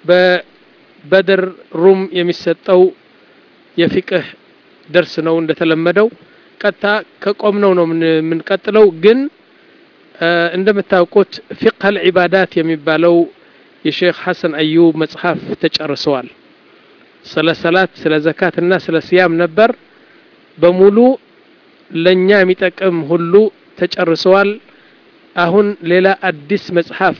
በበድር ሩም የሚሰጠው የፊቅህ ደርስ ነው እንደተለመደው ቀጥታ ከቆምነው ነው የምንቀጥለው ግን እንደምታውቁት ፊቅህ አልዒባዳት የሚባለው የሼክ ሐሰን አዩብ መጽሐፍ ተጨርሰዋል ስለ ሰላት ስለ ዘካት እና ስለ ስያም ነበር በሙሉ ለእኛ የሚጠቅም ሁሉ ተጨርሰዋል አሁን ሌላ አዲስ መጽሐፍ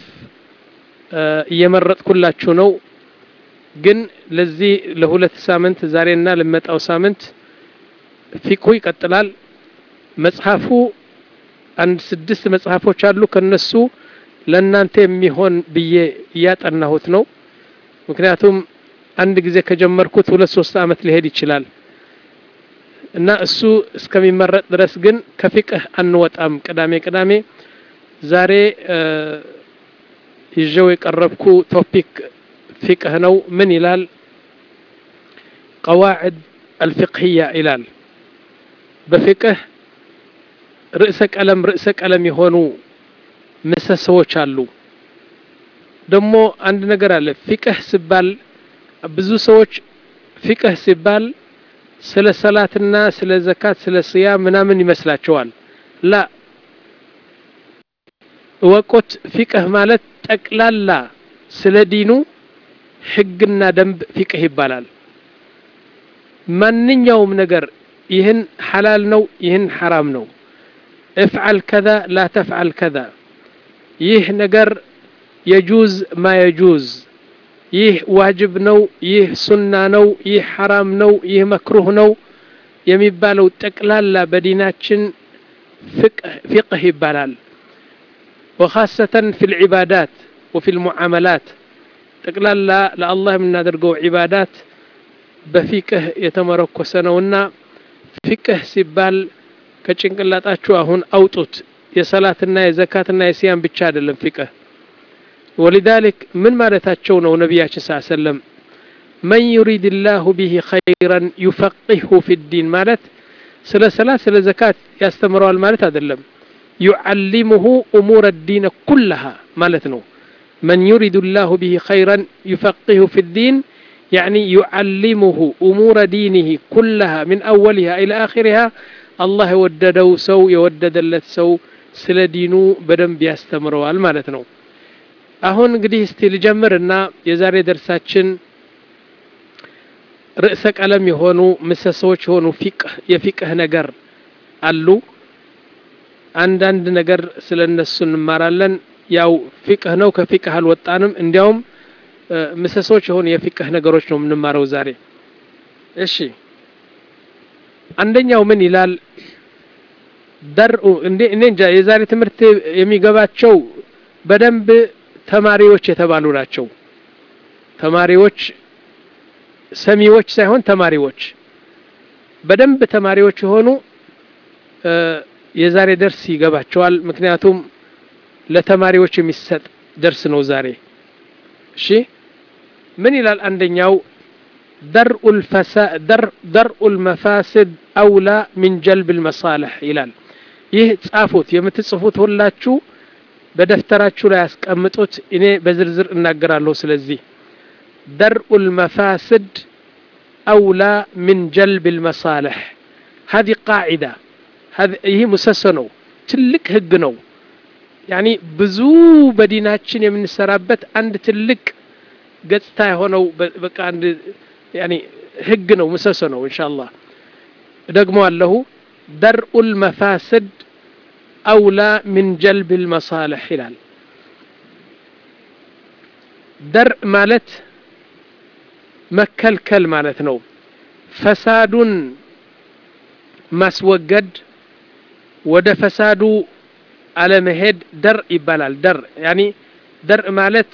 እየመረጥኩላችሁ ነው ግን ለዚህ ለሁለት ሳምንት ዛሬና ለመጣው ሳምንት ፊቅሁ ይቀጥላል መጽሐፉ አንድ ስድስት መጽሐፎች አሉ ከነሱ ለእናንተ የሚሆን ብዬ እያጠናሁት ነው ምክንያቱም አንድ ጊዜ ከጀመርኩት ሁለት ሶስት አመት ሊሄድ ይችላል እና እሱ እስከሚመረጥ ድረስ ግን ከፊቅህ አንወጣም ቅዳሜ ቅዳሜ ዛሬ ይዤው የቀረብኩ ቶፒክ ፊቅህ ነው ምን ይላል ቀዋዕድ አልፊቅህያ ይላል በፊቅህ ርዕሰ ቀለም ርዕሰ ቀለም የሆኑ ምሰሶዎች አሉ ደግሞ አንድ ነገር አለ ፊቅህ ሲባል ብዙ ሰዎች ፊቅህ ሲባል ስለ ሰላትና ስለ ዘካት ስለ ስያ ምናምን ይመስላቸዋል ላ እወቁት ፊቅህ ማለት ጠቅላላ ስለ ዲኑ ህግና ደንብ ፊቅህ ይባላል ማንኛውም ነገር ይህን ሐላል ነው ይህን ሐራም ነው እፍዓል ከዛ ላ ተፍዓል ከዛ ይህ ነገር የጁዝ ማ የጁዝ ይህ ዋጅብ ነው ይህ ሱና ነው ይህ ሐራም ነው ይህ መክሩህ ነው የሚባለው ጠቅላላ በዲናችን ፊቅህ ይባላል ወኻሰተን ፊ ልዕባዳት ወፊ ልሙዓመላት ጠቅላላ ለአላህ የምናደርገው ዒባዳት በፊቅህ የተመረኮሰ ነውና ፊቅህ ሲባል ከጭንቅላጣችሁ አሁን አውጡት የሰላትና የዘካትና የሲያም ብቻ አይደለም ፊቅህ ولذلك من مالتاتشو نو نبياتش صلى الله عليه وسلم من يريد الله به خيرا يفقهه في الدين مالت سلا سلا سلا زكاة يستمروا المالت هذا اللم يعلمه أمور الدين كلها مالتنو من يريد الله به خيرا يفقهه في الدين يعني يعلمه أمور دينه كلها من أولها إلى آخرها الله يوددو سو يودد اللت سو سلا دينو بدن بيستمروا المالتنو አሁን እንግዲህ እስቲ ልጀምርና የዛሬ ደርሳችን ርዕሰ ቀለም የሆኑ ምሰሶዎች የሆኑ ፊቅህ የፊቅህ ነገር አሉ አንዳንድ ነገር ስለ እነሱ እንማራለን ያው ፊቅህ ነው ከፊቅህ አልወጣንም እንዲያውም ምሰሶች የሆኑ የፊቅህ ነገሮች ነው የምንማረው ዛሬ እሺ አንደኛው ምን ይላል ደርኡ እንዴ እኔ እንጃ የዛሬ ትምህርት የሚገባቸው በደንብ ተማሪዎች የተባሉ ናቸው ተማሪዎች ሰሚዎች ሳይሆን ተማሪዎች በደንብ ተማሪዎች የሆኑ የዛሬ ደርስ ይገባቸዋል ምክንያቱም ለተማሪዎች የሚሰጥ ደርስ ነው ዛሬ እሺ ምን ይላል አንደኛው ደርኡ ልመፋስድ አውላ ሚን ጀልብ ልመሳልሕ ይላል ይህ ጻፉት የምትጽፉት ሁላችሁ በደፍተራችሁ ላይ ያስቀምጡት እኔ በዝርዝር እናገራለሁ ስለዚህ درء المفاسد أولى من جلب المصالح هذه قاعدة هذه هي مسسنو تلك هجنو يعني بزو بديناتشن يمن سرابت عند تلك قصتا هونو بقى عند يعني هجنو مسسنو إن شاء الله دقموا له درء المفاسد أولى من جلب المصالح هلال درء مالت መከልከል ማለት ነው ፈሳዱን ማስወገድ ወደ ፈሳዱ አለመሄድ ደር ይባላል ደር ያኒ ደር ማለት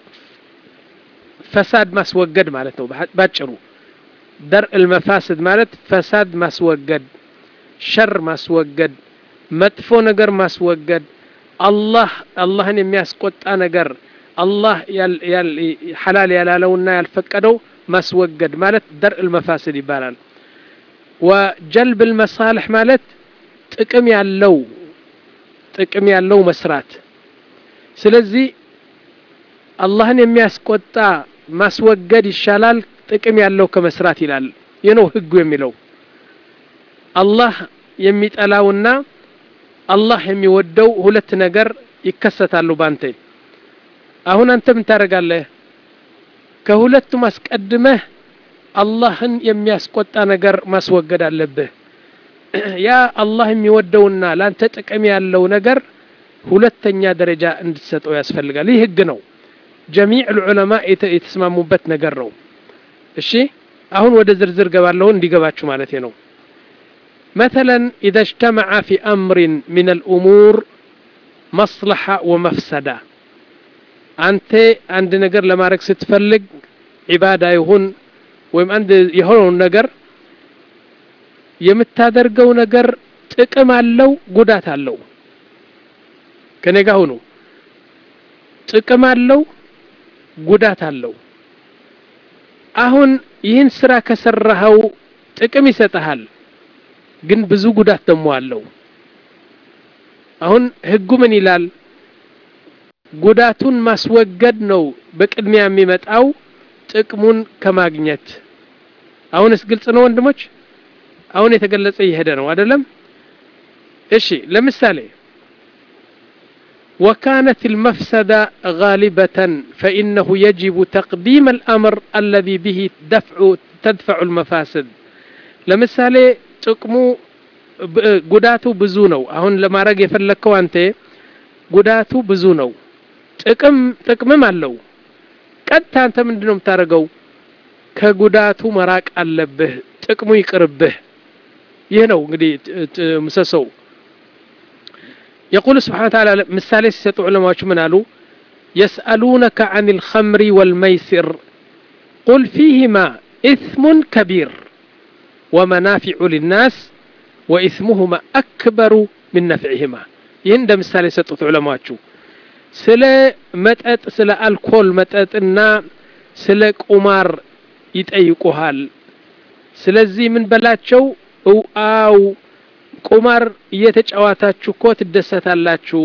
ፈሳድ ማስወገድ ማለት ነው ባጭሩ ደር المفاسد ማለት ፈሳድ ማስወገድ ሸር ማስወገድ መጥፎ ነገር ማስወገድ አላህ አላህን የሚያስቆጣ ነገር አላህ ሐላል ያላለውና ያልፈቀደው ማስወገድ ማለት ደርእ ልመፋስድ ይባላል ወጀልብ ልመሳልሕ ማለት ጥቅም ያለው ጥቅም ያለው መስራት ስለዚህ አላህን የሚያስቆጣ ማስወገድ ይሻላል ጥቅም ያለው ከመስራት ይላል ይህ ነው ህጉ የሚለው አላህ የሚጠላውና አላህ የሚወደው ሁለት ነገር ይከሰታሉ ባንተ አሁን አንተ ምን ታደርጋለህ ከሁለቱም አስቀድመህ አላህን የሚያስቆጣ ነገር ማስወገድ አለብህ ያ አላህ የሚወደውና ላንተ ጥቅም ያለው ነገር ሁለተኛ ደረጃ እንድትሰጠው ያስፈልጋል ይህ ህግ ነው ጀሚዕ ልዑለማ የተስማሙበት ነገር ነው እሺ አሁን ወደ ዝርዝር ገባለሁ እንዲገባችሁ ማለት ነው مثلا إذا اجتمع في أمر من الأمور مصلحة ومفسدة أنت عند نجر لما رك ستفلق عبادة يهون ويم عند يهون نجر የምታደርገው ነገር ጥቅም አለው ጉዳት አለው ከኔ ጋር ሁኑ ጥቅም አለው ጉዳት አለው አሁን ይህን ስራ ከሰራኸው ጥቅም ይሰጥሃል ግን ብዙ ጉዳት ደግሞ አለው አሁን ህጉ ምን ይላል ጉዳቱን ማስወገድ ነው በቅድሚያ የሚመጣው ጥቅሙን ከማግኘት አሁንስ ግልጽ ነው ወንድሞች አሁን የተገለጸ እየሄደ ነው አይደለም እሺ ለምሳሌ وكانت المفسدة غالبة فإنه يجب تقديم الأمر الذي به دفع تدفع المفاسد ለምሳሌ ጥቅሙ ጉዳቱ ብዙ ነው አሁን ለማድረግ የፈለግከው አንተ ጉዳቱ ብዙ ነው ጥቅም ጥቅምም አለው ቀጥታ አንተ ምንድን ነው የምታደርገው ከጉዳቱ መራቅ አለብህ ጥቅሙ ይቅርብህ ይህ ነው እንግዲህ ምሰሶው يقول سبحانه وتعالى مثال سيسط علماء من قالوا يسألونك عن الخمر والميسر قل فيهما إثم كبير ومنافع للناس وإثمهما أكبر من نفعهما يند مثال سيسط علماء ስለ መጠጥ ስለ አልኮል መጠጥና ስለ ቁማር ይጠይቁሃል ስለዚህ ምን በላቸው አው ቁማር እየተጫዋታችሁ እኮ ትደሰታላችሁ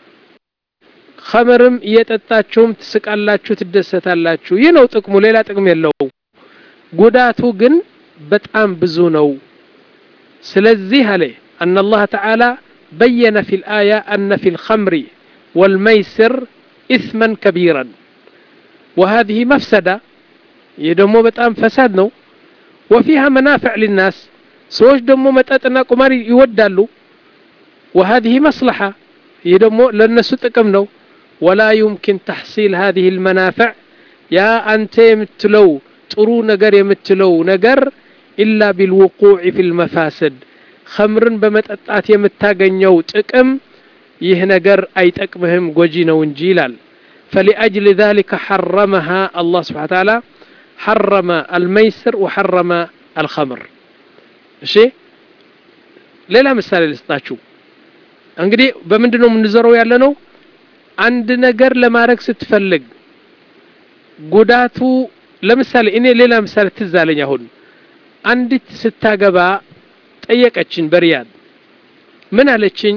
ኸምርም እየጠጣችሁም ትስቃላችሁ ትደሰታላችሁ ይህ ነው ጥቅሙ ሌላ ጥቅም የለው ጉዳቱ ግን በጣም ብዙ ነው ስለዚህ አለ أن الله تعالى بين في الآية أن في الخمر والميسر إثما كبيرا وهذه مفسدة يدمو بتام فساد نو وفيها منافع للناس سوش دمو متأتنا قمار يودالو وهذه مصلحة يدمو للناس تقم نو ولا يمكن تحصيل هذه المنافع يا أنت يمتلو ጥሩ ነገር የምትለው ነገር ኢላ ቢልውቁዕ ፊ ልመፋስድ ኸምርን በመጠጣት የምታገኘው ጥቅም ይህ ነገር አይጠቅምህም ጎጂ ነው እንጂ ይላል فلأجل ذلك حرمها الله سبحانه وتعالى حرم الميسر وحرم الخمر እሺ ሌላ ምሳሌ ልስጣችሁ እንግዲህ በምንድን ነው የምንዘረው ያለ ነው አንድ ነገር ለማድረግ ስትፈልግ ጉዳቱ ለምሳሌ እኔ ሌላ ምሳሌ ትዝ አለኝ አሁን አንዲት ስታገባ ጠየቀችኝ በሪያድ ምን አለችኝ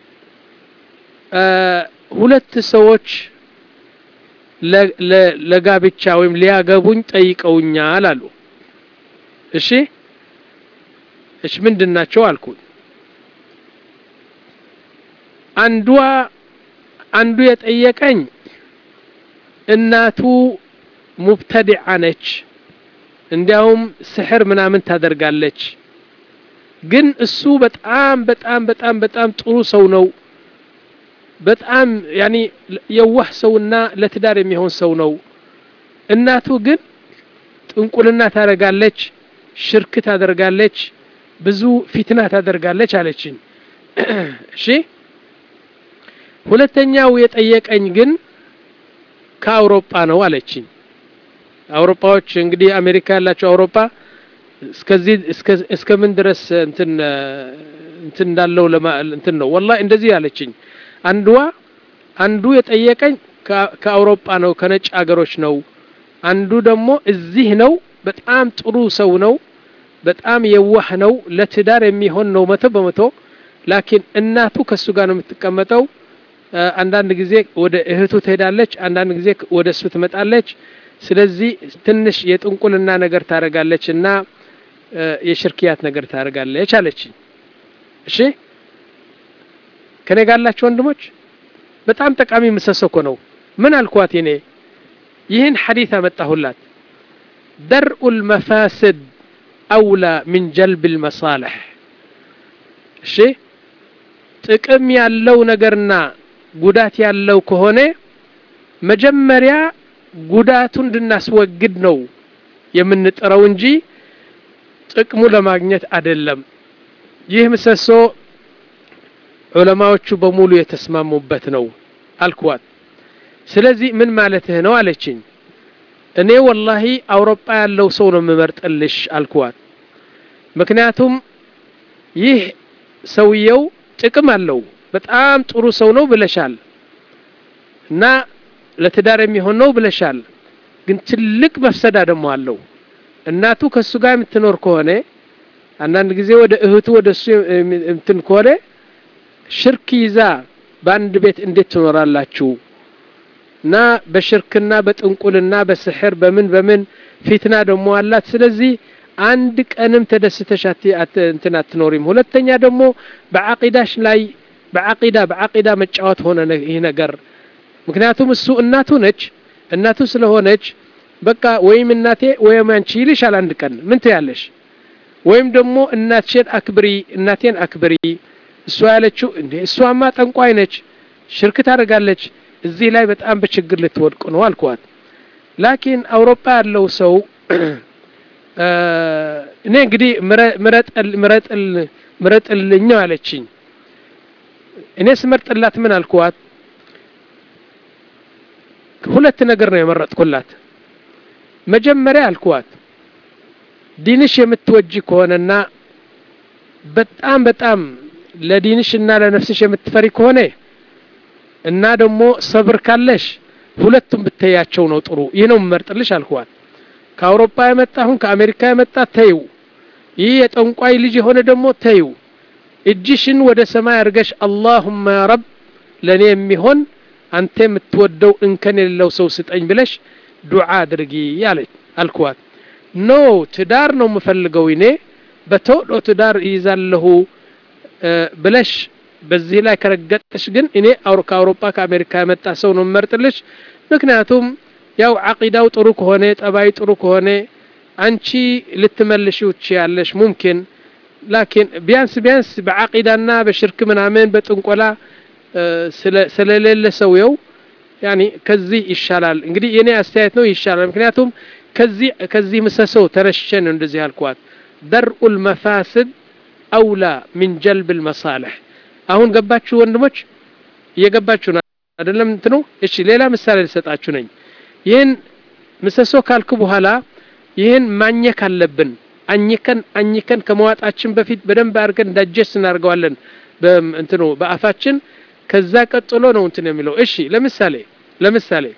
ሁለት ሰዎች ለጋብቻ ወይም ሊያገቡኝ ጠይቀውኛል አሉ እሺ እሺ ምንድን ናቸው አልኩኝ አንዷ አንዱ የጠየቀኝ እናቱ ሙብተዲዓ ነች እንዲያውም ስሕር ምናምን ታደርጋለች ግን እሱ በጣም በጣም በጣም በጣም ጥሩ ሰው ነው በጣም ያኒ የዋህ ሰውና ለትዳር የሚሆን ሰው ነው እናቱ ግን ጥንቁልና ታደርጋለች ሽርክ ታደርጋለች ብዙ ፊትና ታደርጋለች አለችኝ እሺ ሁለተኛው የጠየቀኝ ግን ከአውሮፓ ነው አለችኝ አውሮፓዎች እንግዲህ አሜሪካ ያላቸው አውሮፓ እስከዚህ እስከ ምን ድረስ እንትን እንትን እንዳለው እንትን ነው ወላሂ እንደዚህ አለችኝ አንድዋ አንዱ የጠየቀኝ ከአውሮፓ ነው ከነጭ አገሮች ነው አንዱ ደግሞ እዚህ ነው በጣም ጥሩ ሰው ነው በጣም የዋህ ነው ለትዳር የሚሆን ነው መቶ በመቶ ላኪን እናቱ ከሱ ጋር ነው የምትቀመጠው አንዳንድ ጊዜ ወደ እህቱ ትሄዳለች አንዳንድ ጊዜ ወደ እሱ ትመጣለች ስለዚህ ትንሽ የጥንቁልና ነገር ታደርጋለች እና የሽርክያት ነገር ታደርጋለች አለችኝ እሺ ከኔ ጋላችሁ ወንድሞች በጣም ጠቃሚ ምሰሶ እኮ ነው ምን አልኳት እኔ ይህን ሐዲት አመጣሁላት درء المفاسد أولى من جلب المصالح እሺ ጥቅም ያለው ነገርና ጉዳት ያለው ከሆነ መጀመሪያ ጉዳቱን እንድናስወግድ ነው የምንጥረው እንጂ ጥቅሙ ለማግኘት አይደለም ይህ ምሰሶ ዑለማዎቹ በሙሉ የተስማሙበት ነው አልኳት ስለዚህ ምን ማለትህ ነው አለችኝ እኔ ወላሂ አውሮፓ ያለው ሰው ነው የምመርጥልሽ አልኳት ምክንያቱም ይህ ሰውየው ጥቅም አለው በጣም ጥሩ ሰው ነው ብለሻል እና ለትዳር የሚሆን ነው ብለሻል ግን ትልቅ መፍሰዳ ደግሞ አለው እናቱ ከእሱ ጋር የምትኖር ከሆነ አንዳንድ ጊዜ ወደ እህቱ ወደ እሱ እንትን ከሆነ ሽርክ ይዛ በአንድ ቤት እንዴት ትኖራላችሁ እና በሽርክና በጥንቁልና በስሕር በምን በምን ፊትና ደግሞ አላት ስለዚህ አንድ ቀንም ተደስተሽ እንትን አትኖሪም ሁለተኛ ደግሞ በዓቂዳሽ ላይ በዓቂዳ በዓቂዳ መጫወት ሆነ ይህ ነገር ምክንያቱም እሱ እናቱ ነች እናቱ ስለሆነች በቃ ወይም እናቴ ወይም አንቺ ይልሻል አንድ ቀን ምን ትያለሽ ወይም ደግሞ እናትሽን አክብሪ እናቴን አክብሪ እሷ ያለችው እንዴ እሷማ ጠንቋይ ነች ሽርክ ታደርጋለች እዚህ ላይ በጣም በችግር ልትወድቁ ነው አልኳት ላኪን አውሮፓ ያለው ሰው እኔ እንግዲህ ምረጥልኛው አለችኝ እኔ ስመርጥላት ምን አልኳት ሁለት ነገር ነው የመረጥኩላት መጀመሪያ አልኳት ዲንሽ የምትወጂ ከሆነና በጣም በጣም ለዲንሽ እና ለነፍስሽ የምትፈሪ ከሆነ እና ደግሞ ሰብር ካለሽ ሁለቱም ብተያቸው ነው ጥሩ ይህ ነው የምመርጥልሽ አልኳት ከአውሮፓ የመጣ አሁን ከአሜሪካ የመጣ ተይው ይህ የጠንቋይ ልጅ የሆነ ደግሞ ተይው እጅሽን ወደ ሰማይ አድርገሽ አላሁመ ያ ረብ ለእኔ የሚሆን አንተ የምትወደው እንከን የሌለው ሰው ስጠኝ ብለሽ ዱዓ አድርጊ ያለች አልኳት ኖ ትዳር ነው የምፈልገው እኔ በተወዶ ትዳር ይይዛለሁ ብለሽ በዚህ ላይ ከረገጥሽ ግን እኔ ከአውሮፓ ከአሜሪካ የመጣ ሰው ነው የምመርጥልሽ ምክንያቱም ያው አቂዳው ጥሩ ከሆነ ጠባይ ጥሩ ከሆነ አንቺ ልትመልሽው ትችያለሽ ሙምኪን ላኪን ቢያንስ ቢያንስ በአቂዳና በሽርክ ምናምን በጥንቆላ ስለሌለ ሰውየው ያኒ ከዚህ ይሻላል እንግዲህ የኔ አስተያየት ነው ይሻላል ምክንያቱም ከዚህ ከዚህ ምሰሶ ተነሽቼ ነው እንደዚህ ያልኳት ደርኡ ልመፋስድ አውላ ሚን ጀልብ ልመሳልሕ አሁን ገባችሁ ወንድሞች እየገባችሁ ነው አይደለም እንትኑ እሺ ሌላ ምሳሌ ልሰጣችሁ ነኝ ይህን ምሰሶ ካልኩ በኋላ ይህን ማኘክ አለብን አኝከን አኝከን ከመዋጣችን በፊት በደንብ አድርገን ዳጀስ እናደርገዋለን እንትኑ በአፋችን ከዛ ቀጥሎ ነው እንትን የሚለው እሺ ለምሳሌ ለምሳሌ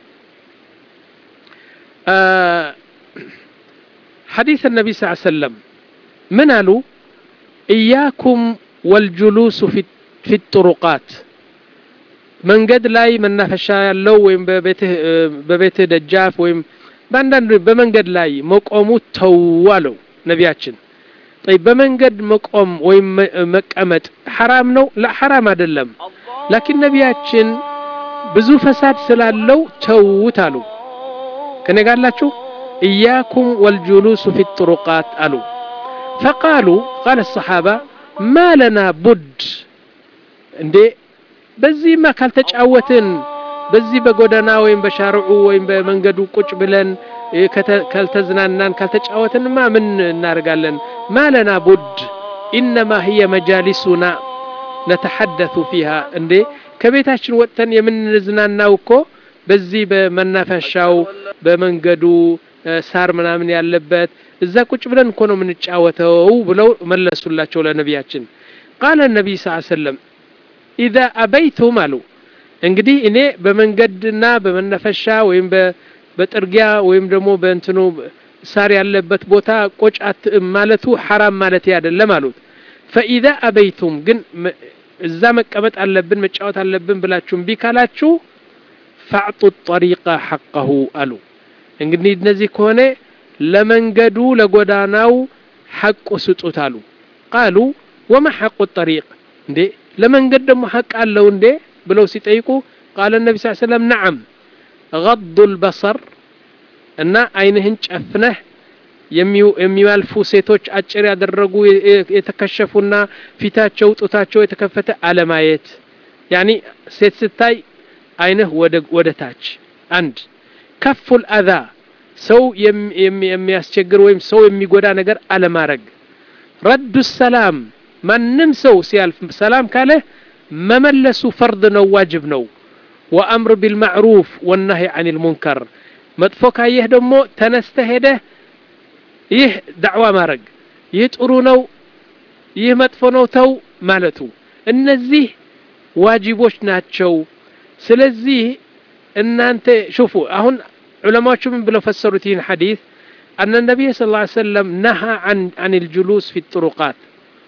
ሐዲስ ነቢ ስ ሰለም ምን አሉ እያኩም ወልጁሉሱ ፊ ጥሩቃት መንገድ ላይ መናፈሻ ያለው ወይም በቤትህ ደጃፍ ወይም በአንዳንድ በመንገድ ላይ መቆሙ ተው አለው ነቢያችን በመንገድ መቆም ወይም መቀመጥ ሐራም ነው ላ ሐራም አይደለም ላኪን ነቢያችን ብዙ ፈሳድ ስላለው ተውት አሉ ከኔ ጋላችሁ እያኩም ወልጁሉሱ ፊ ጥሩቃት አሉ ፈቃሉ ቃለ ሰሓባ ማ ለና ቡድ እንዴ በዚህማ ካልተጫወትን በዚህ በጎዳና ወይም በሻርዑ ወይም በመንገዱ ቁጭ ብለን ካልተዝናናን ካልተጫወትንማ ምን እናደርጋለን ማለና ቡድ ኢነማ ህየ መጃሊሱና ነተሐደቱ ፊሃ እንዴ ከቤታችን ወጥተን የምንዝናናው እኮ በዚህ በመናፈሻው በመንገዱ ሳር ምናምን ያለበት እዛ ቁጭ ብለን እኮ ነው የምንጫወተው ብለው መለሱላቸው ለነቢያችን ቃለ ነቢይ ስ ሰለም ኢዛ አበይቱም አሉ እንግዲህ እኔ በመንገድና በመናፈሻ ወይም በጥርጊያ ወይም ደግሞ በእንትኑ ሳር ያለበት ቦታ ቆጫት ማለቱ ሐራም ማለት አይደለም አሉት ፈኢዛ አበይቱም ግን እዛ መቀመጥ አለብን መጫወት አለብን ብላችሁ እምቢ ካላችሁ ፈዕጡ ጠሪቃ ሐቀሁ አሉ እንግዲህ እነዚህ ከሆነ ለመንገዱ ለጎዳናው ሐቁ ስጡት አሉ ቃሉ ወማ ሐቁ ጠሪቅ እንዴ ለመንገድ ደግሞ ሐቅ አለው እንዴ ብለው ሲጠይቁ ቃለ ነቢ ስ ሰለም ነዓም ገዱ ልበሰር እና አይንህን ጨፍነህ የሚያልፉ ሴቶች አጭር ያደረጉ የተከሸፉና ፊታቸው ጡታቸው የተከፈተ አለማየት ያኒ ሴት ስታይ አይንህ ወደ ታች አንድ ከፉል አዛ ሰው የሚያስቸግር ወይም ሰው የሚጎዳ ነገር አለማድረግ ረዱ ሰላም ማንም ሰው ሲያልፍ ሰላም ካለ መመለሱ ፈርድ ነው ዋጅብ ነው ወአምር ቢልማዕሩፍ ወናሂ አን ልሙንከር መጥፎ ካየህ ደግሞ ተነስተ ሄደህ ይህ ዳዕዋ ማድረግ ይህ ጥሩ ነው ይህ መጥፎ ነው ተው ማለቱ እነዚህ ዋጅቦች ናቸው ስለዚህ እናንተ ሹፉ አሁን ዑለማዎቹ ምን ብለው ፈሰሩት ይህን ሐዲስ أن النبي صلى الله عليه وسلم نهى عن عن الجلوس في الطرقات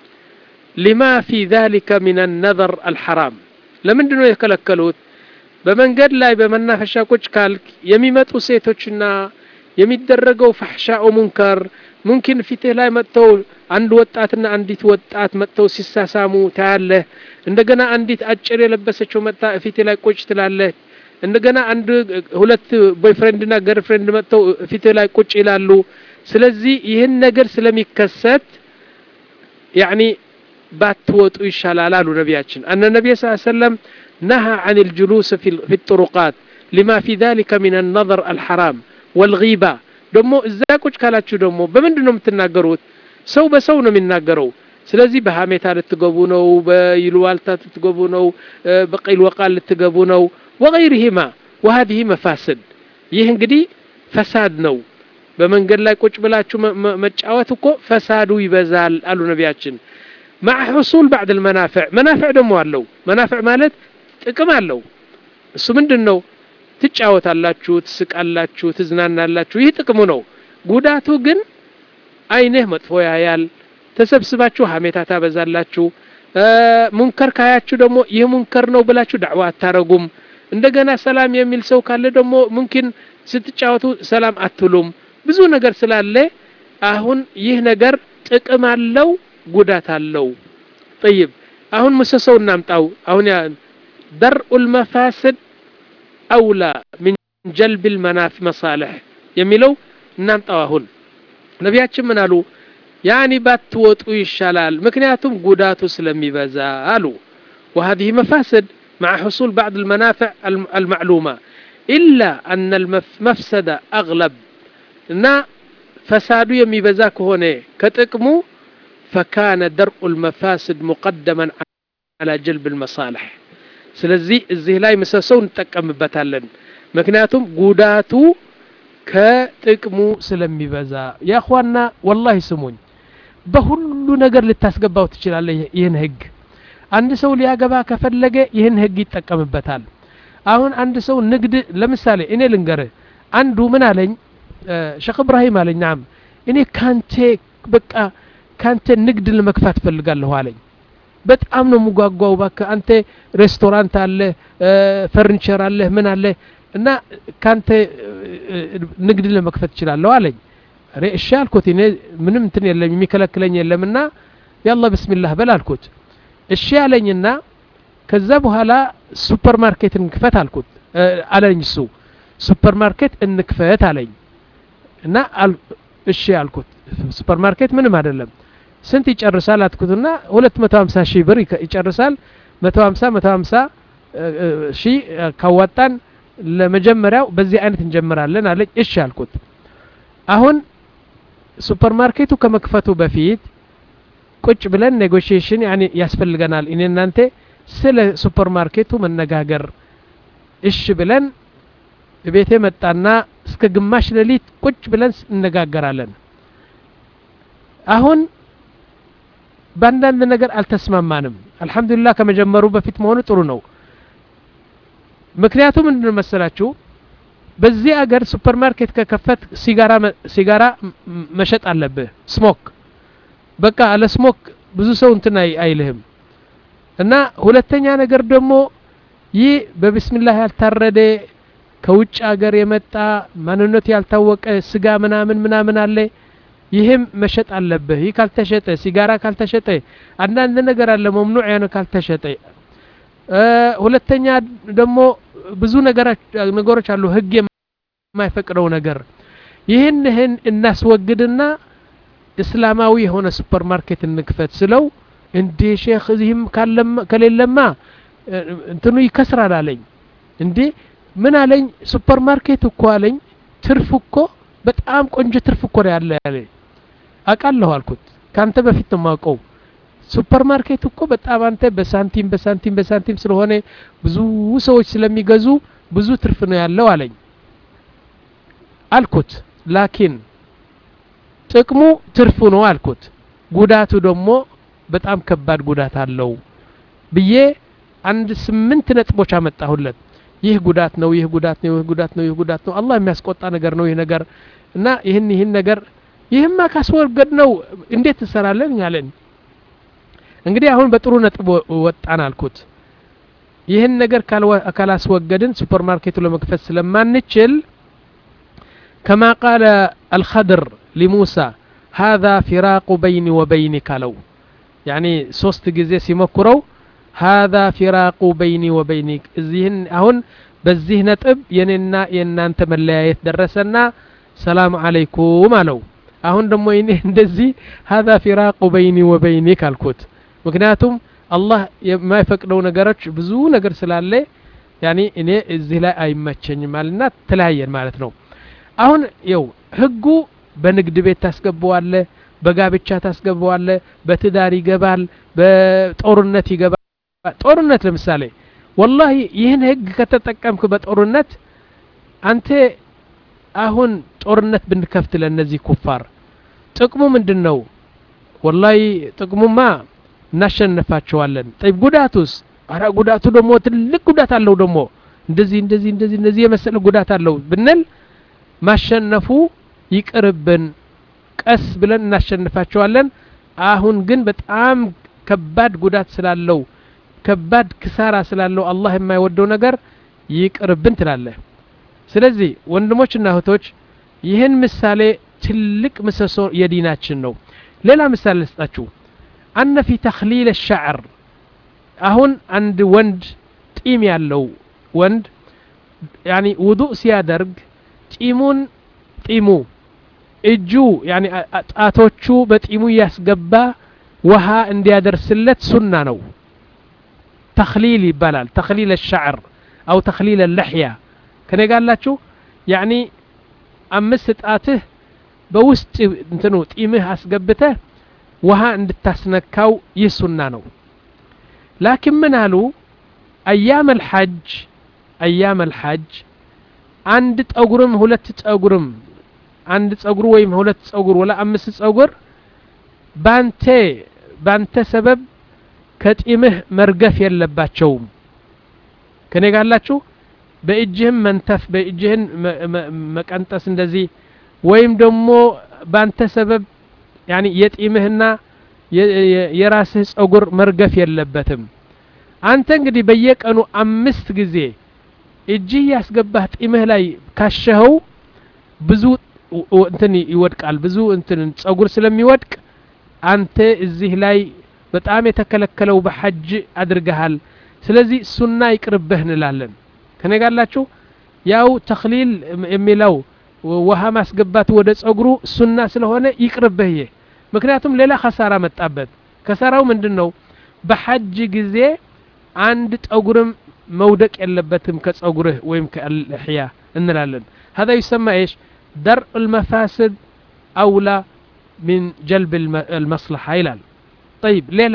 لما في ذلك من النظر الحرام لمن دنو يكلكلوت በመንገድ ላይ በመናፈሻ ቁጭ ካልክ የሚመጡ ሴቶችና የሚደረገው ፈሕሻኡ ሙንከር ሙምኪን ፊትህ ላይ መጥተው አንድ ወጣትና አንዲት ወጣት መጥተው ሲሳሳሙ ታያለህ እንደገና አንዲት አጭር የለበሰችው መጥታ ፊትህ ላይ ቁጭ ትላለህ እንደገና አንድ ሁለት ቦይፍሬንድና ገርፍሬንድ መጥተው ፊትህ ላይ ቁጭ ይላሉ ስለዚህ ይህን ነገር ስለሚከሰት ያኒ ባትወጡ ይሻላል አሉ ነቢያችን አነ ነቢይ ስ ሰለም نهى عن الجلوس في في الطرقات لما في ذلك من النظر الحرام والغيبة ደሞ እዛ ቁጭ ካላችሁ ደግሞ በምንድን ነው የምትናገሩት ሰው በሰው ነው የሚናገረው ስለዚህ በሀሜታ ልትገቡ ነው በይልዋልታ ልትገቡ ነው በቂል ወቃል ልትገቡ ነው ወገይርሂማ ወሀዲህ መፋስድ ይህ እንግዲህ ፈሳድ ነው በመንገድ ላይ ቁጭ ብላችሁ መጫወት እኮ ፈሳዱ ይበዛል አሉ ነቢያችን مع حصول بعض المنافع منافع ደግሞ አለው መናፍዕ ማለት ጥቅም አለው እሱ ምንድን ነው ትጫወታላችሁ ትስቃላችሁ ትዝናናላችሁ ይህ ጥቅሙ ነው ጉዳቱ ግን አይንህ መጥፎ ያያል ተሰብስባችሁ ሀሜታ ታበዛላችሁ ሙንከር ካያችሁ ደግሞ ይህ ሙንከር ነው ብላችሁ ዳዕዋ አታረጉም እንደገና ሰላም የሚል ሰው ካለ ደግሞ ሙምኪን ስትጫወቱ ሰላም አትሉም ብዙ ነገር ስላለ አሁን ይህ ነገር ጥቅም አለው ጉዳት አለው ጠይብ አሁን ምሰሰው እናምጣው አሁን درء المفاسد أولى من جلب المناف مصالح የሚለው እናምጣው አሁን ነቢያችን ምን አሉ ያኒ ባትወጡ ይሻላል ምክንያቱም ጉዳቱ ስለሚበዛ አሉ وهذه مفاسد مع حصول بعض المنافع المعلومة إلا أن المفسدة أغلب እና ፈሳዱ የሚበዛ ከሆነ ከጥቅሙ فكان درء المفاسد مقدما على جلب المصالح ስለዚህ እዚህ ላይ ምሰሰው እንጠቀምበታለን ምክንያቱም ጉዳቱ ከጥቅሙ ስለሚበዛ ያኳና ወላሂ ስሙኝ በሁሉ ነገር ልታስገባው ትችላለህ ይህን ህግ አንድ ሰው ሊያገባ ከፈለገ ይህን ህግ ይጠቀምበታል አሁን አንድ ሰው ንግድ ለምሳሌ እኔ ልንገርህ አንዱ ምን አለኝ ሸክ እብራሂም አለኝ ናም እኔ ካንቴ በቃ ካንተ ንግድ ለመክፋት ፈልጋለሁ አለኝ በጣም ነው የምጓጓው ባክ አንተ ሬስቶራንት አለ ፈርኒቸር አለ ምን አለ እና ካንተ ንግድ ለመክፈት እችላለሁ አለኝ እኔ እሺ አልኩት እኔ ምንም እንትን የለም የሚከለክለኝ የለምና ያላ ብስሚላህ በል አልኩት እሺ አለኝና ከዛ በኋላ ሱፐር ማርኬት እንክፈት አልኩት አለኝ እሱ ሱፐር ማርኬት እንክፈት አለኝ እና እሺ አልኩት ሱፐር ማርኬት ምንም አይደለም ስንት ይጨርሳል አትኩትና 250 ሺህ ብር ይጨርሳል 150 150 ሺህ ካዋጣን ለመጀመሪያው በዚህ አይነት እንጀምራለን አለኝ እሺ አልኩት አሁን ሱፐር ማርኬቱ ከመክፈቱ በፊት ቁጭ ብለን ኔጎሽዬሽን ያኔ ያስፈልገናል እኔ እናንተ ስለ ሱፐር ማርኬቱ መነጋገር እሺ ብለን ቤቴ መጣና እስከ ግማሽ ሌሊት ቁጭ ብለን እነጋገራለን አሁን በአንዳንድ ነገር አልተስማማንም አልሐምዱሊላህ ከመጀመሩ በፊት መሆኑ ጥሩ ነው ምክንያቱም ምንድን መሰላችሁ በዚህ አገር ሱፐር ማርኬት ከከፈት ሲጋራ ሲጋራ መሸጥ አለብህ ስሞክ በቃ አለ ስሞክ ብዙ ሰው እንትን አይልህም እና ሁለተኛ ነገር ደግሞ ይህ በብስሚላህ ያልታረደ ከውጭ ሀገር የመጣ ማንነቱ ያልታወቀ ስጋ ምናምን ምናምን አለ ይህም መሸጥ አለብህ ይህ ካልተሸጠ ሲጋራ ካልተሸጠ አንዳንድ ነገር አለ መምኑዕ ያነ ካልተሸጠ ሁለተኛ ደግሞ ብዙ ነገሮች አሉ ህግ የማይፈቅደው ነገር ይህን ይህን እናስወግድና እስላማዊ የሆነ ሱፐር ማርኬት እንክፈት ስለው እንዴ ሼክ እዚህም ከሌለማ እንትኑ ይከስራል አለኝ እንዴ ምን አለኝ ሱፐር ማርኬት እኮ አለኝ ትርፍ እኮ በጣም ቆንጆ ትርፍ እኮ ነው ያለ ያለ አውቃለሁ አልኩት ካንተ በፊት ነው የማውቀው ሱፐር ማርኬት እኮ በጣም አንተ በሳንቲም በሳንቲም በሳንቲም ስለሆነ ብዙ ሰዎች ስለሚገዙ ብዙ ትርፍ ነው ያለው አለኝ አልኩት ላኪን ጥቅሙ ትርፉ ነው አልኩት ጉዳቱ ደግሞ በጣም ከባድ ጉዳት አለው ብዬ አንድ ስምንት ነጥቦች አመጣሁለት ይህ ጉዳት ነው ይህ ጉዳት ነው ይህ ጉዳት ነው ይህ ጉዳት ነው አላህ የሚያስቆጣ ነገር ነው ይህ ነገር እና ይህን ይህን ነገር ይህማ ካስወገድ ነው እንዴት ትሰራለን ያለን እንግዲህ አሁን በጥሩ ነጥብ ወጣን አልኩት ይህን ነገር ካላስወገድን ሱፐር ማርኬቱ ለመክፈት ስለማንችል ከማ ቃለ አልኸድር ሊሙሳ هذا فراق بيني وبينك አለው ያኒ ሶስት ጊዜ ሲሞክረው هذا فراق بيني وبينك እዚህን አሁን በዚህ ነጥብ የኔና የእናንተ መለያየት ደረሰና ሰላም አለይኩም አለው አሁን ደግሞ እኔ እንደዚህ هذا فراق بيني وبينك አልኩት ምክንያቱም አላህ የማይፈቅደው ነገሮች ብዙ ነገር ስላለ ያኒ እኔ እዚህ ላይ አይመቸኝም አልና ተለያየን ማለት ነው አሁን ይው ህጉ በንግድ ቤት ታስገባዋለ በጋብቻ ታስገባዋለ በትዳር ይገባል በጦርነት ይገባል ጦርነት ለምሳሌ ወላሂ ይህን ህግ ከተጠቀምክ በጦርነት አንተ አሁን ጦርነት ብንከፍት ለእነዚህ ኩፋር ጥቅሙ ምንድን ነው ወላሂ ጥቅሙማ እናሸንፋቸዋለን ጠይብ ጉዳቱስ አረ ጉዳቱ ደግሞ ትልቅ ጉዳት አለው ደግሞ እንደዚህ እንደዚህ እንደዚህ እንደዚህ የመሰለ ጉዳት አለው ብንል ማሸነፉ ይቅርብን ቀስ ብለን እናሸንፋቸዋለን አሁን ግን በጣም ከባድ ጉዳት ስላለው ከባድ ክሳራ ስላለው አላህ የማይወደው ነገር ይቅርብን ትላለህ ስለዚህ ወንድሞችና እህቶች ይህን ምሳሌ ትልቅ ምሰሶ የዲናችን ነው ሌላ ምሳሌ ልስጣችሁ አነ ፊ ተክሊል ሻዕር አሁን አንድ ወንድ ጢም ያለው ወንድ ያኒ ውዱእ ሲያደርግ ጢሙን ጢሙ እጁ ያኒ ጣቶቹ በጢሙ እያስገባ ውሃ እንዲያደርስለት ሱና ነው ተክሊል ይባላል ተክሊል ሻዕር አው ተክሊል ለሕያ ከኔ ጋላችሁ ያኒ አምስት ጣትህ በውስጥ እንትኑ ጢምህ አስገብተህ ውሃ እንድታስነካው ይህ ሱና ነው ላኪን ምን አሉ አያም አልሐጅ አያም አልሐጅ አንድ ጠጉርም ሁለት ጠጉርም አንድ ጸጉር ወይም ሁለት ጸጉር ወላ አምስት ጸጉር ባንተ ባንተ ሰበብ ከጢምህ መርገፍ የለባቸውም ከኔ ጋላችሁ በእጅህም መንተፍ በእጅህን መቀንጠስ እንደዚህ ወይም ደግሞ ባንተ ሰበብ ያኒ የጢምህና የራስህ ጸጉር መርገፍ የለበትም አንተ እንግዲህ በየቀኑ አምስት ጊዜ እጅህ ያስገባህ ጢምህ ላይ ካሸኸው ብዙ እንትን ይወድቃል ብዙ እንትን ጸጉር ስለሚወድቅ አንተ እዚህ ላይ በጣም የተከለከለው በሐጅ አድርገሃል ስለዚህ ሱና ይቅርብህ እንላለን ከነጋላችሁ ያው ተክሊል የሚለው ውሃ ማስገባት ወደ ጸጉሩ ሱና ስለሆነ ይቅርብህ ይህ ምክንያቱም ሌላ ከሳራ መጣበት ከሳራው ምንድን ነው በሐጅ ጊዜ አንድ ጠጉርም መውደቅ የለበትም ከጸጉርህ ወይም ከልሕያ እንላለን هذا يسمى ايش درء المفاسد اولى من جلب المصلحة ይላል طيب ሌላ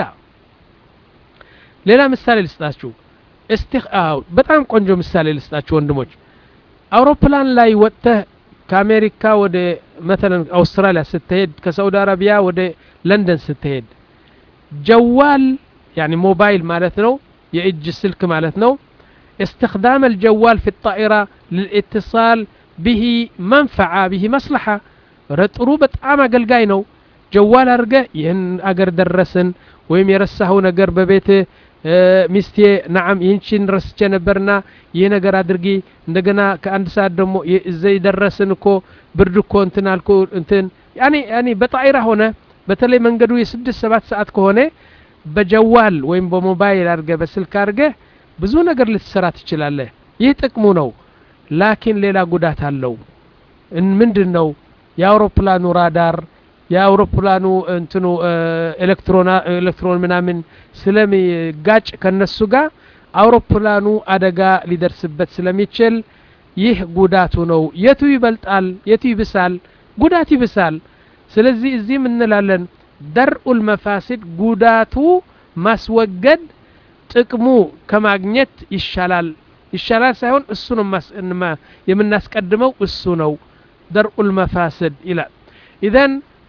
ሌላ ምሳሌ ልስጣችሁ እስቲ በጣም ቆንጆ ምሳሌ ልስጣችሁ ወንድሞች አውሮፕላን ላይ ወጥተህ ከአሜሪካ ወደ መተለን አውስትራሊያ ስትሄድ ከሳውዲ አረቢያ ወደ ለንደን ስትሄድ ጀዋል ያኒ ሞባይል ማለት ነው የእጅ ስልክ ማለት ነው استخدام الجوال في الطائرة للاتصال به منفعة به مصلحة ረጥሩ በጣም አገልጋይ ነው ጀዋል አድርገህ ይህን አገር ደረስን ወይም የረሳኸው ነገር በቤት ሚስቴ ናዓም ይህንቺን ረስቼ ነበርና ይህ ነገር አድርጊ እንደገና ከአንድ ሰዓት ደግሞ እዘይ ደረስን እኮ ብርድ እኮ እንትን አልኩ እንትን ያኔ ያኔ በጣይራ ሆነ በተለይ መንገዱ የስድስት ሰባት ሰዓት ከሆነ በጀዋል ወይም በሞባይል አድርገ በስልክ አድርገ ብዙ ነገር ልትሰራ ትችላለህ ይህ ጥቅሙ ነው ላኪን ሌላ ጉዳት አለው ምንድን ነው የአውሮፕላኑ ራዳር የአውሮፕላኑ እንትኑ ኤሌክትሮን ምናምን ስለሚጋጭ ከነሱ ጋር አውሮፕላኑ አደጋ ሊደርስበት ስለሚችል ይህ ጉዳቱ ነው የቱ ይበልጣል የቱ ይብሳል ጉዳት ይብሳል ስለዚህ እዚህም እንላለን ደርኡል መፋሲድ ጉዳቱ ማስወገድ ጥቅሙ ከማግኘት ይሻላል ይሻላል ሳይሆን እሱ ነው የምናስቀድመው እሱ ነው ደርኡል መፋስድ ይላል ኢዘን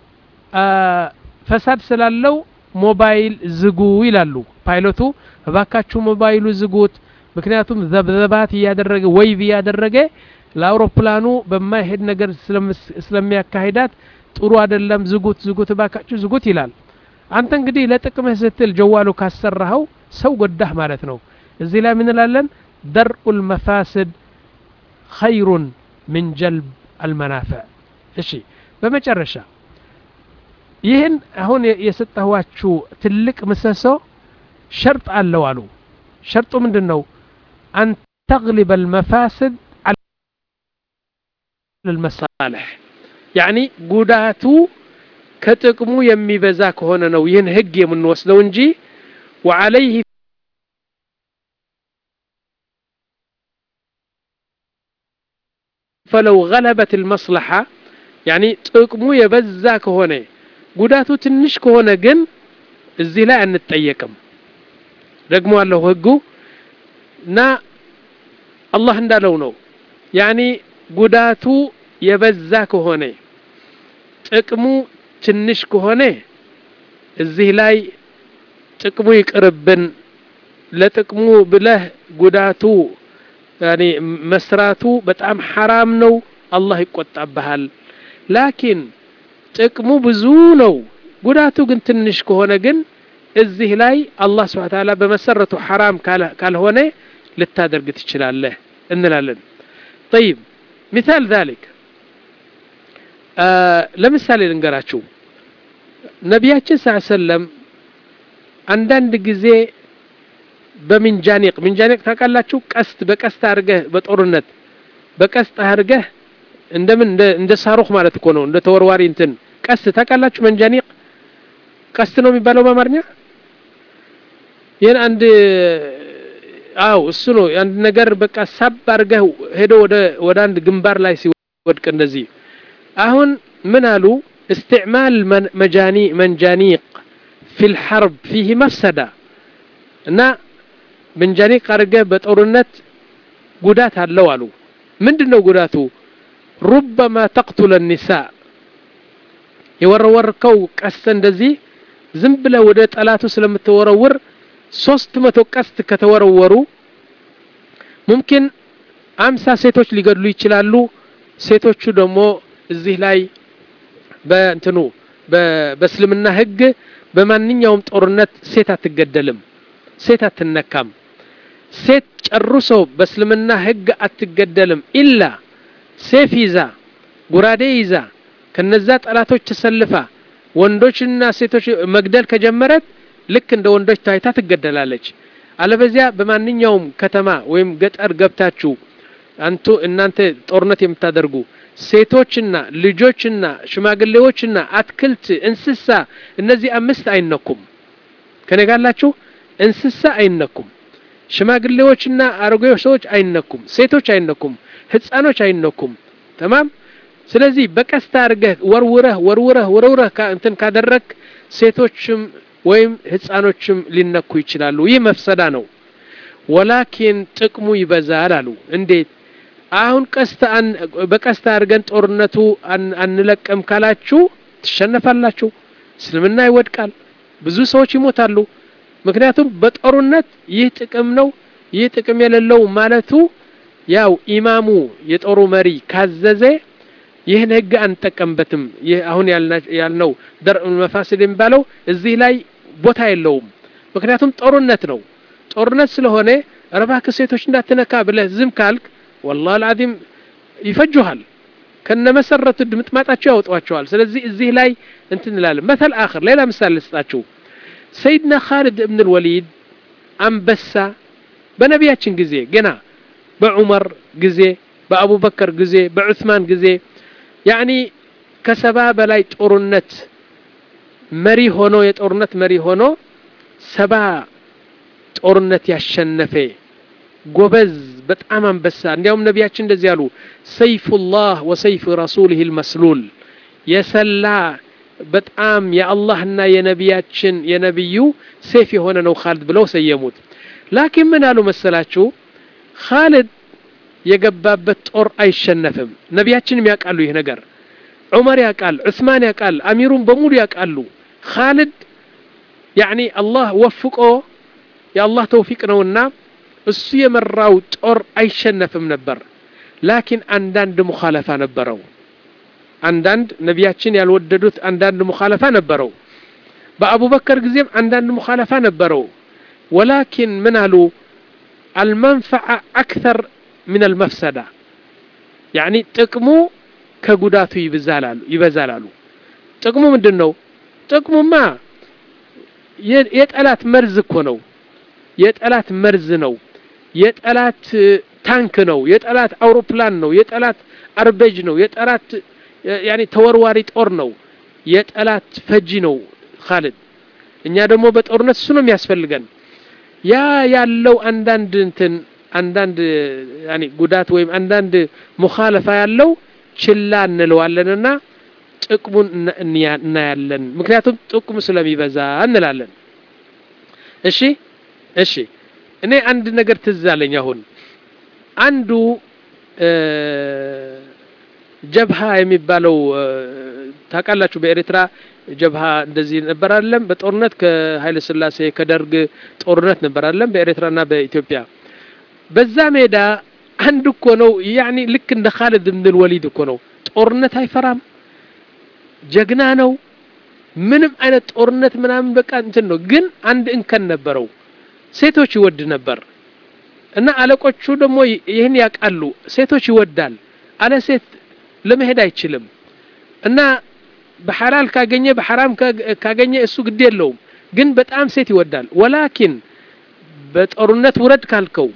ፈሳድ ስላለው ሞባይል ዝጉ ይላሉ ፓይሎቱ እባካችሁ ሞባይሉ ዝጉት ምክንያቱም ዘብዘባት እያደረገ ወይቭ እያደረገ ለአውሮፕላኑ በማይሄድ ነገር ስለሚያካሂዳት ጥሩ አይደለም ዝጉት ዝጉት እባካችሁ ዝጉት ይላል አንተ እንግዲህ ለጥቅምህ ስትል ጀዋሉ ካሰራኸው ሰው ጎዳህ ማለት ነው እዚህ ላይ ምንላለን ደርኡል መፋስድ ኸይሩን ምን ጀልብ አልመናፈዕ እሺ በመጨረሻ ይህን አሁን የሰጠኋችሁ ትልቅ ምሰሶ ሸርጥ አለው አሉ ሸርጡ ምንድን ነው አን ተግሊበ አልመፋስድ ልመሳልሕ ያኒ ጉዳቱ ከጥቅሙ የሚበዛ ከሆነ ነው ይህን ህግ የምንወስደው እንጂ ወዓለይህ ፈለው ገለበት ልመስለሓ ያኒ ጥቅሙ የበዛ ከሆነ ጉዳቱ ትንሽ ከሆነ ግን እዚህ ላይ አንጠየቅም ደግሞ አለሁ ህጉ እና አላህ እንዳለው ነው ያኒ ጉዳቱ የበዛ ከሆነ ጥቅሙ ትንሽ ከሆነ እዚህ ላይ ጥቅሙ ይቅርብን ለጥቅሙ ብለህ ጉዳቱ ያኒ መስራቱ በጣም ሐራም ነው አላህ ይቆጣብሃል ላኪን ጥቅሙ ብዙ ነው ጉዳቱ ግን ትንሽ ከሆነ ግን እዚህ ላይ አላህ ስብሓ ታላ በመሰረቱ ሐራም ካልሆነ ልታደርግ ትችላለህ እንላለን ጠይብ ሚታል ዛሊክ ለምሳሌ ልንገራችሁ ነቢያችን ስ ሰለም አንዳንድ ጊዜ በሚንጃኒቅ ሚንጃኒቅ ታውቃላችሁ ቀስት በቀስት አድርገህ በጦርነት በቀስት አድርገህ እንደምን እንደ ሳሩክ ማለት እኮ ነው እንደ ተወርዋሪ እንትን ቀስት ታውቃላችሁ መንጃኒቅ ቀስት ነው የሚባለው በአማርኛ ይህን አንድ አው እሱ ነው አንድ ነገር በቃ ሳብ አድርገህ ሄዶ ወደ አንድ ግንባር ላይ ሲወድቅ እንደዚህ አሁን ምን አሉ استعمال مجاني منجانيق في الحرب فيه مفسدة እና መንጃኒቅ አድርገህ በጦርነት ጉዳት አለው አሉ ምንድን ነው ጉዳቱ ሩበማ ተቅቱለ ኒሳ የወረወርከው ቀስት እንደዚህ ዝም ብለ ወደ ጠላቱ ስለምትወረውር ሶስት መቶ ቀስት ከተወረወሩ ሙምኪን አምሳ ሴቶች ሊገድሉ ይችላሉ ሴቶቹ ደግሞ እዚህ ላይ በእንትኑ በእስልምና ህግ በማንኛውም ጦርነት ሴት አትገደልም ሴት አትነካም ሴት ጨርሶ በእስልምና ህግ አትገደልም ኢላ ሴፍ ይዛ ጉራዴ ይዛ ከነዛ ጠላቶች ተሰልፋ ወንዶችና ሴቶች መግደል ከጀመረት ልክ እንደ ወንዶች ታይታ ትገደላለች አለበዚያ በማንኛውም ከተማ ወይም ገጠር ገብታችሁ አንቱ እናንተ ጦርነት የምታደርጉ ሴቶችና ልጆችና ሽማግሌዎችና አትክልት እንስሳ እነዚህ አምስት አይነኩም ከነጋላችሁ እንስሳ አይነኩም ሽማግሌዎችና አሮጌዎች ሰዎች አይነኩም ሴቶች አይነኩም ህፃኖች አይነኩም ተማም ስለዚህ በቀስታ አድርገህ ወርውረህ ወርውረህ ወርውረህ እንትን ካደረግ ሴቶችም ወይም ህፃኖችም ሊነኩ ይችላሉ ይህ መፍሰዳ ነው ወላኪን ጥቅሙ ይበዛል አሉ እንዴት አሁን ቀስታ በቀስታ አድርገን ጦርነቱ አንለቅም ካላችሁ ትሸነፋላችሁ እስልምና ይወድቃል ብዙ ሰዎች ይሞታሉ ምክንያቱም በጦርነት ይህ ጥቅም ነው ይህ ጥቅም የሌለው ማለቱ ያው ኢማሙ የጦሩ መሪ ካዘዘ ይህን ህግ አንጠቀምበትም ይህ አሁን ያልነው ደርእ መፋስድ የሚባለው እዚህ ላይ ቦታ የለውም ምክንያቱም ጦርነት ነው ጦርነት ስለሆነ እባክህ ሴቶች እንዳትነካ ብለህ ዝም ካልክ ወላሂ አልዓዚም ይፈጁሃል ከነመሰረቱ ድምጥማጣቸው ያወጧቸዋል ስለዚህ እዚህ ላይ እንትን እንላለን መተል አኽር ሌላ ምሳሌ ልስጣችሁ ሰይድና ካሊድ እብን ልወሊድ አንበሳ በነቢያችን ጊዜ ገና በዑመር ጊዜ በአቡበከር ጊዜ በዑስማን ጊዜ ያኒ ከሰባ በላይ ጦርነት መሪ ሆኖ የጦርነት መሪ ሆኖ ሰባ ጦርነት ያሸነፈ ጎበዝ በጣም አንበሳ እንዲያውም ነቢያችን እንደዚህ አሉ ሰይፉላህ ወሰይፍ ረሱልህ ልመስሉል የሰላ በጣም የአላህና የነቢያችን የነቢዩ ሴፍ የሆነ ነው ካሊድ ብለው ሰየሙት ላኪን ምን አሉ መሰላችሁ ካሊድ የገባበት ጦር አይሸነፍም ነቢያችንም ያውቃሉ ይህ ነገር ዑመር ያውቃል ዑስማን ያውቃል አሚሩን በሙሉ ያውቃሉ ካሊድ ያኒ አላህ ወፍቆ የአላህ ተውፊቅ ነውና እሱ የመራው ጦር አይሸነፍም ነበር ላኪን አንዳንድ ሙኻለፋ ነበረው አንዳንድ ነቢያችን ያልወደዱት አንዳንድ ሙኻለፋ ነበረው በአቡበከር ጊዜም አንዳንድ ሙኻለፋ ነበረው ወላኪን ምን አሉ አልመንፈዓ አክተር ምን አልመፍሰዳ ያኒ ጥቅሙ ከጉዳቱ ይበዛል አሉ ጥቅሙ ምንድን ነው ጥቅሙማ የጠላት መርዝ እኮ ነው የጠላት መርዝ ነው የጠላት ታንክ ነው የጠላት አውሮፕላን ነው የጠላት አርበጅ ነው የጠላት ያኒ ተወርዋሪ ጦር ነው የጠላት ፈጂ ነው ካሊድ እኛ ደግሞ በጦርነት እሱ ነው የሚያስፈልገን ያ ያለው አንዳንድ እንትን አንዳንድ ያኒ ጉዳት ወይም አንዳንድ ሙኻለፋ ያለው ችላ እንለዋለንና ጥቅሙን እናያለን ምክንያቱም ጥቅሙ ስለሚበዛ እንላለን እሺ እሺ እኔ አንድ ነገር ትዝ አለኝ አሁን አንዱ ጀብሃ የሚባለው ታውቃላችሁ በኤርትራ ጀብሃ እንደዚህ ነበር አለም በጦርነት ከኃይለ ስላሴ ከደርግ ጦርነት ነበር አለም በኤርትራና በኢትዮጵያ በዛ ሜዳ አንድ እኮ ነው ያኒ ልክ እንደ ካሊድ ብን ወሊድ እኮ ነው ጦርነት አይፈራም ጀግና ነው ምንም አይነት ጦርነት ምናምን በቃ እንትን ነው ግን አንድ እንከን ነበረው ሴቶች ይወድ ነበር እና አለቆቹ ደግሞ ይህን ያውቃሉ ሴቶች ይወዳል አለ ሴት ለመሄድ አይችልም እና በሐላል ካገኘ በሐራም ካገኘ እሱ ግድ የለውም ግን በጣም ሴት ይወዳል ወላኪን በጦርነት ውረድ ካልከው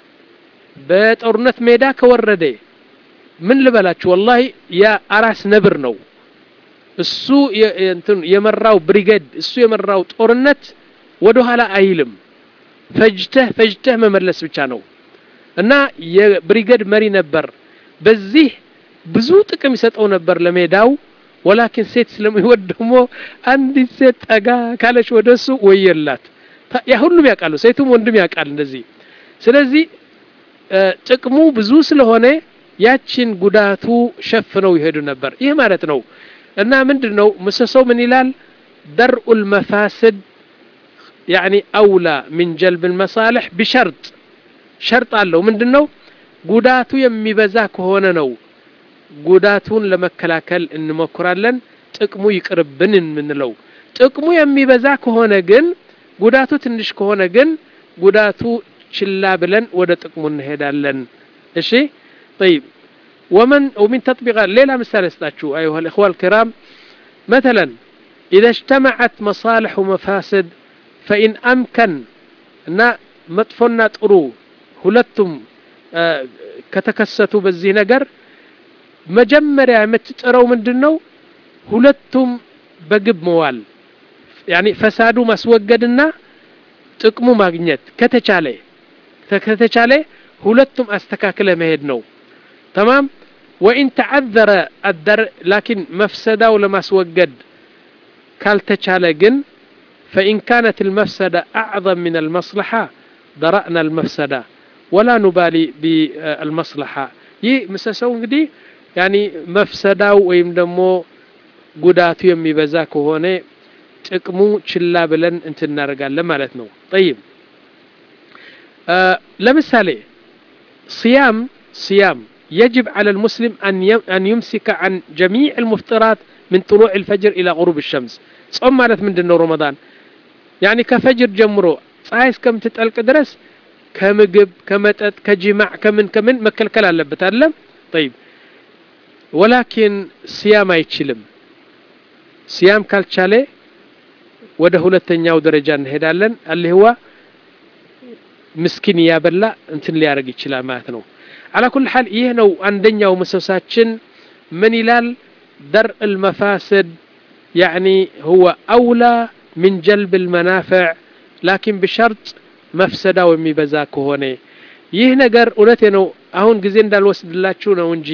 በጦርነት ሜዳ ከወረደ ምን ልበላችሁ ወላሂ የአራስ ነብር ነው እሱ የመራው ብሪጌድ እሱ የመራው ጦርነት ወደ ኋላ አይልም ፈጅተህ ፈጅተህ መመለስ ብቻ ነው እና የብሪጌድ መሪ ነበር በዚህ ብዙ ጥቅም ይሰጠው ነበር ለሜዳው ወላኪን ሴት ስለሚወድ ደግሞ አንዲት ሴት ጠጋ ካለች ወደ እሱ ወየላት ያ ሁሉም ያውቃሉ ሴቱም ወንድም ያውቃል እንደዚህ ስለዚህ ጥቅሙ ብዙ ስለሆነ ያችን ጉዳቱ ሸፍነው ይሄዱ ነበር ይህ ማለት ነው እና ምንድን ነው ምሰሶው ምን ይላል ደርኡ ልመፋስድ ያኒ አውላ ምን ጀልብ ልመሳልሕ ቢሸርጥ ሸርጥ አለው ምንድን ነው ጉዳቱ የሚበዛ ከሆነ ነው ጉዳቱን ለመከላከል እንሞክራለን ጥቅሙ ይቅርብን የምንለው ጥቅሙ የሚበዛ ከሆነ ግን ጉዳቱ ትንሽ ከሆነ ግን ጉዳቱ ችላ ብለን ወደ ጥቅሙ እንሄዳለን እሺ طيب ومن ومن تطبيقات ليلة مثال استاتشو أيها الإخوة الكرام مثلا إذا اجتمعت مصالح ومفاسد فإن أمكن أن مطفنا ጥሩ ሁለቱም ከተከሰቱ በዚህ ነገር መጀመሪያ የምትጥረው ምንድን ነው ሁለቱም በግብ መዋል ያኒ ፈሳዱ ማስወገድና ጥቅሙ ማግኘት ከተቻለ ከተቻለ ሁለቱም አስተካክለ መሄድ ነው ተማም ወኢን ተዓዘረ አደር ላኪን መፍሰዳው ለማስወገድ ካልተቻለ ግን فإن كانت المفسدة أعظم من المصلحة درأنا المفسدة ولا نبالي بالمصلحة ይህ ምሰሰው እንግዲህ ያኒ መፍሰዳው ወይም ደግሞ ጉዳቱ የሚበዛ ከሆነ ጥቅሙ ችላ ብለን እንትን እናደርጋለን ማለት ነው ጠይብ ለምሳሌ صيام صيام يجب على المسلم أن أن يمسك عن جميع المفطرات من طلوع الفجر إلى غروب الشمس صوم مالت من دنو رمضان يعني كفجر جمرو ፀሐይ እስከምትጠልቅ ድረስ ከምግብ ከመጠጥ ከጅማዕ ከምን ከምን መከልከል አለበት አይደለም ጠይብ ወላኪን ስያም አይችልም ስያም ካልቻለ ወደ ሁለተኛው ደረጃ እንሄዳለን አልህዋ ምስኪን እያበላ እንትን ሊያደርግ ይችላል ማለት ነው አላ ኩል ሓል ይህ ነው አንደኛው ምሰሳችን ምን ይላል درء المفاسد يعني هو أولى من جلب المنافع لكن بشرط مفسدة وميبዛ ከሆነ ይህ ነገር እውነቴ ነው አሁን ጊዜ እንዳልወስድላችሁ ነው እንጂ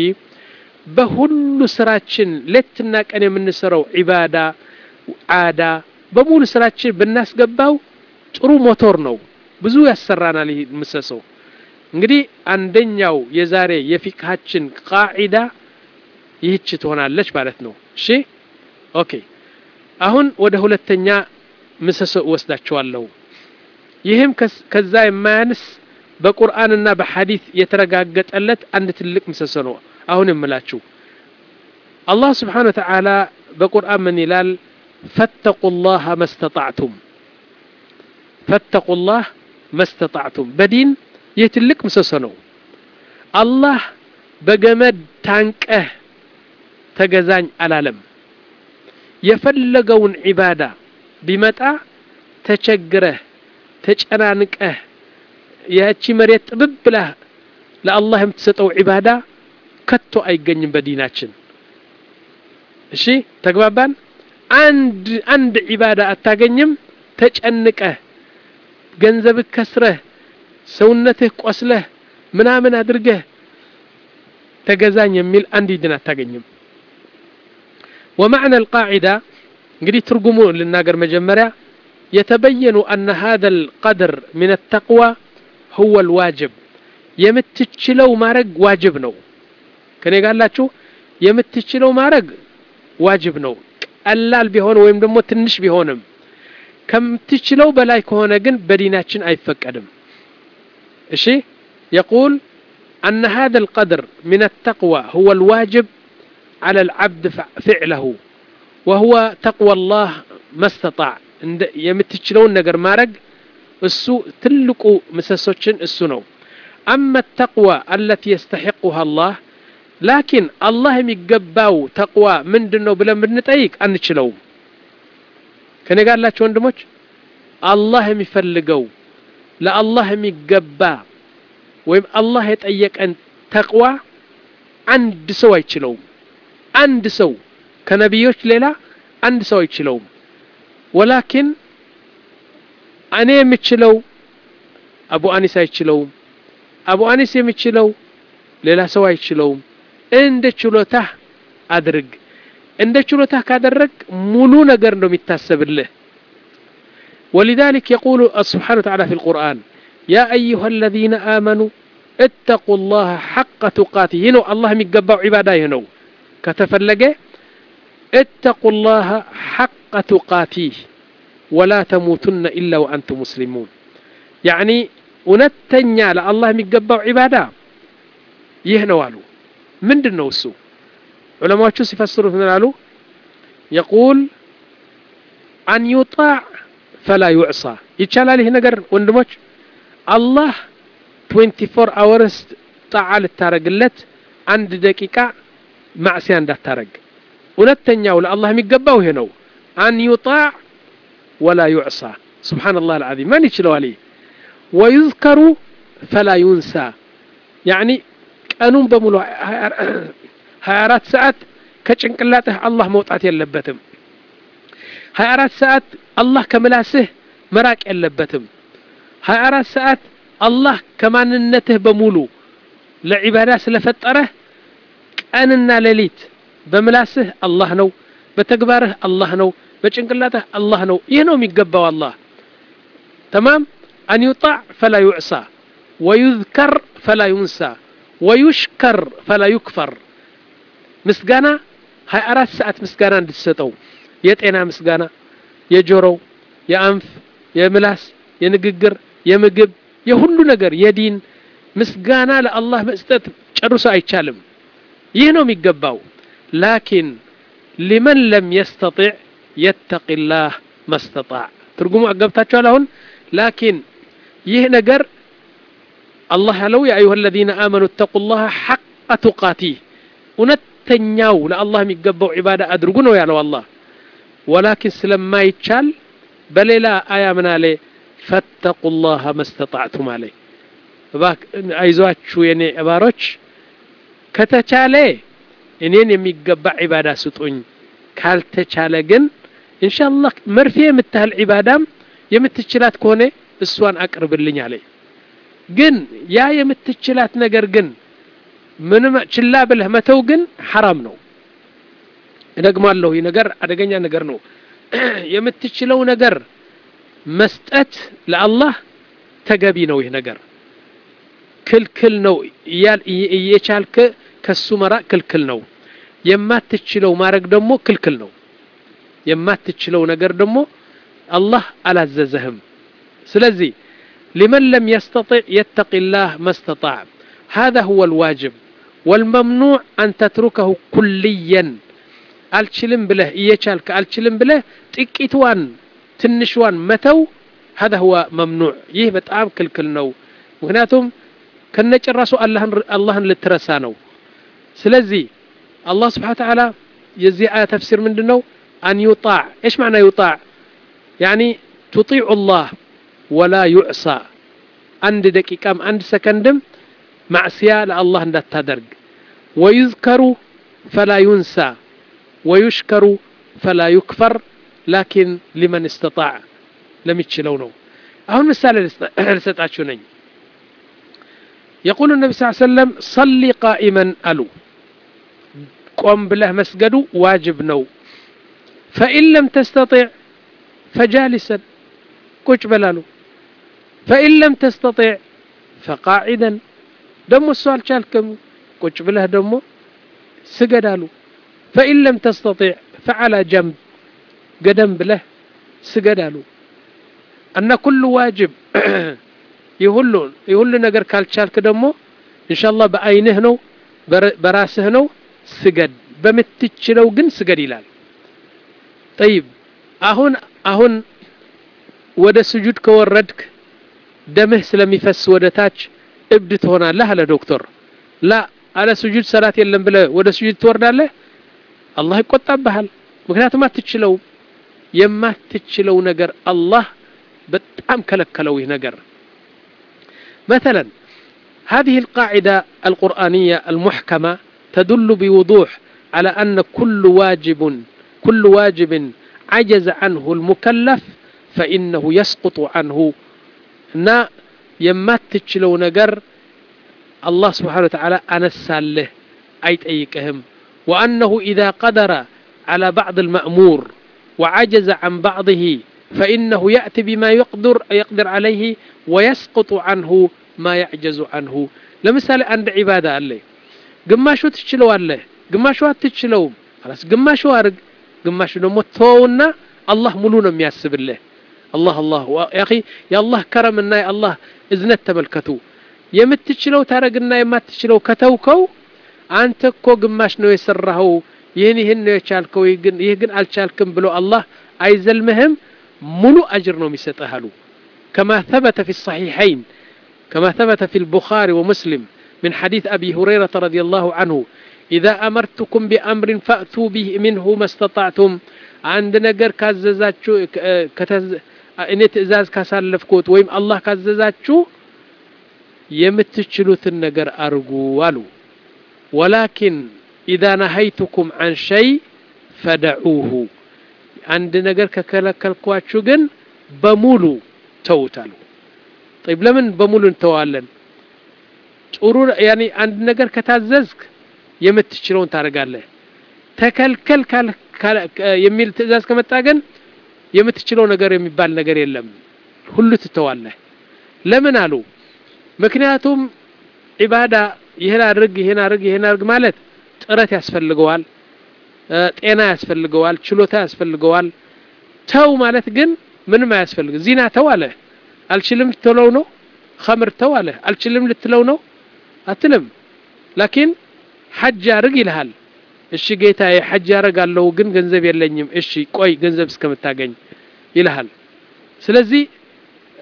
በሁሉ ስራችን ሌትና ቀን የምንሰራው ዒባዳ ዓዳ በሙሉ ስራችን ብናስገባው ጥሩ ሞቶር ነው ብዙ ያሰራናል ይህ ምሰሰው እንግዲህ አንደኛው የዛሬ የፊቅሃችን ቃዒዳ ይህች ትሆናለች ማለት ነው እሺ ኦኬ አሁን ወደ ሁለተኛ ምሰሶ እወስዳቸዋለሁ ይህም ከዛ የማያንስ በቁርአንና በሐዲት የተረጋገጠለት አንድ ትልቅ ምሰሶ ነው አሁን የምላችሁ አላህ ስብሓን ወተዓላ በቁርአን ምን ይላል ፈተቁ ላህ መስተጣዕቱም ፈተቁ ላህ መስተጣዕቱም በዲን ይህ ትልቅ ምሰሶ ነው አላህ በገመድ ታንቀህ ተገዛኝ አላለም የፈለገውን ዒባዳ ቢመጣ ተቸግረህ ተጨናንቀህ ያቺ መሬት ጥብብ ብለህ ለአላህ የምትሰጠው ዒባዳ ከቶ አይገኝም በዲናችን እሺ ተግባባን አንድ አንድ ዒባዳ አታገኝም ተጨንቀህ ገንዘብህ ከስረህ ሰውነትህ ቆስለህ ምናምን አድርገህ ተገዛኝ የሚል አንድ ድን አታገኝም ومعنى القاعدة እንግዲህ ትርጉሙ ልናገር መጀመሪያ يتبين أن هذا القدر من التقوى هو الواجب የምትችለው ማድረግ ዋጅብ ነው ከኔ ጋላችሁ የምትችለው ማድረግ ዋጅብ ነው ቀላል ቢሆን ወይም ደግሞ ትንሽ ቢሆንም ከምትችለው በላይ ከሆነ ግን በዲናችን አይፈቀድም እሺ يقول أن هذا القدر من التقوى هو الواجب على العبد فعله وهو تقوى الله ما استطاع የምትችለውን ነገር ማድረግ እሱ ትልቁ ምሰሶችን እሱ ነው أما التقوى التي يستحقها الله لكن الله የሚገባው ተቅዋ ምንድን ነው ብለን ብንጠይቅ አንችለውም ከኔ ጋር ላቸው ወንድሞች አላህ የሚፈልገው ለአላህ የሚገባ ወይም አላህ የጠየቀን ተቅዋ አንድ ሰው አይችለውም አንድ ሰው ከነቢዮች ሌላ አንድ ሰው አይችለውም ወላኪን እኔ የምችለው አቡ አኒስ አይችለውም አቡ አኒስ የሚችለው ሌላ ሰው አይችለውም እንደ ችሎታህ አድርግ እንደ ችሎታህ ካደረግ ሙሉ ነገር ነው የሚታሰብልህ ولذلك يقول سبحانه وتعالى في القرآن يا أيها الذين آمنوا اتقوا الله حق تقاته هنا الله ميقبع عباده هنا كتفلقه اتقوا الله حق تقاته ولا تموتن إلا وأنتم مسلمون يعني እውነተኛ ለአላህ የሚገባው ዒባዳ ይህ ነው አሉ ምንድን ነው እሱ ዑለማዎቹ ሲፈስሩት ምን አሉ የቁል አን ዩጣዕ ፈላ ዩዕሳ ይቻላል ይህ ነገር ወንድሞች አላህ 24 አወርስ ጣዓ ልታረግለት አንድ ደቂቃ ማዕስያ እንዳታረግ እውነተኛው ለአላህ የሚገባው ይሄ ነው አን ዩጣዕ ወላ ዩዕሳ ስብሓንላህ አልዓዚም ማን ይችለዋል ይህ ويذكر فلا ينسى يعني ቀኑን በሙሉ 24 ሰዓት ከጭንቅላትህ አላህ መውጣት የለበትም 24 ሰዓት አላህ ከምላስህ መራቅ የለበትም 24 ሰዓት አላህ ከማንነትህ በሙሉ ለዒባዳ ስለፈጠረህ ቀንና ሌሊት በምላስህ አላህ ነው በተግባርህ አላህ ነው በጭንቅላትህ አላህ ነው ይህ ነው የሚገባው አላህ ተማም أن يطاع فلا يعصى ويذكر فلا ينسى ويشكر فلا يكفر مسقانا هاي أرات ساعات مسقانا እንድትሰጠው የጤና ምስጋና የጆሮው የአንፍ የምላስ የንግግር የምግብ የሁሉ ነገር የዲን ምስጋና ለአላህ መስጠት ጨርሶ አይቻልም ይህ ነው የሚገባው ላኪን ሊመን ለም የስተጢዕ የተቂ ላህ መስተጣዕ ትርጉሙ አገብታችኋል አሁን ላኪን ይህ ነገር አላህ ያለው ያ አዩሃ አለዚነ አመኑ እተቁ ላህ ሐቀ ቱቃቲህ እውነተኛው ለአላህ የሚገባው ዒባዳ አድርጉ ነው ያለው አላህ ወላኪን ስለማይቻል በሌላ አያ ምን አለ ፈተቁ ላህ መስተጣዕቱም አለ አይዟችሁ የኔ እባሮች ከተቻለ እኔን የሚገባ ዒባዳ ስጡኝ ካልተቻለ ግን ኢንሻአላህ መርፌ የምታህል ዒባዳም የምትችላት ከሆነ እሷን አቅርብልኝ አለ ግን ያ የምትችላት ነገር ግን ምንም ችላ ብለህ መተው ግን ሐራም ነው እደግማለሁ ይህ ነገር አደገኛ ነገር ነው የምትችለው ነገር መስጠት ለአላህ ተገቢ ነው ይህ ነገር ክልክል ነው እየቻልክ ከሱ መራቅ ክልክል ነው የማትችለው ማድረግ ደግሞ ክልክል ነው የማትችለው ነገር ደግሞ አላህ አላዘዘህም ስለዚህ لمن لم يستطع يتقي الله ما استطاع هذا هو الواجب والممنوع أن تتركه كليا አልችልም ብለህ እየቻልክ አልችልም ብለህ ጥቂትዋን ትንሽዋን መተው هذا هو ممنوع ይህ በጣም ክልክል ነው ምክንያቱም ከነጭራሱ አላህን ልትረሳ ነው ስለዚህ አላህ ስብሓን ተዓላ የዚህ አያ ተፍሲር ምንድን ነው አን ዩጣዕ ايش معنى يطاع يعني تطيع الله ولا يعصى አንድ ደቂቃም አንድ ሰከንድም ማዕስያ ለአላህ እንዳታደርግ ወዩዝከሩ ፈላ ዩንሳ ወዩሽከሩ ፈላ ዩክፈር ላኪን ሊመን እስተጣዕ ለሚችለው ነው አሁን ምሳሌ ልሰጣችሁ ነኝ يقول النبي صلى الله عليه وسلم صلي قائما ألو قم بله مسجد واجب نو فإن لم تستطع فجالسا كوش بلالو فإن لم تستطع فقاعدا دمو السؤال شالكم كوش بله دمو سجدالو فإن لم تستطع فعلى جنب قدم بله سجدالو أن كل واجب የሁሉ የሁሉ ነገር ካልቻልክ ደግሞ ኢንሻአላህ በአይንህ ነው በራስህ ነው ስገድ በምትችለው ግን ስገድ ይላል ጠይብ አሁን አሁን ወደ ስጁድ ከወረድክ ደምህ ስለሚፈስ ወደ ታች እብድ ትሆናለህ አለ ዶክተር ላ አለ ስጁድ ሰላት የለም ብለ ወደ ስጁድ ትወርዳለህ አላህ ይቆጣብሃል ምክንያቱም አትችለውም የማትችለው ነገር አላህ በጣም ከለከለው ይህ ነገር مثلا هذه القاعدة القرآنية المحكمة تدل بوضوح على أن كل واجب كل واجب عجز عنه المكلف فإنه يسقط عنه نا يمات تشلو نجر الله سبحانه وتعالى أنسى له أيت أيكهم وأنه إذا قدر على بعض المأمور وعجز عن بعضه فإنه يأتي بما يقدر يقدر عليه ويسقط عنه ما يعجز عنه لمثال عند عبادة الله ግማሹ ትችለዋለህ ግማሹ አትችለውም خلاص ግማሹ አርግ ግማሹ ደግሞ ተወውና አላህ ሙሉ ነው የሚያስብልህ አላህ አላህ ያ አኺ የአላህ ከረምና የአላህ እዝነት ተመልከቱ የምትችለው ታረግና የማትችለው ከተውከው አንተ እኮ ግማሽ ነው የሰራኸው ይህን ይህን ነው የቻልከው ይህ ግን አልቻልክም ብሎ አላህ አይዘልምህም ሙሉ አጅር ነው የሚሰጥህ አሉ كما ثبت في الصحيحين كما ثبت في البخاري ومسلم من حديث أبي هريرة رضي الله عنه إذا أمرتكم بأمر فأتوا به منه ما استطعتم عند نجر كاززاتشو كتز እኔ ትእዛዝ ካሳለፍኩት ወይም አላህ ካዘዛችሁ የምትችሉትን ነገር አርጉ አሉ ወላኪን ኢዛ ነሀይቱኩም አን ሸይ ፈደዑሁ አንድ ነገር ከከለከልኳችሁ ግን በሙሉ ተውታሉ ጠይብ ለምን በሙሉ እንተዋለን ጥሩ ያኒ አንድ ነገር ከታዘዝክ የምትችለውን ታደርጋለህ ተከልከል የሚል ትእዛዝ ከመጣ ግን የምትችለው ነገር የሚባል ነገር የለም ሁሉ ትተዋለህ ለምን አሉ ምክንያቱም ዒባዳ ይህን አድርግ ይህን አድርግ ይህን አድርግ ማለት ጥረት ያስፈልገዋል ጤና ያስፈልገዋል ችሎታ ያስፈልገዋል ተው ማለት ግን ምንም አያስፈልግ ዚና ተው አለ አልችልም ልትለው ነው ኸምር ተው አለ አልችልም ልትለው ነው አትልም ላኪን ሐጅ አርግ ይልሃል እሺ ጌታዬ ሐጅ አረጋለሁ ግን ገንዘብ የለኝም እሺ ቆይ ገንዘብ እስከምታገኝ ይልሃል ስለዚህ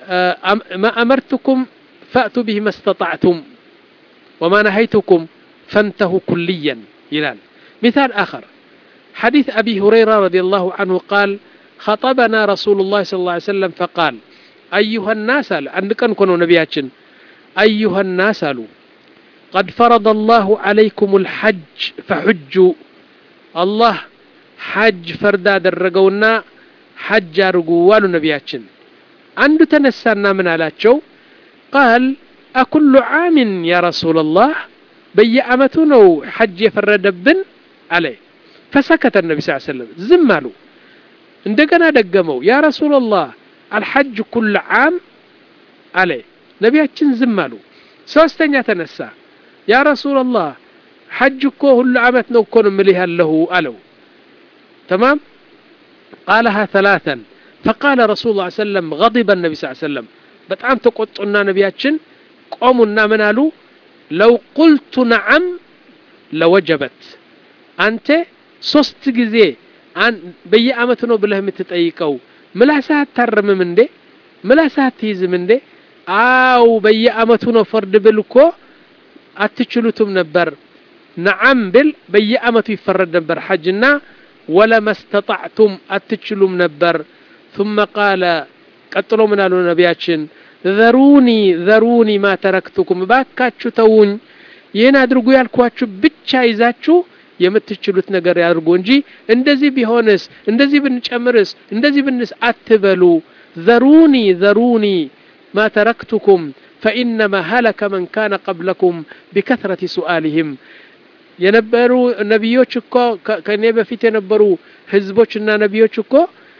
ማ አመርትኩም ፈእቱ ብህ መስተጣዕቱም ወማ ነሀይቱኩም ፈንተሁ ኩልየን ይላል مثال آخر حديث أبي هريرة رضي الله عنه قال خطبنا رسول الله صلى الله عليه وسلم فقال أيها الناس عندك كانوا نبياتشن أيها الناس قد فرض الله عليكم الحج فحجوا الله حج فردا درقونا حج أرقوا نبياتشن عنده تنسانا من على قال أكل عام يا رسول الله بيعمتنا حج يفرد بن عليه فسكت النبي صلى الله عليه وسلم زمالوا እንደገና ደገመው ያ ረሱላላህ አልሐጅ ኩል ዓም አለ ነቢያችን ዝም አሉ ሶስተኛ ተነሳ ያ ረሱላላህ ሐጅ እኮ ሁሉ ዓመት ነው እኮ ነው ምልህ ያለሁ አለው ተማም ቃለሃ ثلاثا فقال رسول الله صلى الله عليه وسلم غضب النبي صلى الله عليه وسلم በጣም ተቆጡና ነቢያችን ቆሙና ምን አሉ ለው ቁልቱ ነዓም ለወጀበት አንተ ሶስት ጊዜ በየአመቱ ነው ብለህ የምትጠይቀው ምላስህ አታርምም እንዴ ምላስህ አትይዝም እንዴ አው በየአመቱ ነው ፈርድ ብል እኮ አትችሉትም ነበር ነዓም ብል በየአመቱ ይፈረድ ነበር ሐጅና ወለማ ስተጣዕቱም አትችሉም ነበር ثم قال ቀጥሎ ምን አሉ ነቢያችን ዘሩኒ ዘሩኒ ማ ተረክቱኩም ባካችሁ ተውኝ ይህን አድርጉ ያልኳችሁ ብቻ ይዛችሁ የምትችሉት ነገር ያድርጉ እንጂ እንደዚህ ቢሆንስ እንደዚህ ብንጨምርስ እንደዚህ ብንስ አትበሉ ዘሩኒ ዘሩኒ ማ ተረክቱኩም ፈኢነማ ሀለከ መን ካነ ቀብለኩም ቢከትረት ሱአልህም የነበሩ ነቢዮች እኮ ከእኔ በፊት የነበሩ ህዝቦችና ነቢዮች እኮ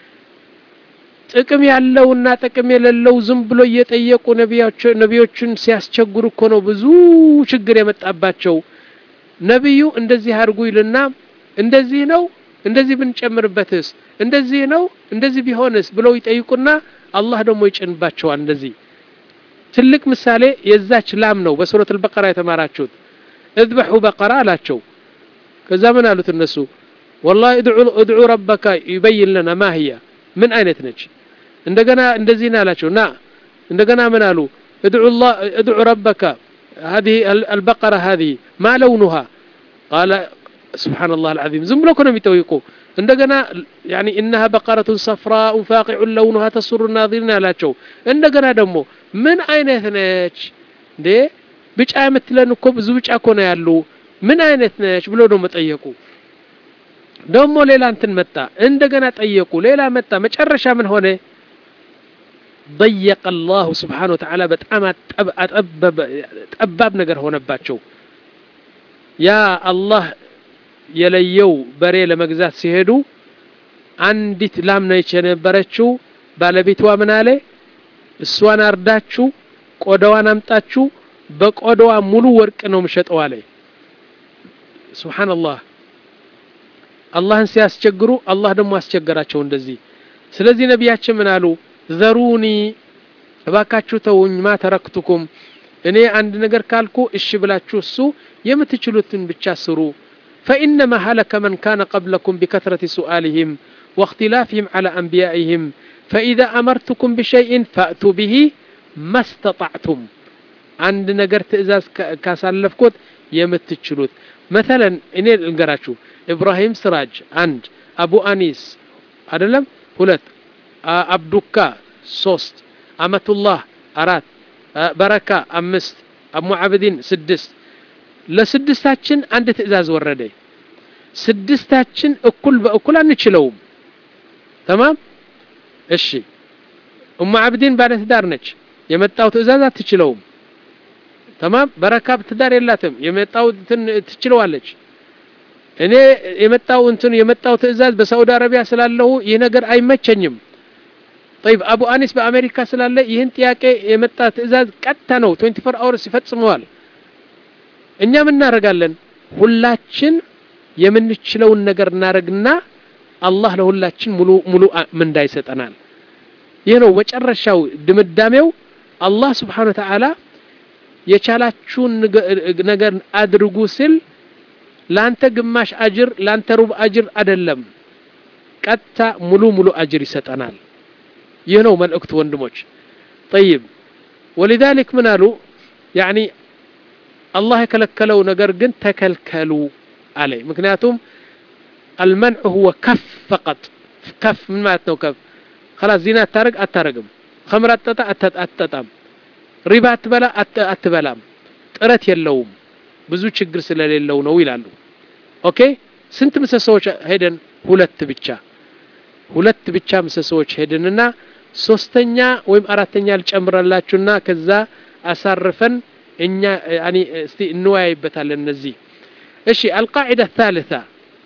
ጥቅም ያለውና ጥቅም የሌለው ዝም ብሎ እየጠየቁ ነቢዮችን ሲያስቸግሩ እኮ ነው ብዙ ችግር የመጣባቸው ነቢዩ እንደዚህ አድርጉ ይልና እንደዚህ ነው እንደዚህ ብንጨምርበትስ እንደዚህ ነው እንደዚህ ቢሆንስ ብለው ይጠይቁና አላህ ደግሞ ይጭንባቸዋል እንደዚህ ትልቅ ምሳሌ የዛች ላም ነው በሱረት አልበቀራ የተማራችሁት እذبሑ በቀራ አላቸው ከዛ ምን አሉት እነሱ ወላሂ እድዑ ረበካ ይበይን ለና ማ ህያ ምን አይነት ነች እንደገና እንደዚህ ነው አላቸው ና እንደገና ምን አሉ እድዑ ረበካ هذه البقرة هذه ما لونها قال سبحان الله العظيم زم لو كنا يتويقوا عندنا يعني إنها بقرة صفراء فاقع لونها تسر الناظرين لا تشو عندنا دمو من أين ثنيش دي ብጫ የምትለን እኮ ብዙ ብጫ እኮ ነው ያሉ ምን አይነት ነች ብሎ ደግሞ ጠየቁ ደግሞ ሌላ እንትን መጣ እንደገና ጠየቁ ሌላ መጣ መጨረሻ ምን ሆነ ضيق الله سبحانه وتعالى በጣም ጠባብ ነገር ሆነባቸው ያ አላህ የለየው በሬ ለመግዛት ሲሄዱ አንዲት ላም ነች የነበረችው ባለቤቷ ምን አለ እሷን አርዳችሁ ቆዳዋን አምጣችሁ በቆዳዋ ሙሉ ወርቅ ነው ምሸጠው አለ ሱብሓነላህ አላህን ሲያስቸግሩ አላህ ደግሞ አስቸገራቸው እንደዚህ ስለዚህ ነቢያችን ምን አሉ ዘሩኒ እባካችሁ ተውኝ ማ ተረክቱኩም እኔ አንድ ነገር ካልኩ እሺ ብላችሁ እሱ የምትችሉትን ብቻ ስሩ فإنما هلك من كان قبلكم بكثرة سؤالهم واختلافهم على أنبيائهم فإذا أمرتكم بشيء فأتوا به ما استطعتم عند نجر تئزاز كاسالفكوت يمتتشلوت مثلا إني القراتشو إبراهيم سراج عند أبو أنيس أدلم هلت አብዱካ ሶስት አመቱላህ አራት በረካ አምስት አሙ አብዲን ስድስት ለስድስታችን አንድ ትእዛዝ ወረደ ስድስታችን እኩል በእኩል አንችለውም ተማም እሺ እሙ አብዲን ባለትዳር ነች የመጣው ትእዛዝ አትችለውም ተማም በረካ ትዳር የላትም የመጣው ትችለዋለች እኔ የመጣው እንትን የመጣው ትእዛዝ በሳውዲ አረቢያ ስላለሁ ይህ ነገር አይመቸኝም طيب አቡ አኒስ በአሜሪካ ስላለ ይህን ጥያቄ የመጣ ትእዛዝ ቀጥታ ነው 24 አወርስ ይፈጽመዋል እኛም እናደርጋለን ሁላችን የምንችለውን ነገር እናደርግና አላህ ለሁላችን ሙሉ ሙሉ ምንዳ ይሰጠናል ይህ ነው መጨረሻው ድምዳሜው አላህ ስብሓን ወተዓላ የቻላችሁን ነገር አድርጉ ሲል ላንተ ግማሽ አጅር ላንተ ሩብ አጅር አይደለም ቀጥታ ሙሉ ሙሉ አጅር ይሰጠናል ይህ ነው መልእክቱ ወንድሞች ጠይብ ወሊዛሊክ ምን አሉ ያኒ አላህ የከለከለው ነገር ግን ተከልከሉ አለ ምክንያቱም አልመንዑ ሁወ ከፍ ፈቀጥ ከፍ ምን ማለት ነው ከፍ خلاص ዚና አታረግ አታረግም ከምር አትጠጣ አትጠጣም ሪባ አትበላ አትበላም ጥረት የለውም ብዙ ችግር ስለሌለው ነው ይላሉ ኦኬ ስንት ምሰሶዎች ሄደን ሁለት ብቻ ሁለት ብቻ ምሰሶዎች ሄድንና ሶስተኛ ወይም አራተኛ ልጨምረላችሁና ከዛ አሳርፈን እኛ ያኒ እስቲ እንወያይበታለን እነዚህ እሺ አልቃዒዳ الثالثة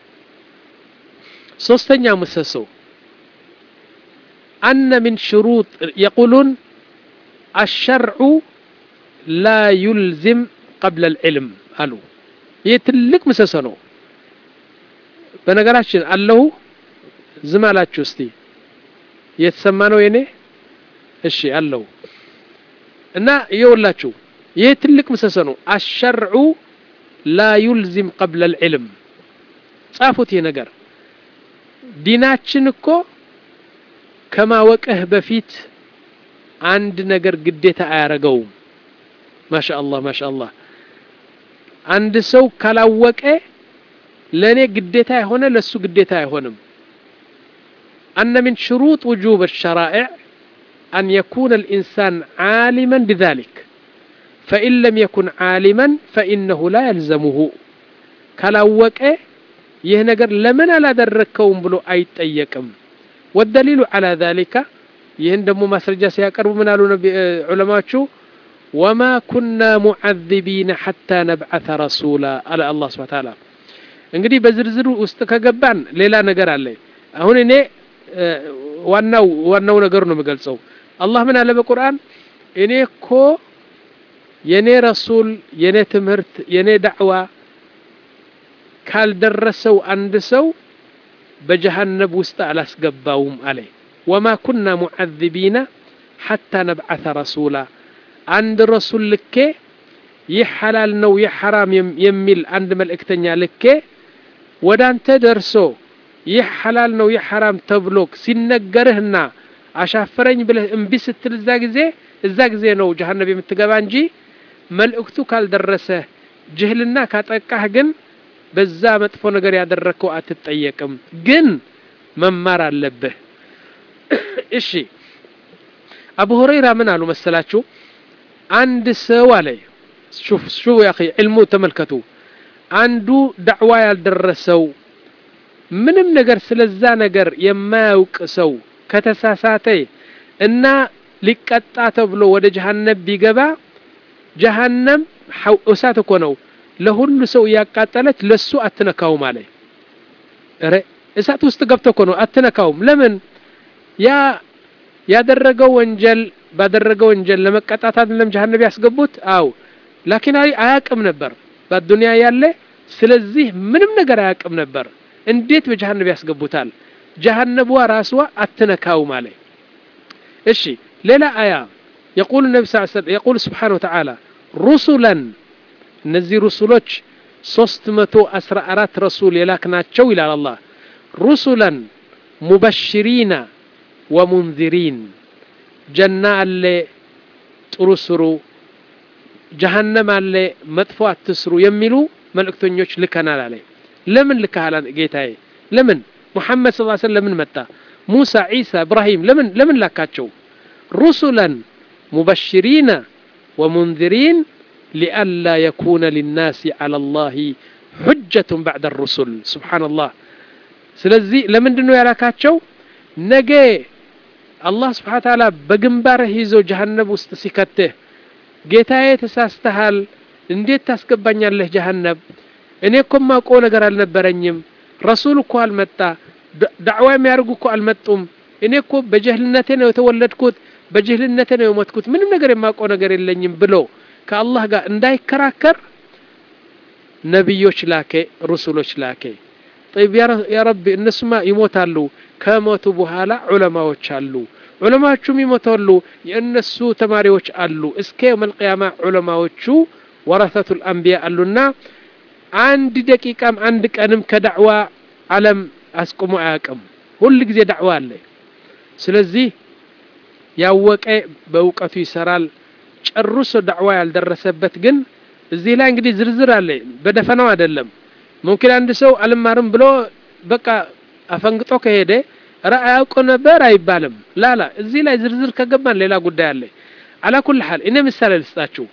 ሶስተኛ ምሰሶ أن من شروط يقولون الشرع لا يلزم قبل العلم አሉ ይህ ትልቅ ምሰሶ ነው በነገራችን አለሁ ዝም አላችሁ እስቲ የተሰማ ነው የኔ እሺ አለው እና ይኸውላችሁ ይህ ትልቅ ምሰሶ ነው አሸርዑ ላ ዩልዚም ቀብለ ልዕልም ጻፉት ይህ ነገር ዲናችን እኮ ከማወቅህ በፊት አንድ ነገር ግዴታ አያረገውም ማሻ አላህ ማሻ አላህ አንድ ሰው ካላወቀ ለእኔ ግዴታ የሆነ ለሱ ግዴታ አይሆንም أن من شروط وجوب الشرائع أن يكون الإنسان عالما بذلك فإن لم يكن عالما فإنه لا يلزمه كلاوك يهنجر لمن لا دركهم بلو أي تأيكم والدليل على ذلك يهندم مسرجة سيقرب من علماء شو وما كنا معذبين حتى نبعث رسولا على الله سبحانه وتعالى እንግዲህ በዝርዝሩ ውስጥ ከገባን ሌላ ነገር አለ አሁን እኔ ዋናው ዋናው ነገር ነው የምገልጸው አላህ ምን አለ በቁርአን እኔ እኮ የኔ ረሱል የኔ ትምህርት የኔ ዳዕዋ ካልደረሰው አንድ ሰው በጀሃነብ ውስጥ አላስገባውም አለ ወማ ኩና ሙዓذቢና ሐታ ነብዓث ረሱላ አንድ ረሱል ልኬ ይህ ሐላል ነው ይህ ሐራም የሚል አንድ መልእክተኛ ልኬ ወደ አንተ ደርሶ ይህ ሐላል ነው ይህ ሐራም ተብሎ ሲነገርህና አሻፈረኝ ብለህ እምቢ ስትል እዛ ጊዜ እዛ ጊዜ ነው ጀሃነብ የምትገባ እንጂ መልእክቱ ካልደረሰ ጅህልና ካጠቃህ ግን በዛ መጥፎ ነገር ያደረግከው አትጠየቅም ግን መማር አለብህ እሺ አቡ ሁረይራ ምን አሉ መሰላችሁ አንድ ሰው አለ ሹፍ ሹ ያ ዕልሙ ተመልከቱ አንዱ ዳዕዋ ያልደረሰው ምንም ነገር ስለዛ ነገር የማያውቅ ሰው ከተሳሳተ እና ሊቀጣ ተብሎ ወደ ጀሃነም ቢገባ ጀሃነም እሳት እኮ ነው ለሁሉ ሰው እያቃጠለች ለሱ አትነካውም አለ ረ እሳት ውስጥ ገብቶ እኮ ነው አትነካውም ለምን ያ ያደረገው ወንጀል ባደረገው ወንጀል ለመቀጣት አይደለም ጀሃነም ያስገቡት አው ላኪን አያቅም ነበር በዱንያ ያለ ስለዚህ ምንም ነገር አያቅም ነበር እንዴት በጀሃነብ ያስገቡታል ጀሃነቧ ራስዋ አትነካውም አለ እሺ ሌላ አያ يقول النبي صلى الله عليه وسلم يقول سبحانه وتعالى رسلا እነዚህ ሩሱሎች ሶስት መቶ አስራ አራት ረሱል የላክናቸው ይላል አላህ ሩሱላን ሙበሽሪና ወሙንዚሪን ጀና አለ ጥሩ ስሩ ጀሃነም አለ መጥፎ አትስሩ የሚሉ መልእክተኞች ልከናል አለ ለምን ልከሃል ጌታዬ ለምን ሙሐመድ ስ ሰለም ለምን መጣ ሙሳ ዒሳ እብራሂም ለምን ለምን ላካቸው ሩሱላን ሙበሽሪና ወሙንዚሪን ሊአላ የኩነ ሊናስ ዓላ ላህ ሑጀቱን ባዕደ ሩሱል ስብሓንላህ ስለዚህ ለምንድን ነው ያላካቸው ነገ አላህ ስብሓን ታላ በግንባርህ ይዞ ጀሃነብ ውስጥ ሲከትህ ጌታዬ ተሳስተሃል እንዴት ታስገባኛለህ ጀሃነብ እኔ እኮ ማውቀው ነገር አልነበረኝም ረሱል እኮ አልመጣ ዳዕዋ የሚያደርጉ እኮ አልመጡም እኔ እኮ በጀህልነቴ ነው የተወለድኩት በጅህልነቴ ነው የሞትኩት ምንም ነገር የማውቀው ነገር የለኝም ብሎ ከአላህ ጋር እንዳይከራከር ነቢዮች ላኬ ሩሱሎች ላኬ ጠይብ ያ ረቢ እነሱማ ይሞታሉ ከሞቱ በኋላ ዑለማዎች አሉ ዑለማዎቹም ይሞታሉ የእነሱ ተማሪዎች አሉ እስከ የውም አልቅያማ ዑለማዎቹ ወረሰቱ ልአንቢያ አሉና አንድ ደቂቃም አንድ ቀንም ከዳዕዋ ዓለም አስቁሞ አያውቅም ሁል ጊዜ ዳዕዋ አለ ስለዚህ ያወቀ በእውቀቱ ይሰራል። ጨርሶ ዳዕዋ ያልደረሰበት ግን እዚህ ላይ እንግዲህ ዝርዝር አለ፣ በደፈናው አይደለም። ሙምኪን አንድ ሰው አልማርም ብሎ በቃ አፈንግጦ ከሄደ ራ አያውቅ ነበር አይባልም። ላላ እዚህ ላይ ዝርዝር ከገባን ሌላ ጉዳይ አለ። አላ ኩል ሐል እኔ ምሳሌ ልስጣችሁ።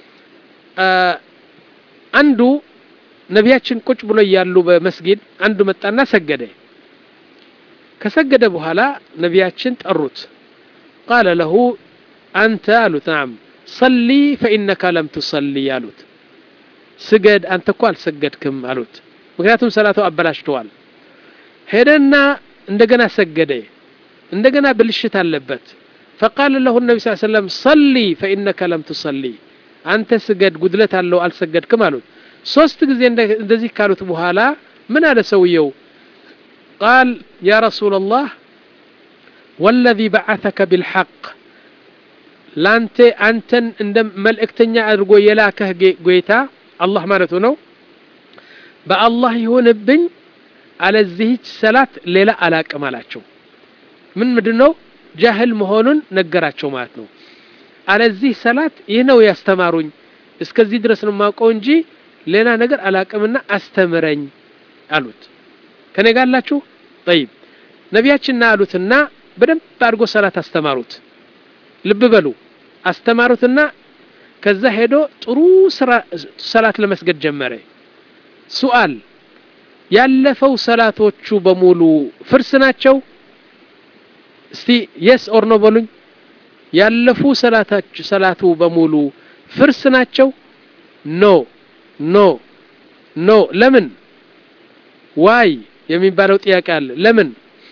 አንዱ ነቢያችን ቁጭ ብሎ እያሉ በመስጊድ አንዱ መጣና ሰገደ። ከሰገደ በኋላ ነቢያችን ጠሩት። ቃለ ለሁ አንተ አሉት። ናም ሰሊ ፈኢነካ ለም ቱሰሊ አሉት። ስገድ አንተ እኮ አልሰገድክም አሉት። ምክንያቱም ሰላቱ አበላሽተዋል። ሄደና እንደገና ሰገደ። እንደገና ብልሽት አለበት። ፈቃለ ለሁ ነቢ ስ ሰለም ሰሊ ፈኢነከ ለም ቱሰሊ አንተ ስገድ ጉድለት አለው አልሰገድክም አሉት። ሶስት ጊዜ እንደዚህ ካሉት በኋላ ምን አለ ሰውየው? ቃል ያ ረሱላላህ ወለዚ በዓተከ ቢልሐቅ ላንተ አንተን እንደ መልእክተኛ አድርጎ የላከህ ጌታ አላህ ማለቱ ነው። በአላህ ይሁንብኝ አለዚህች ሰላት ሌላ አላቅም አላቸው። ምን ምንድን ነው ጃህል መሆኑን ነገራቸው ማለት ነው። አለዚህ ሰላት ይህ ነው ያስተማሩኝ፣ እስከዚህ ድረስ ነው የማውቀው እንጂ ሌላ ነገር አላቅምና አስተምረኝ አሉት። ከኔ ጋር አላችሁ? ጠይብ ነቢያችንና አሉትና በደንብ አድርጎ ሰላት አስተማሩት። ልብ በሉ አስተማሩትና ከዛ ሄዶ ጥሩ ሰላት ለመስገድ ጀመረ። ሱአል ያለፈው ሰላቶቹ በሙሉ ፍርስ ናቸው? እስቲ የስ ኦር ኖ በሉኝ። ያለፉ ሰላቱ በሙሉ ፍርስ ናቸው? ኖ ኖ ኖ። ለምን ዋይ የሚባለው ጥያቄ አለ። ለምን?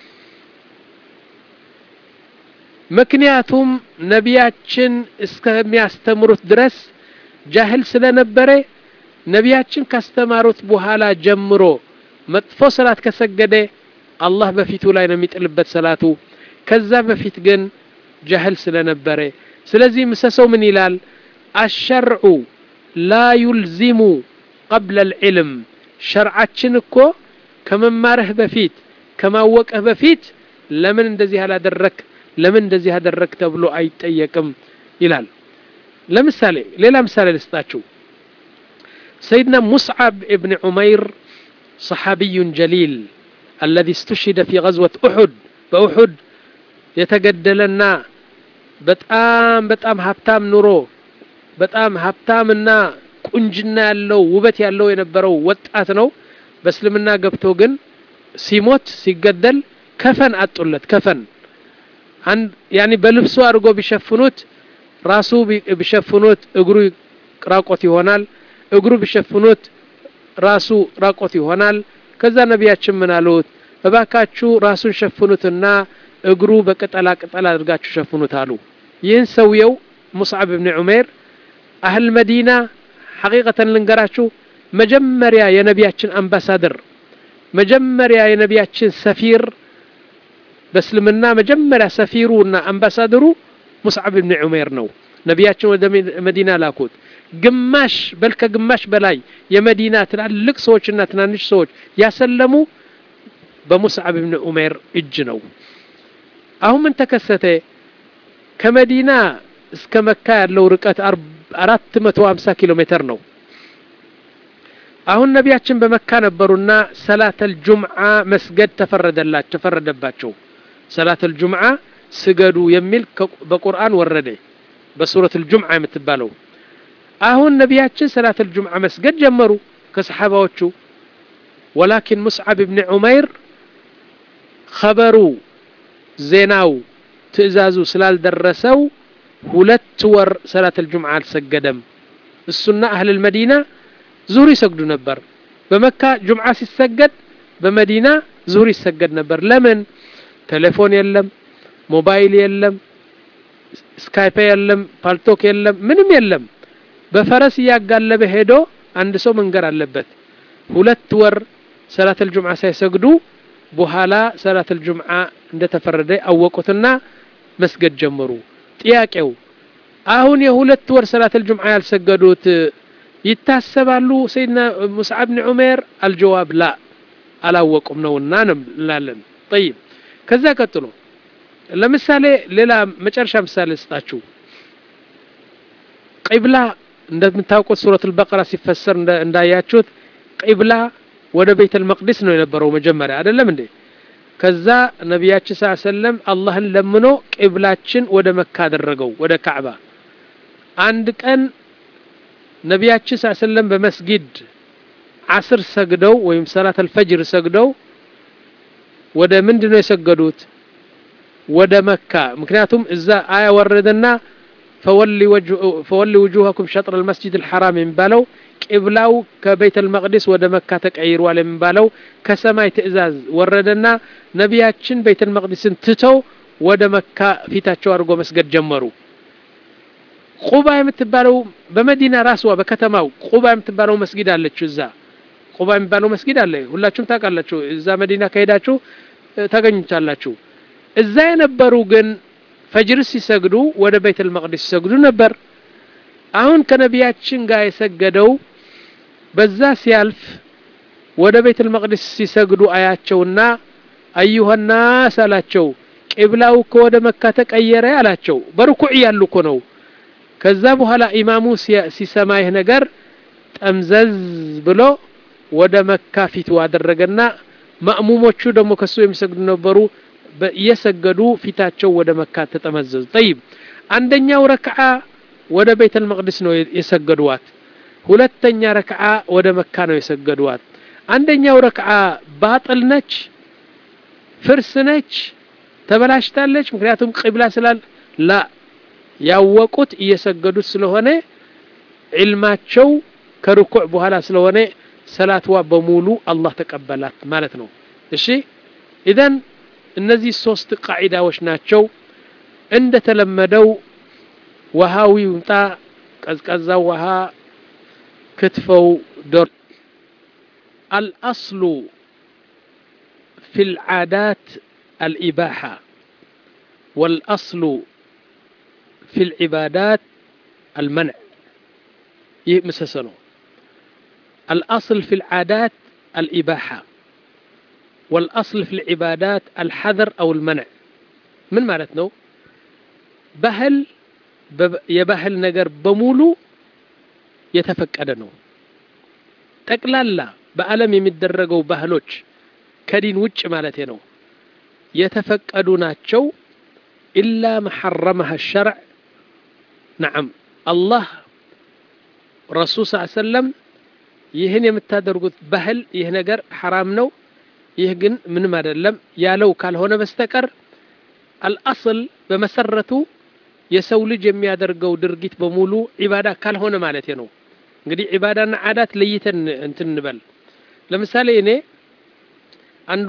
ምክንያቱም ነቢያችን እስከሚያስተምሩት ድረስ ጃህል ስለነበረ ነቢያችን ካስተማሩት በኋላ ጀምሮ መጥፎ ሰላት ከሰገደ አላህ በፊቱ ላይ ነው የሚጥልበት ሰላቱ። ከዛ በፊት ግን ጃህል ስለነበረ፣ ስለዚህ ምሰሰው ምን ይላል? አሸርዑ ላ ዩልዚሙ ቀብለ ልዕልም። ሸርዓችን እኮ ከመማርህ በፊት ከማወቅህ በፊት ለምን እንደዚህ አላደረክ ለምን እንደዚህ አደረግ ተብሎ አይጠየቅም ይላል። ለምሳሌ ሌላ ምሳሌ ልስጣችሁ። ሰይድና ሙስዓብ እብን ዑመይር ሰሓቢዩን ጀሊል አለዚ እስትሽሂደ ፊ ገዝወት ኡሑድ በኡሑድ የተገደለና በጣም በጣም ሀብታም ኑሮ በጣም ሀብታምና ቁንጅና ያለው ውበት ያለው የነበረው ወጣት ነው። በእስልምና ገብቶ ግን ሲሞት ሲገደል ከፈን አጡለት ከፈን ያኒ በልብሱ አድርጎ ቢሸፍኑት ራሱ ቢሸፍኑት እግሩ ራቆት ይሆናል። እግሩ ቢሸፍኑት ራሱ ራቆት ይሆናል። ከዛ ነቢያችን ምን አሉት? እባካችሁ ራሱን ሸፍኑትና እግሩ በቅጠላ ቅጠል አድርጋችሁ ሸፍኑት አሉ። ይህን ሰውየው ሙስዓብ ብን ዑሜር አህል መዲና ሐቂቀተን ልንገራችሁ፣ መጀመሪያ የነቢያችን አምባሳደር መጀመሪያ የነቢያችን ሰፊር በእስልምና መጀመሪያ ሰፊሩ እና አምባሳደሩ ሙስዓብ ብን ዑሜር ነው። ነቢያችን ወደ መዲና ላኩት። ግማሽ በል ከግማሽ በላይ የመዲና ትላልቅ ሰዎችና ትናንሽ ሰዎች ያሰለሙ በሙስዓብ ብን ዑሜር እጅ ነው። አሁን ምን ተከሰተ? ከመዲና እስከ መካ ያለው ርቀት አራት መቶ ሀምሳ ኪሎ ሜትር ነው። አሁን ነቢያችን በመካ ነበሩና ሰላተል ጁምዓ መስገድ ተፈረደላቸው ተፈረደባቸው። ሰላተል ጁምዓ ስገዱ የሚል በቁርአን ወረደ፣ በሱረቱል ጁምዓ የምትባለው። አሁን ነቢያችን ሰላተል ጁምዓ መስገድ ጀመሩ ከሰሓባዎቹ። ወላኪን ሙስዓብ ብን ዑመይር ኸበሩ ዜናው ትዕዛዙ ስላልደረሰው ሁለት ወር ሰላተል ጁምዓ አልሰገደም። እሱና አህልል መዲና ዙሁር ይሰግዱ ነበር። በመካ ጁምዓ ሲሰገድ በመዲና ዙሁር ይሰገድ ነበር። ለምን? ቴሌፎን የለም፣ ሞባይል የለም፣ ስካይፕ የለም፣ ፓልቶክ የለም፣ ምንም የለም። በፈረስ እያጋለበ ሄዶ አንድ ሰው መንገር አለበት። ሁለት ወር ሰላተል ጁምዓ ሳይሰግዱ በኋላ ሰላተል ጁምዓ እንደተፈረደ አወቁትና መስገድ ጀመሩ። ጥያቄው አሁን የሁለት ወር ሰላተል ጁምዓ ያልሰገዱት ይታሰባሉ ሰይድና ሙስዓብ ብን ዑሜር? አልጀዋብ ላ አላወቁም ነውና እንላለን። ጠይብ ከዛ ቀጥሎ ለምሳሌ ሌላ መጨረሻ ምሳሌ ስጣችሁ ቂብላ እንደምታውቁት ሱረት አልበቀራ ሲፈሰር እንዳያችሁት ቂብላ ወደ ቤተ መቅዲስ ነው የነበረው መጀመሪያ አይደለም እንዴ ከዛ ነቢያችን ስ ሰለም አላህን ለምኖ ቂብላችን ወደ መካ አደረገው ወደ ካዕባ አንድ ቀን ነቢያችን ስ ሰለም በመስጊድ አስር ሰግደው ወይም ሰላት አልፈጅር ሰግደው ወደ ምንድን ነው የሰገዱት ወደ መካ ምክንያቱም እዛ አያ ወረደና ፈወሊ ውጁሃኩም ሸጥር አልመስጂድ አልሐራም የሚባለው ቂብላው ከቤተ መቅዲስ ወደ መካ ተቀይሯል የሚባለው ከሰማይ ትእዛዝ ወረደና ነቢያችን ቤተ መቅዲስን ትተው ወደ መካ ፊታቸው አድርጎ መስገድ ጀመሩ ቁባ የምትባለው በመዲና ራስዋ በከተማው ቁባ የምትባለው መስጊድ አለችው እዛ ቁባ የሚባለው መስጊድ አለ ሁላችሁም ታውቃላችሁ እዛ መዲና ከሄዳችሁ ታገኙታላችሁ እዛ የነበሩ ግን ፈጅር ሲሰግዱ ወደ ቤተል መቅዲስ ሲሰግዱ ነበር አሁን ከነቢያችን ጋር የሰገደው በዛ ሲያልፍ ወደ ቤተል መቅዲስ ሲሰግዱ አያቸውና አዩሀናስ አላቸው ቂብላው እኮ ወደ መካ ተቀየረ አላቸው በርኩዕ ያሉ እኮ ነው ከዛ በኋላ ኢማሙ ሲሰማ ይህ ነገር ጠምዘዝ ብሎ ወደ መካ ፊቱ አደረገና ማእሙሞቹ ደግሞ ከሱ የሚሰግዱ ነበሩ እየሰገዱ ፊታቸው ወደ መካ ተጠመዘዙ ጠይብ አንደኛው ረክዓ ወደ ቤተል መቅዲስ ነው የሰገዱዋት ሁለተኛ ረክዓ ወደ መካ ነው የሰገዱዋት አንደኛው ረክዓ ባጥል ነች ፍርስ ነች ተበላሽታለች ምክንያቱም ቂብላ ስላል ላ ያወቁት እየሰገዱት ስለሆነ ዒልማቸው ከርኩዕ በኋላ ስለሆነ ሰላትዋ በሙሉ አላህ ተቀበላት ማለት ነው እሺ ኢዘን እነዚህ ሶስት ቃዒዳዎች ናቸው እንደተለመደው ውሃው ይምጣ ቀዝቃዛው ውሃ ክትፈው ዶር አልአስሉ في العادات الإباحة والأصل في العبادات المنع يمسسنو الأصل في العادات الإباحة والأصل في العبادات الحذر أو المنع من مالتنا بهل የባህል ነገር በሙሉ የተፈቀደ ነው ጠቅላላ በዓለም የሚደረገው ባህሎች ከዲን ውጭ ማለት ነው የተፈቀዱ ናቸው ኢላ መሐረመሃ ሸርዕ ነዓም አላህ ረሱል ስ ሰለም ይህን የምታደርጉት ባህል ይህ ነገር ሐራም ነው ይህ ግን ምንም አይደለም ያለው ካልሆነ በስተቀር አልአስል በመሰረቱ የሰው ልጅ የሚያደርገው ድርጊት በሙሉ ዒባዳ ካልሆነ ማለት ነው እንግዲህ ዒባዳና ዓዳት ለይተን እንትን እንበል ለምሳሌ እኔ አንዱ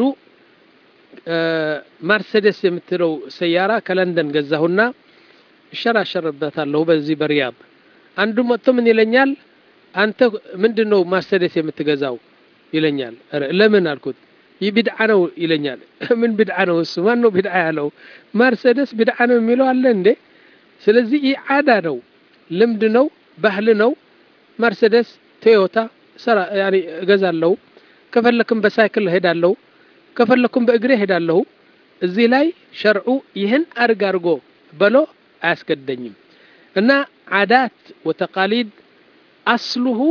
ማርሴዴስ የምትለው ሰያራ ከለንደን ገዛሁና እሸራሸርበታለሁ በዚህ በሪያድ አንዱ መጥቶ ምን ይለኛል አንተ ምንድን ነው ማርሴዴስ የምትገዛው ይለኛል ለምን አልኩት ይህ ቢድዓ ነው ይለኛል ምን ቢድዓ ነው እሱ ማን ነው ቢድዓ ያለው ማርሴዴስ ቢድዓ ነው የሚለው አለ እንዴ ስለዚህ ይህ ዓዳ ነው ልምድ ነው ባህል ነው መርሴደስ ቶዮታ ሰራ ያኒ እገዛለሁ ከፈለክም በሳይክል ሄዳለሁ ከፈለኩም በእግሬ ሄዳለሁ እዚህ ላይ ሸርዑ ይህን አርግ አርጎ በሎ አያስገደኝም እና ዓዳት ወተቃሊድ አስሉሁ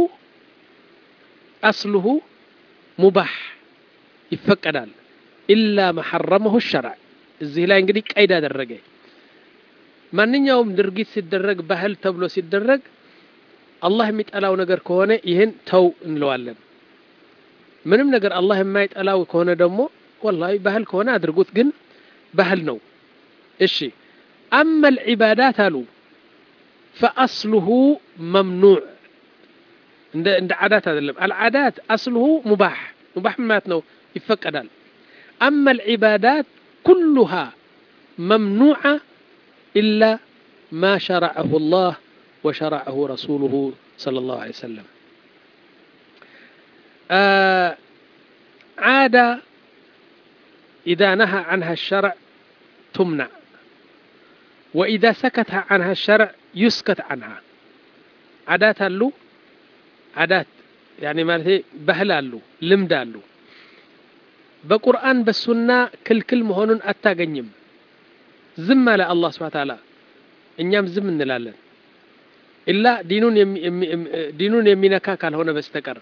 አስሉሁ ሙባህ ይፈቀዳል ኢላ መሐረመሁ ሸርዕ እዚህ ላይ እንግዲህ ቀይድ አደረገ ማንኛውም ድርጊት ሲደረግ ባህል ተብሎ ሲደረግ አላህ የሚጠላው ነገር ከሆነ ይህን ተው እንለዋለን ምንም ነገር አላህ የማይጠላው ከሆነ ደግሞ ወላሂ ባህል ከሆነ አድርጉት ግን ባህል ነው እሺ አማ ልዒባዳት አሉ ፈአስሉሁ መምኑዕ እንደ እንደ ዓዳት አይደለም አልዓዳት አስሉሁ ሙባህ ሙባህ ማለት ነው ይፈቀዳል አማ ልዒባዳት ኩሉሃ መምኑዓ إلا ما شرعه الله وشرعه رسوله صلى الله عليه وسلم آه عادة إذا نهى عنها الشرع تمنع وإذا سكت عنها الشرع يسكت عنها عادات له عادات يعني مالتي بهل له لمد له بقرآن بالسنة كل كل مهون أتاقنيم ዝም አለ አላህ ስብሐ ተዓላ እኛም ዝም እንላለን ኢላ ዲኑን የሚነካ ካልሆነ በስተቀር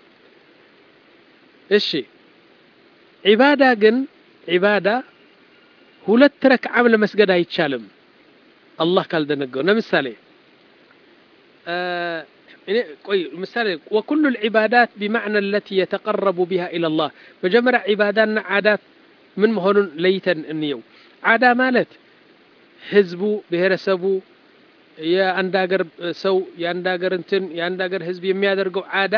እሺ ዒባዳ ግን ዒባዳ ሁለት ረክዓም ለመስገድ አይቻልም አላህ ካልደነገው ለምሳሌ ቆይ ምሳሌ ወኩሉ ልዒባዳት ቢማዕና ለቲ የተቀረቡ ቢሃ ኢለላህ መጀመሪያ ዒባዳና ዓዳት ምን መሆኑን ለይተን እንየው ዓዳ ማለት ህዝቡ ብሔረሰቡ የአንድ ሀገር ሰው የአንድ ሀገር እንትን የአንድ ሀገር ህዝብ የሚያደርገው ዓዳ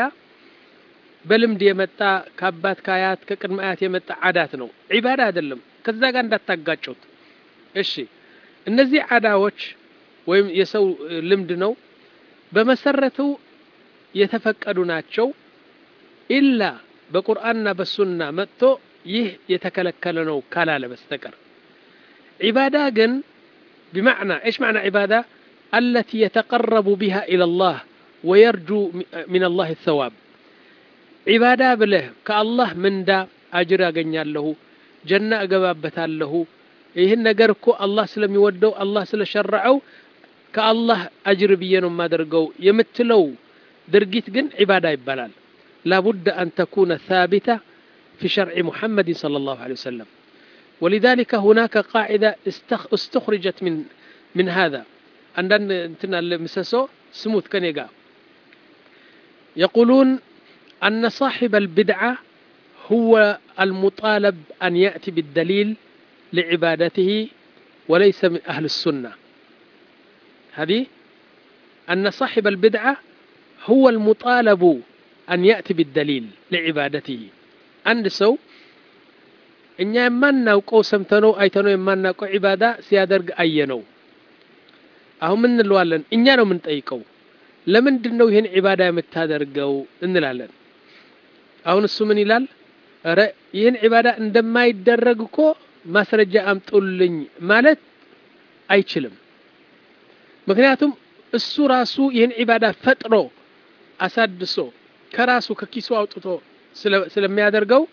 በልምድ የመጣ ከአባት ከአያት ከቅድመ አያት የመጣ ዓዳት ነው ዒባዳ አይደለም ከዛ ጋር እንዳታጋጩት እሺ እነዚህ ዓዳዎች ወይም የሰው ልምድ ነው በመሰረቱ የተፈቀዱ ናቸው ኢላ በቁርአንና በሱና መጥቶ ይህ የተከለከለ ነው ካላለ በስተቀር ዒባዳ ግን بمعنى ايش معنى عباده التي يتقرب بها الى الله ويرجو من الله الثواب عباده بله كالله من دا اجر ያገኛለሁ ጀና እገባበታለሁ ይህን ነገር እኮ አላህ ስለሚወደው አላህ ስለሸረዐው ከአላህ አጅር ብዬ ነው የማደርገው የምትለው ድርጊት ግን ዒባዳ ይባላል ላቡድ አን ተኩነ ሳቢታ في شرع محمد صلى الله عليه وسلم ولذلك هناك قاعدة استخرجت من من هذا عندنا انتنا المسسو سموث كنيقا يقولون أن صاحب البدعة هو المطالب أن يأتي بالدليل لعبادته وليس من أهل السنة هذه أن صاحب البدعة هو المطالب أن يأتي بالدليل لعبادته عند سو እኛ የማናውቀው ሰምተነው አይተነው የማናውቀው ዒባዳ ሲያደርግ አየነው አሁን ምን እንለዋለን እኛ ነው የምንጠይቀው ለምንድን ነው ይህን ዒባዳ የምታደርገው እንላለን አሁን እሱ ምን ይላል ረ ይህን ዒባዳ እንደማይደረግ እኮ ማስረጃ አምጡልኝ ማለት አይችልም ምክንያቱም እሱ ራሱ ይህን ዒባዳ ፈጥሮ አሳድሶ ከራሱ ከኪሱ አውጥቶ ስለሚያደርገው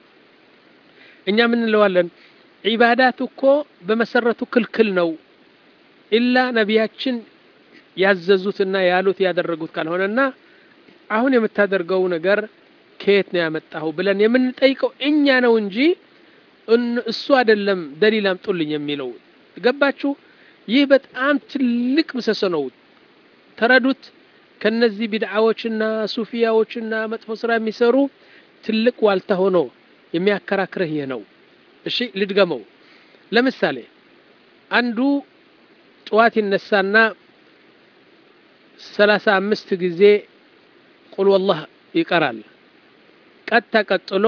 እኛ ምን እንለዋለን ዒባዳት እኮ በመሰረቱ ክልክል ነው ኢላ ነቢያችን ያዘዙትና ያሉት ያደረጉት ካልሆነና አሁን የምታደርገው ነገር ከየት ነው ያመጣሁ ብለን የምንጠይቀው እኛ ነው እንጂ እሱ አይደለም ደሊል አምጡልኝ የሚለው ገባችሁ ይህ በጣም ትልቅ ምሰሶ ነው ተረዱት ከነዚህ ቢድዓዎችና ሱፊያዎችና መጥፎ ስራ የሚሰሩ ትልቅ ዋልታ ሆኖ የሚያከራክርህ ይህ ነው እሺ ልድገመው ለምሳሌ አንዱ ጠዋት ይነሳና ሰላሳ አምስት ጊዜ ቁል ወላህ ይቀራል ቀጥታ ቀጥሎ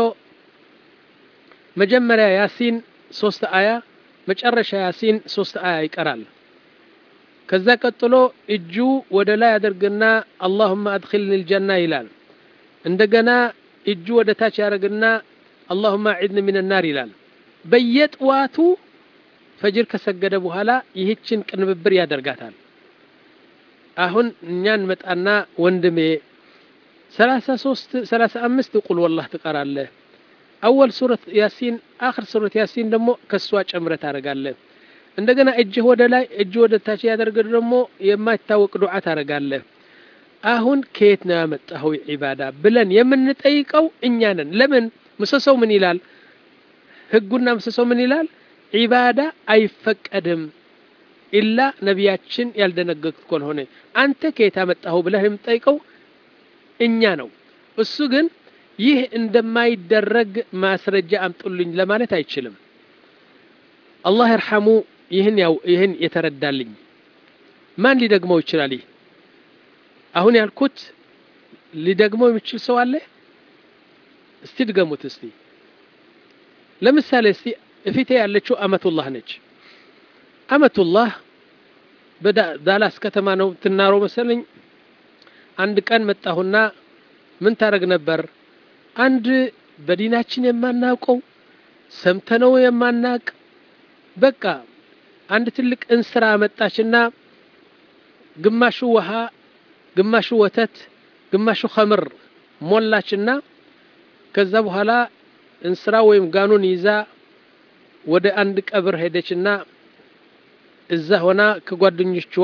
መጀመሪያ ያሲን ሶስት አያ መጨረሻ ያሲን ሶስት አያ ይቀራል ከዛ ቀጥሎ እጁ ወደ ላይ አድርግና አላሁመ አድኪልኒ ልጀና ይላል እንደገና እጁ ወደ ታች ያደርግና አላሁመ አዒድኒ ምን ናር ይላል በየጥዋቱ ፈጅር ከሰገደ በኋላ ይህችን ቅንብብር ያደርጋታል አሁን እኛን መጣና ወንድሜ ሰላሳ ሶስት ሰላሳ አምስት ቁል ወላህ ትቀራለህ አወል ሱረት ያሲን አክር ሱረት ያሲን ደግሞ ከሷ ጨምረ ታደረጋለህ እንደገና እጅህ ወደ ላይ እጅ ወደ ታች ያደርግ ደግሞ የማይታወቅ ዱዓ ታደረጋለህ አሁን ከየት ነው ያመጣኸው ዒባዳ ብለን የምንጠይቀው እኛ ነን ለምን ምሰሰው ምን ይላል ህጉና ምሰሰው ምን ይላል ዒባዳ አይፈቀድም ኢላ ነቢያችን ያልደነገጉት ካልሆነ አንተ ከየት ያመጣኸው ብለህ የምጠይቀው እኛ ነው እሱ ግን ይህ እንደማይደረግ ማስረጃ አምጡልኝ ለማለት አይችልም አላህ ይርሐሙ ይህን ያው ይህን የተረዳልኝ ማን ሊደግመው ይችላል ይህ አሁን ያልኩት ሊደግመው የሚችል ሰው አለ እስቲ ድገሙት እስቲ ለምሳሌ እስቲ እፊቴ ያለችው አመቱላህ ነች አመቱላህ በዳላስ ከተማ ነው ትናረው መሰለኝ አንድ ቀን መጣሁና ምን ታደረግ ነበር አንድ በዲናችን የማናውቀው ሰምተነው የማናቅ በቃ አንድ ትልቅ እንስራ መጣችና ግማሹ ውሃ ግማሹ ወተት ግማሹ ኸምር ሞላችና ከዛ በኋላ እንስራ ወይም ጋኑን ይዛ ወደ አንድ ቀብር ሄደችና እዛ ሆና ከጓደኞችዋ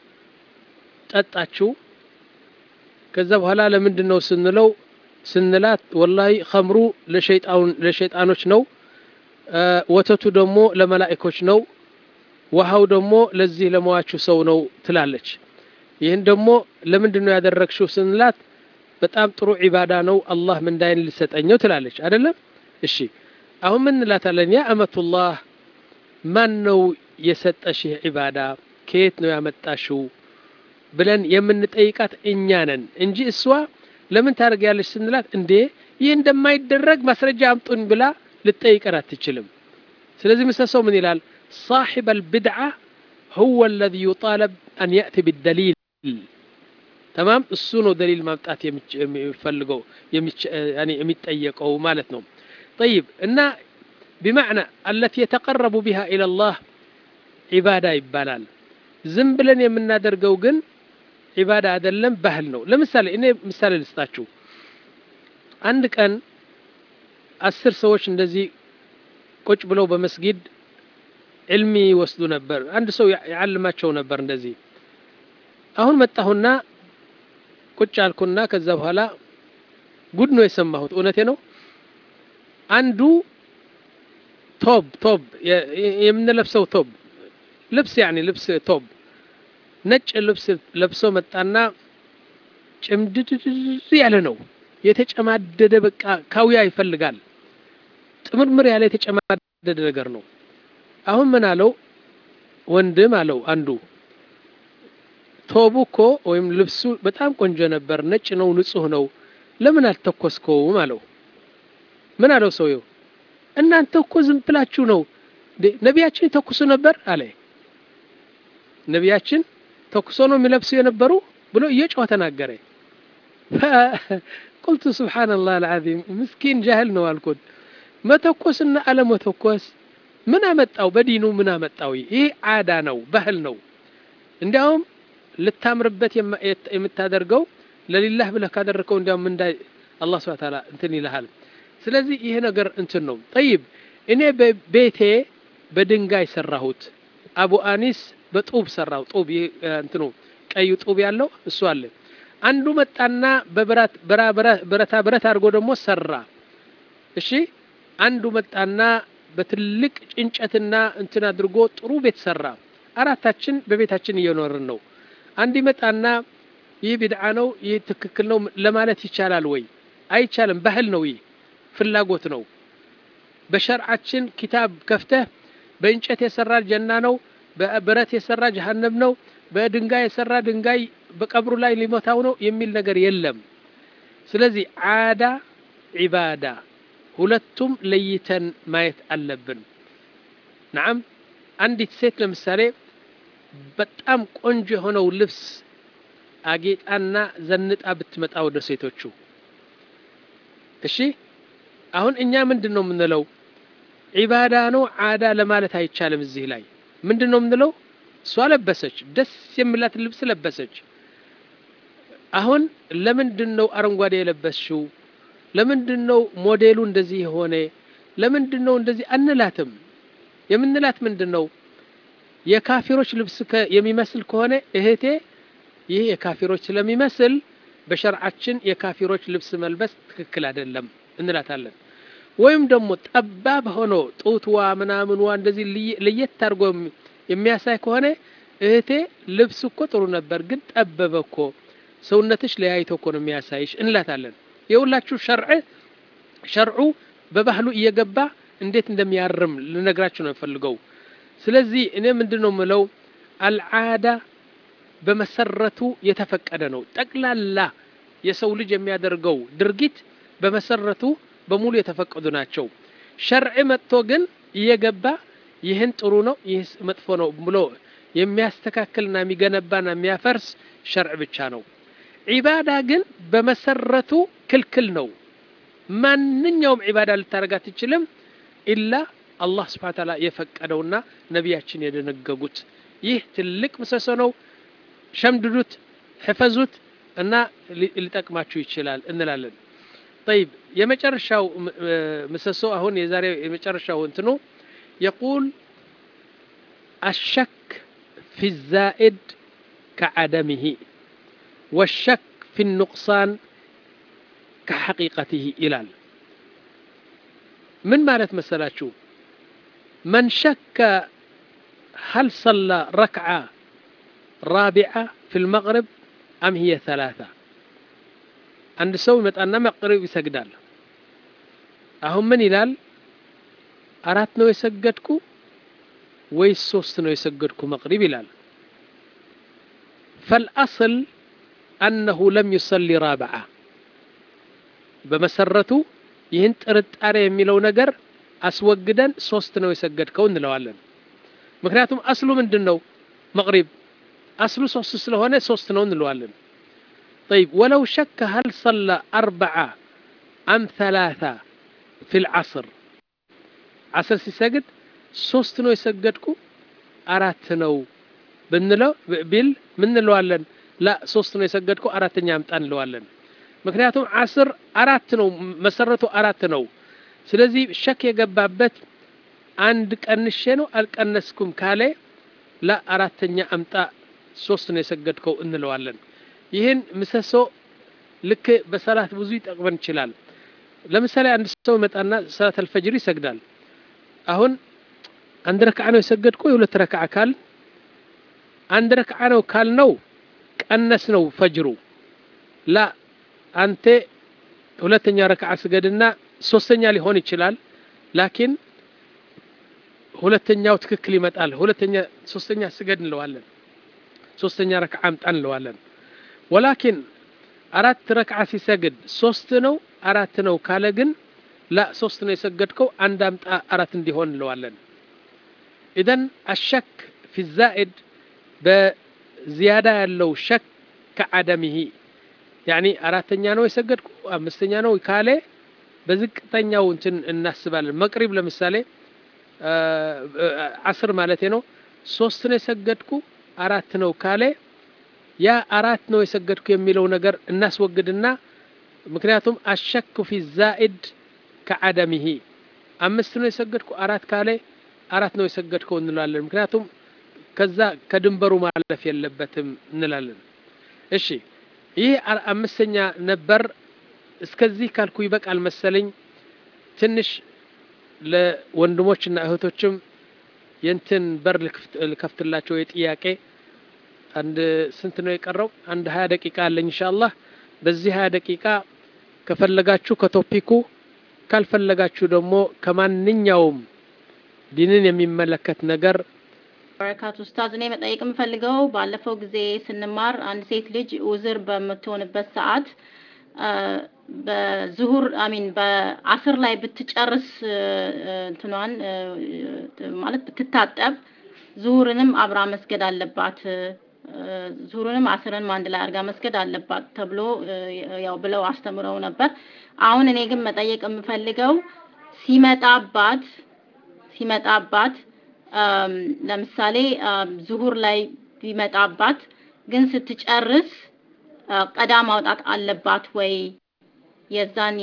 ጠጣችው። ከዛ በኋላ ለምንድን ነው ስንለው ስንላት ወላሂ ኸምሩ ለሸይጣኖች ነው፣ ወተቱ ደግሞ ለመላኢኮች ነው፣ ውሃው ደግሞ ለዚህ ለመዋችሁ ሰው ነው ትላለች። ይህን ደግሞ ለምንድን ነው ያደረግሽው ስንላት በጣም ጥሩ ዒባዳ ነው አላህ ምንዳይን ሊሰጠኘው ትላለች። አይደለም እሺ አሁን ምን እንላታለን? ያ አመቱላህ ማን ነው የሰጠሽ ይህ ዒባዳ ከየት ነው ያመጣሽው ብለን የምንጠይቃት እኛ ነን እንጂ እሷ ለምን ታደርጊያለሽ ስንላት እንዴ ይህ እንደማይደረግ ማስረጃ አምጡን ብላ ልጠይቀን አትችልም። ስለዚህ ምሰሰው ምን ይላል? ሳሒብ አልብድዓ ሁወ አለዚ ዩጣለብ አን የእቲ ቢደሊል ተማም እሱ ነው ደሊል ማምጣት የሚፈልገው የሚጠየቀው ማለት ነው። ጠይብ እና ቢማዕና አለቲ የተቀረቡ ቢሃ ኢለላህ ዒባዳ ይባላል። ዝም ብለን የምናደርገው ግን ዒባዳ አይደለም፣ ባህል ነው። ለምሳሌ እኔ ምሳሌ ልስጣችሁ። አንድ ቀን አስር ሰዎች እንደዚህ ቁጭ ብለው በመስጊድ ዕልሚ ይወስዱ ነበር። አንድ ሰው ያዓልማቸው ነበር እንደዚህ። አሁን መጣሁና ቁጭ አልኩና ከዛ በኋላ ጉድ ነው የሰማሁት። እውነቴ ነው። አንዱ ቶብ ቶብ የምንለብሰው ቶብ ልብስ ያኔ ልብስ ቶብ ነጭ ልብስ ለብሶ መጣና ጭምድድድ ያለ ነው የተጨማደደ በቃ ካውያ ይፈልጋል። ጥምርምር ያለ የተጨማደደ ነገር ነው። አሁን ምን አለው ወንድም አለው አንዱ ቶቡ እኮ ወይም ልብሱ በጣም ቆንጆ ነበር፣ ነጭ ነው፣ ንጹህ ነው። ለምን አልተኮስከውም አለው። ምን አለው ሰውየው? እናንተ እኮ ዝም ብላችሁ ነው። ነቢያችን ይተኩሱ ነበር አለ። ነቢያችን ተኩሶ ነው የሚለብሱ የነበሩ ብሎ እየጮኸ ተናገረ። ቁልቱ ሱብሓነላህ አልዓዚም ምስኪን ጃህል ነው አልኩት። መተኮስና አለመተኮስ ምን አመጣው? በዲኑ ምን አመጣው? ይህ ዓዳ ነው፣ ባህል ነው። እንዲያውም ልታምርበት የምታደርገው ለሊላህ ብለህ ካደረግከው እንዲያውም ምንዳ አላህ ሱብሓነሁ ወተዓላ እንትን ይልሃል። ስለዚህ ይሄ ነገር እንትን ነው። ጠይብ እኔ በቤቴ በድንጋይ ሰራሁት። አቡ አኒስ በጡብ ሰራው። ጡብ እንትኑ ቀዩ ጡብ ያለው እሱ አለ። አንዱ መጣና በብረታ ብረት አድርጎ ደግሞ ሰራ። እሺ አንዱ መጣና በትልቅ ጭንጨትና እንትን አድርጎ ጥሩ ቤት ሰራ። አራታችን በቤታችን እየኖርን ነው። አንድ ይመጣና ይህ ቢድዓ ነው፣ ይህ ትክክል ነው ለማለት ይቻላል ወይ? አይቻልም። ባህል ነው፣ ይህ ፍላጎት ነው። በሸርዓችን ኪታብ ከፍተህ በእንጨት የሰራ ጀና ነው፣ በብረት የሰራ ጀሀነም ነው፣ በድንጋይ የሰራ ድንጋይ በቀብሩ ላይ ሊሞታው ነው የሚል ነገር የለም። ስለዚህ ዓዳ ዒባዳ ሁለቱም ለይተን ማየት አለብን። ነዓም አንዲት ሴት ለምሳሌ በጣም ቆንጆ የሆነው ልብስ አጌጣና ዘንጣ ብትመጣ ወደ ሴቶቹ እሺ፣ አሁን እኛ ምንድን ነው የምንለው? ዒባዳ ነው ዓዳ ለማለት አይቻልም። እዚህ ላይ ምንድን ነው የምንለው? እሷ ለበሰች፣ ደስ የሚላትን ልብስ ለበሰች። አሁን ለምንድን ነው አረንጓዴ የለበስሽው? ለምንድን ነው ሞዴሉ እንደዚህ የሆነ? ለምንድን ነው እንደዚህ አንላትም። የምንላት ምንድን ነው የካፊሮች ልብስ የሚመስል ከሆነ እህቴ ይህ የካፊሮች ስለሚመስል በሸርዓችን የካፊሮች ልብስ መልበስ ትክክል አይደለም እንላታለን። ወይም ደግሞ ጠባብ ሆኖ ጡትዋ ምናምንዋ እንደዚህ ለየት አድርጎ የሚያሳይ ከሆነ እህቴ ልብስ እኮ ጥሩ ነበር፣ ግን ጠበበ እኮ ሰውነትሽ ለያይቶ እኮ ነው የሚያሳይሽ እንላታለን። የሁላችሁ ሸርዕ ሸርዑ በባህሉ እየገባ እንዴት እንደሚያርም ልነግራችሁ ነው የፈልገው። ስለዚህ እኔ ምንድን ነው የምለው አልዓዳ በመሰረቱ የተፈቀደ ነው። ጠቅላላ የሰው ልጅ የሚያደርገው ድርጊት በመሰረቱ በሙሉ የተፈቀዱ ናቸው። ሸርዕ መጥቶ ግን እየገባ ይህን ጥሩ ነው፣ ይህ መጥፎ ነው ብሎ የሚያስተካክልና የሚገነባና የሚያፈርስ ሸርዕ ብቻ ነው። ዒባዳ ግን በመሰረቱ ክልክል ነው። ማንኛውም ዒባዳ ልታደርግ አትችልም ኢላ አላህ ስብሐነ ወተዓላ የፈቀደውና ነቢያችን የደነገጉት። ይህ ትልቅ ምሰሶ ነው። ሸምድዱት፣ ሕፈዙት እና ሊጠቅማችሁ ይችላል እንላለን። ጠይብ የመጨረሻው ምሰሶ አሁን የዛሬው የመጨረሻው እንትኑ የቁል አሸክ ፊ ዛኢድ ከዓደምህ ወሸክ ፊ ኑቅሳን ከሐቂቀትህ ይላል ምን ማለት መሰላችሁ መን ሸከ هل صلى ركعة رابعة في المغرب أم هي ثلاثة عند سوي متأنا مغرب يسجدال أهم من يلال أرات نو يسجدكو ويس سوست نو يسجدكو مغرب يلال فالأصل أنه لم يصلي رابعة بمسرته ይህን ጥርጣሬ የሚለው ነገር አስወግደን ሶስት ነው የሰገድከው እንለዋለን ምክንያቱም አስሉ ምንድን ነው መቅሪብ አስሉ ሶስት ስለሆነ ሶስት ነው እንለዋለን طيب ولو شك هل صلى أربعة أم ثلاثة في العصر عصر سيسجد ሶስት ነው የሰገድኩ አራት ነው ብንለው ቢል ምን እንለዋለን ላ ሶስት ነው የሰገድኩ አራተኛ አምጣ እንለዋለን ምክንያቱም አስር አራት ነው መሰረቱ አራት ነው ስለዚህ ሸክ የገባበት አንድ ቀንሼ ነው አልቀነስኩም ካለ ላ አራተኛ አምጣ ሶስት ነው የሰገድከው እንለዋለን ይህን ምሰሶ ልክ በሰላት ብዙ ይጠቅመን ይችላል ለምሳሌ አንድ ሰው መጣና ሰላት አልፈጅር ይሰግዳል አሁን አንድ ረክዓ ነው የሰገድኩ የሁለት ረክዓ ካል አንድ ረክዓ ነው ካልነው ቀነስ ነው ፈጅሩ ላ አንተ ሁለተኛ ረክዓ ስገድና ሶስተኛ ሊሆን ይችላል ላኪን ሁለተኛው ትክክል ይመጣል ሁለተኛ ሶስተኛ ስገድ እንለዋለን ሶስተኛ ረክዓ አምጣ እንለዋለን ወላኪን አራት ረክዓ ሲሰግድ ሶስት ነው አራት ነው ካለ ግን ላ ሶስት ነው የሰገድከው አንድ አምጣ አራት እንዲሆን እንለዋለን ኢዘን አሸክ ፊ ዛኢድ በዚያዳ ያለው ሸክ ከዓደምህ ያኒ አራተኛ ነው የሰገድኩ አምስተኛ ነው ካለ በዝቅተኛው እንትን እናስባለን መቅሪብ ለምሳሌ አስር ማለት ነው ሶስት ነው የሰገድኩ አራት ነው ካለ ያ አራት ነው የሰገድኩ የሚለው ነገር እናስወግድና ምክንያቱም አሸኩ ፊ ዛኢድ ከዓደምህ አምስት ነው የሰገድኩ አራት ካለ አራት ነው የሰገድከው እንላለን ምክንያቱም ከዛ ከድንበሩ ማለፍ የለበትም እንላለን እሺ ይህ አምስተኛ ነበር እስከዚህ ካልኩ ይበቃል መሰለኝ ትንሽ ለወንድሞችና እህቶችም የንትን በር ልከፍትላቸው የጥያቄ አንድ ስንት ነው የቀረው አንድ ሀያ ደቂቃ አለኝ እንሻአላህ በዚህ ሀያ ደቂቃ ከፈለጋችሁ ከቶፒኩ ካልፈለጋችሁ ደግሞ ከማንኛውም ዲንን የሚመለከት ነገር በረካቱ ኡስታዝ እኔ መጠየቅ የምፈልገው ባለፈው ጊዜ ስንማር አንድ ሴት ልጅ ውዝር በምትሆንበት ሰዓት በዝሁር አሚን በአስር ላይ ብትጨርስ እንትኗን ማለት ብትታጠብ ዙሁርንም አብራ መስገድ አለባት ዙሁርንም አስርንም አንድ ላይ አድርጋ መስገድ አለባት ተብሎ ያው ብለው አስተምረው ነበር። አሁን እኔ ግን መጠየቅ የምፈልገው ሲመጣባት ሲመጣባት ለምሳሌ ዙሁር ላይ ቢመጣባት ግን ስትጨርስ ቀዳ ማውጣት አለባት ወይ? የዛን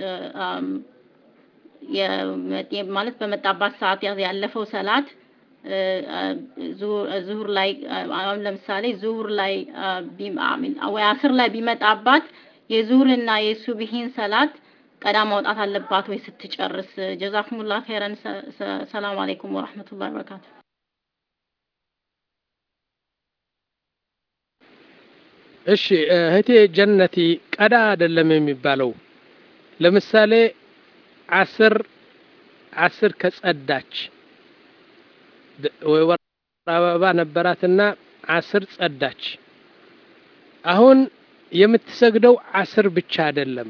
ማለት በመጣባት ሰዓት ያለፈው ሰላት ዙሁር ላይ አሁን ለምሳሌ ዙሁር ላይ ወይ አስር ላይ ቢመጣባት የዙሁርና የሱብሂን ሰላት ቀዳ ማውጣት አለባት ወይ ስትጨርስ? ጀዛኩሙላህ ኸይረን። ሰላም አለይኩም ወራህመቱላሂ ወበረካቱ። እሺ እህቴ ጀነቲ ቀዳ አይደለም የሚባለው። ለምሳሌ አስር አስር ከጸዳች ወይ ወር አበባ ነበራትና አስር ጸዳች። አሁን የምትሰግደው አስር ብቻ አይደለም፣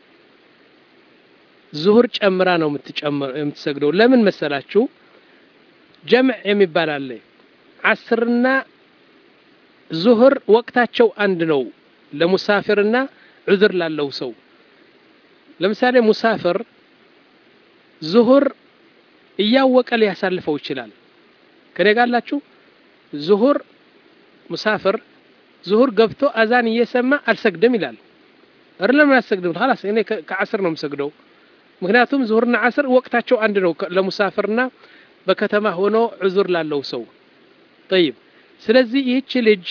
ዙሁር ጨምራ ነው የምትሰግደው። ለምን መሰላችሁ? ጀምዕ የሚባል አለ። አስርና ዙሁር ወቅታቸው አንድ ነው ለሙሳፊርና ዑዝር ላለው ሰው። ለምሳሌ ሙሳፊር ዙሁር እያወቀ ሊያሳልፈው ይችላል። ከኔ ጋላችሁ ዙሁር ሙሳፊር ዙሁር ገብቶ አዛን እየሰማ አልሰግድም ይላል። እር ለምን አልሰግድም? ላስ እኔ ከአስር ነው የምሰግደው። ምክንያቱም ዙሁርና አስር ወቅታቸው አንድ ነው ለሙሳፊርና በከተማ ሆኖ ዑዙር ላለው ሰው። ጠይብ ስለዚህ ይህች ልጅ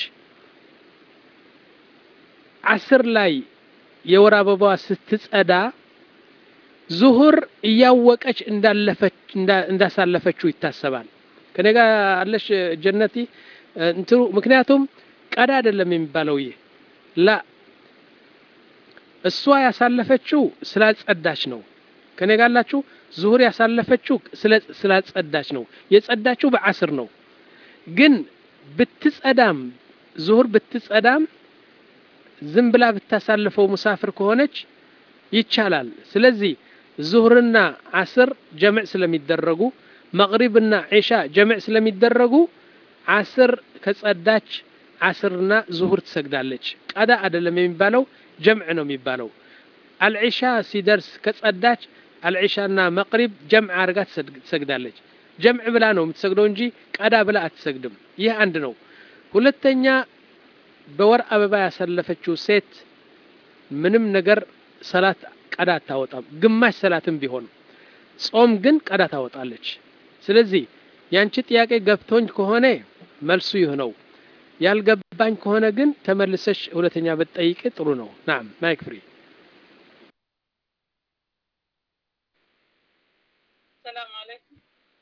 አስር ላይ የወር አበባዋ ስትጸዳ ዙሁር እያወቀች እንዳለፈች እንዳሳለፈችው ይታሰባል። ከኔ ጋር አለሽ ጀነቲ እንትኑ ምክንያቱም ቀዳ አይደለም የሚባለው ይህ ላ እሷ ያሳለፈችው ስላጸዳች ነው። ከኔ ጋር አላችሁ። ዙሁር ያሳለፈችው ስላጸዳች ነው። የጸዳችው በአስር ነው። ግን ብትጸዳም ዙሁር ብትጸዳም ዝም ብላ ብታሳልፈው ሙሳፍር ከሆነች ይቻላል። ስለዚህ ዙሁርና አስር ጀምዕ ስለሚደረጉ መቅሪብና ዒሻ ጀምዕ ስለሚደረጉ አስር ከጸዳች አስርና ዙሁር ትሰግዳለች። ቀዳ አይደለም የሚባለው ጀምዕ ነው የሚባለው። አልዒሻ ሲደርስ ከጸዳች አልዒሻና መቅሪብ ጀምዕ አድርጋ ትሰግዳለች። ጀምዕ ብላ ነው የምትሰግደው እንጂ ቀዳ ብላ አትሰግድም። ይህ አንድ ነው። ሁለተኛ በወር አበባ ያሳለፈችው ሴት ምንም ነገር ሰላት ቀዳ አታወጣም። ግማሽ ሰላትም ቢሆን ጾም ግን ቀዳ ታወጣለች። ስለዚህ ያንቺ ጥያቄ ገብቶኝ ከሆነ መልሱ ይህ ነው። ያልገባኝ ከሆነ ግን ተመልሰሽ ሁለተኛ ብትጠይቅ ጥሩ ነው። ናም ማይክ ፍሪ። ሰላም አለይኩም።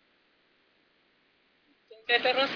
ድምጼ ደረሰ?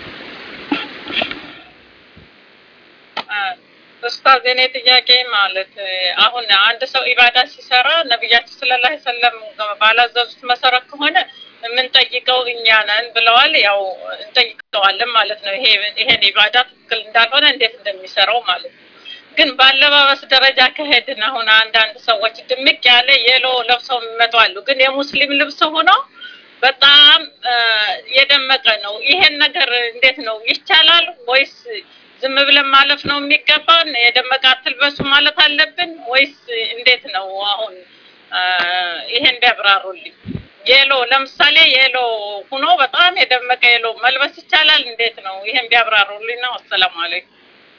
ኡስታዝ የኔ ጥያቄ ማለት አሁን አንድ ሰው ኢባዳ ሲሰራ ነቢያችን ሰለላሁ ዐለይሂ ወሰለም ባላዘዙት መሰረት ከሆነ የምንጠይቀው እኛ ነን ብለዋል። ያው እንጠይቀዋለን ማለት ነው። ይሄ ይሄን ኢባዳ ትክክል እንዳልሆነ እንዴት እንደሚሰራው ማለት ነው። ግን በአለባበስ ደረጃ ከሄድን አሁን አንዳንድ ሰዎች ድምቅ ያለ የሎ ለብሰው የሚመጡ አሉ። ግን የሙስሊም ልብስ ሆኖ በጣም የደመቀ ነው። ይሄን ነገር እንዴት ነው ይቻላል ወይስ ዝም ብለን ማለፍ ነው የሚገባን? የደመቀ አትልበሱ ማለት አለብን ወይስ እንዴት ነው? አሁን ይሄን ቢያብራሩልኝ። የሎ ለምሳሌ የሎ ሁኖ በጣም የደመቀ የሎ መልበስ ይቻላል? እንዴት ነው? ይሄን ቢያብራሩልኝ ነው። አሰላሙ አለይኩም።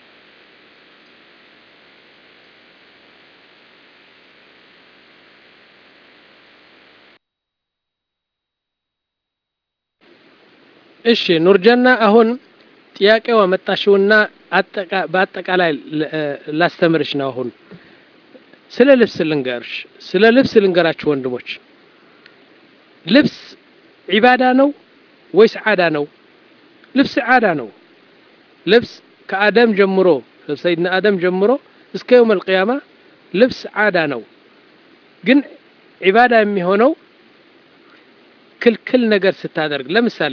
እሺ ኑርጀና አሁን ጥያቄው አመጣሽውና በአጠቃላይ ላስተምርሽ ነው። አሁን ስለ ልብስ ልንገርሽ፣ ስለ ልብስ ልንገራችሁ ወንድሞች። ልብስ ዒባዳ ነው ወይስ ዓዳ ነው? ልብስ ዓዳ ነው። ልብስ ከአደም ጀምሮ ሰይድና አደም ጀምሮ እስከ የውም አልቅያማ ልብስ ዓዳ ነው። ግን ዒባዳ የሚሆነው ክልክል ነገር ስታደርግ ለምሳሌ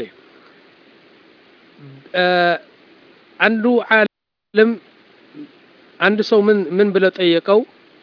አንዱ ዓለም አንድ ሰው ምን ምን ብለው ጠየቀው?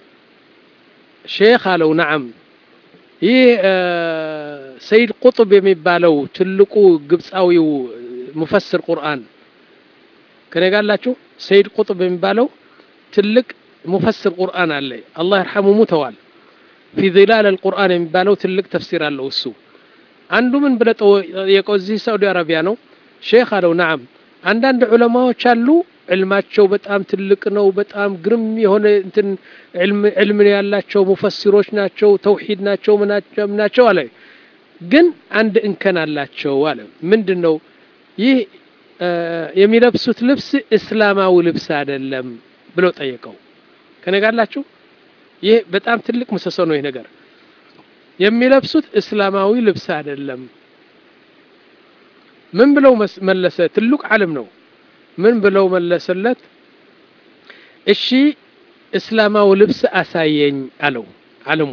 ሼክ አለው ነዓም ይህ ሰይድ ቁጥብ የሚባለው ትልቁ ግብፃዊው ሙፈስር ቁርአን ከኔ ጋር አላችሁ? ሰይድ ቁጥብ የሚባለው ትልቅ ሙፈስር ቁርአን አለ። አላህ ይርሐሙ ሙተዋል። ፊ ዚላል አልቁርአን የሚባለው ትልቅ ተፍሲር አለው እሱ። አንዱ ምን ብለው ጠየቀው? እዚህ ሳዑዲ አረቢያ ነው። ሼክ አለው ነዓም አንዳንድ ዑለማዎች አሉ ዕልማቸው በጣም ትልቅ ነው። በጣም ግርም የሆነ እንትን ዕልም ያላቸው ሙፈሲሮች ናቸው፣ ተውሂድ ናቸው፣ ናቸው አለ። ግን አንድ እንከን አላቸው አለ። ምንድን ነው ይህ? የሚለብሱት ልብስ እስላማዊ ልብስ አይደለም ብለው ጠየቀው። ከነጋላችሁ ይህ በጣም ትልቅ ምሰሶ ነው። ይህ ነገር የሚለብሱት እስላማዊ ልብስ አይደለም። ምን ብለው መለሰ? ትልቅ ዓለም ነው። ምን ብለው መለሰለት? እሺ እስላማዊ ልብስ አሳየኝ አለው። ዓለሙ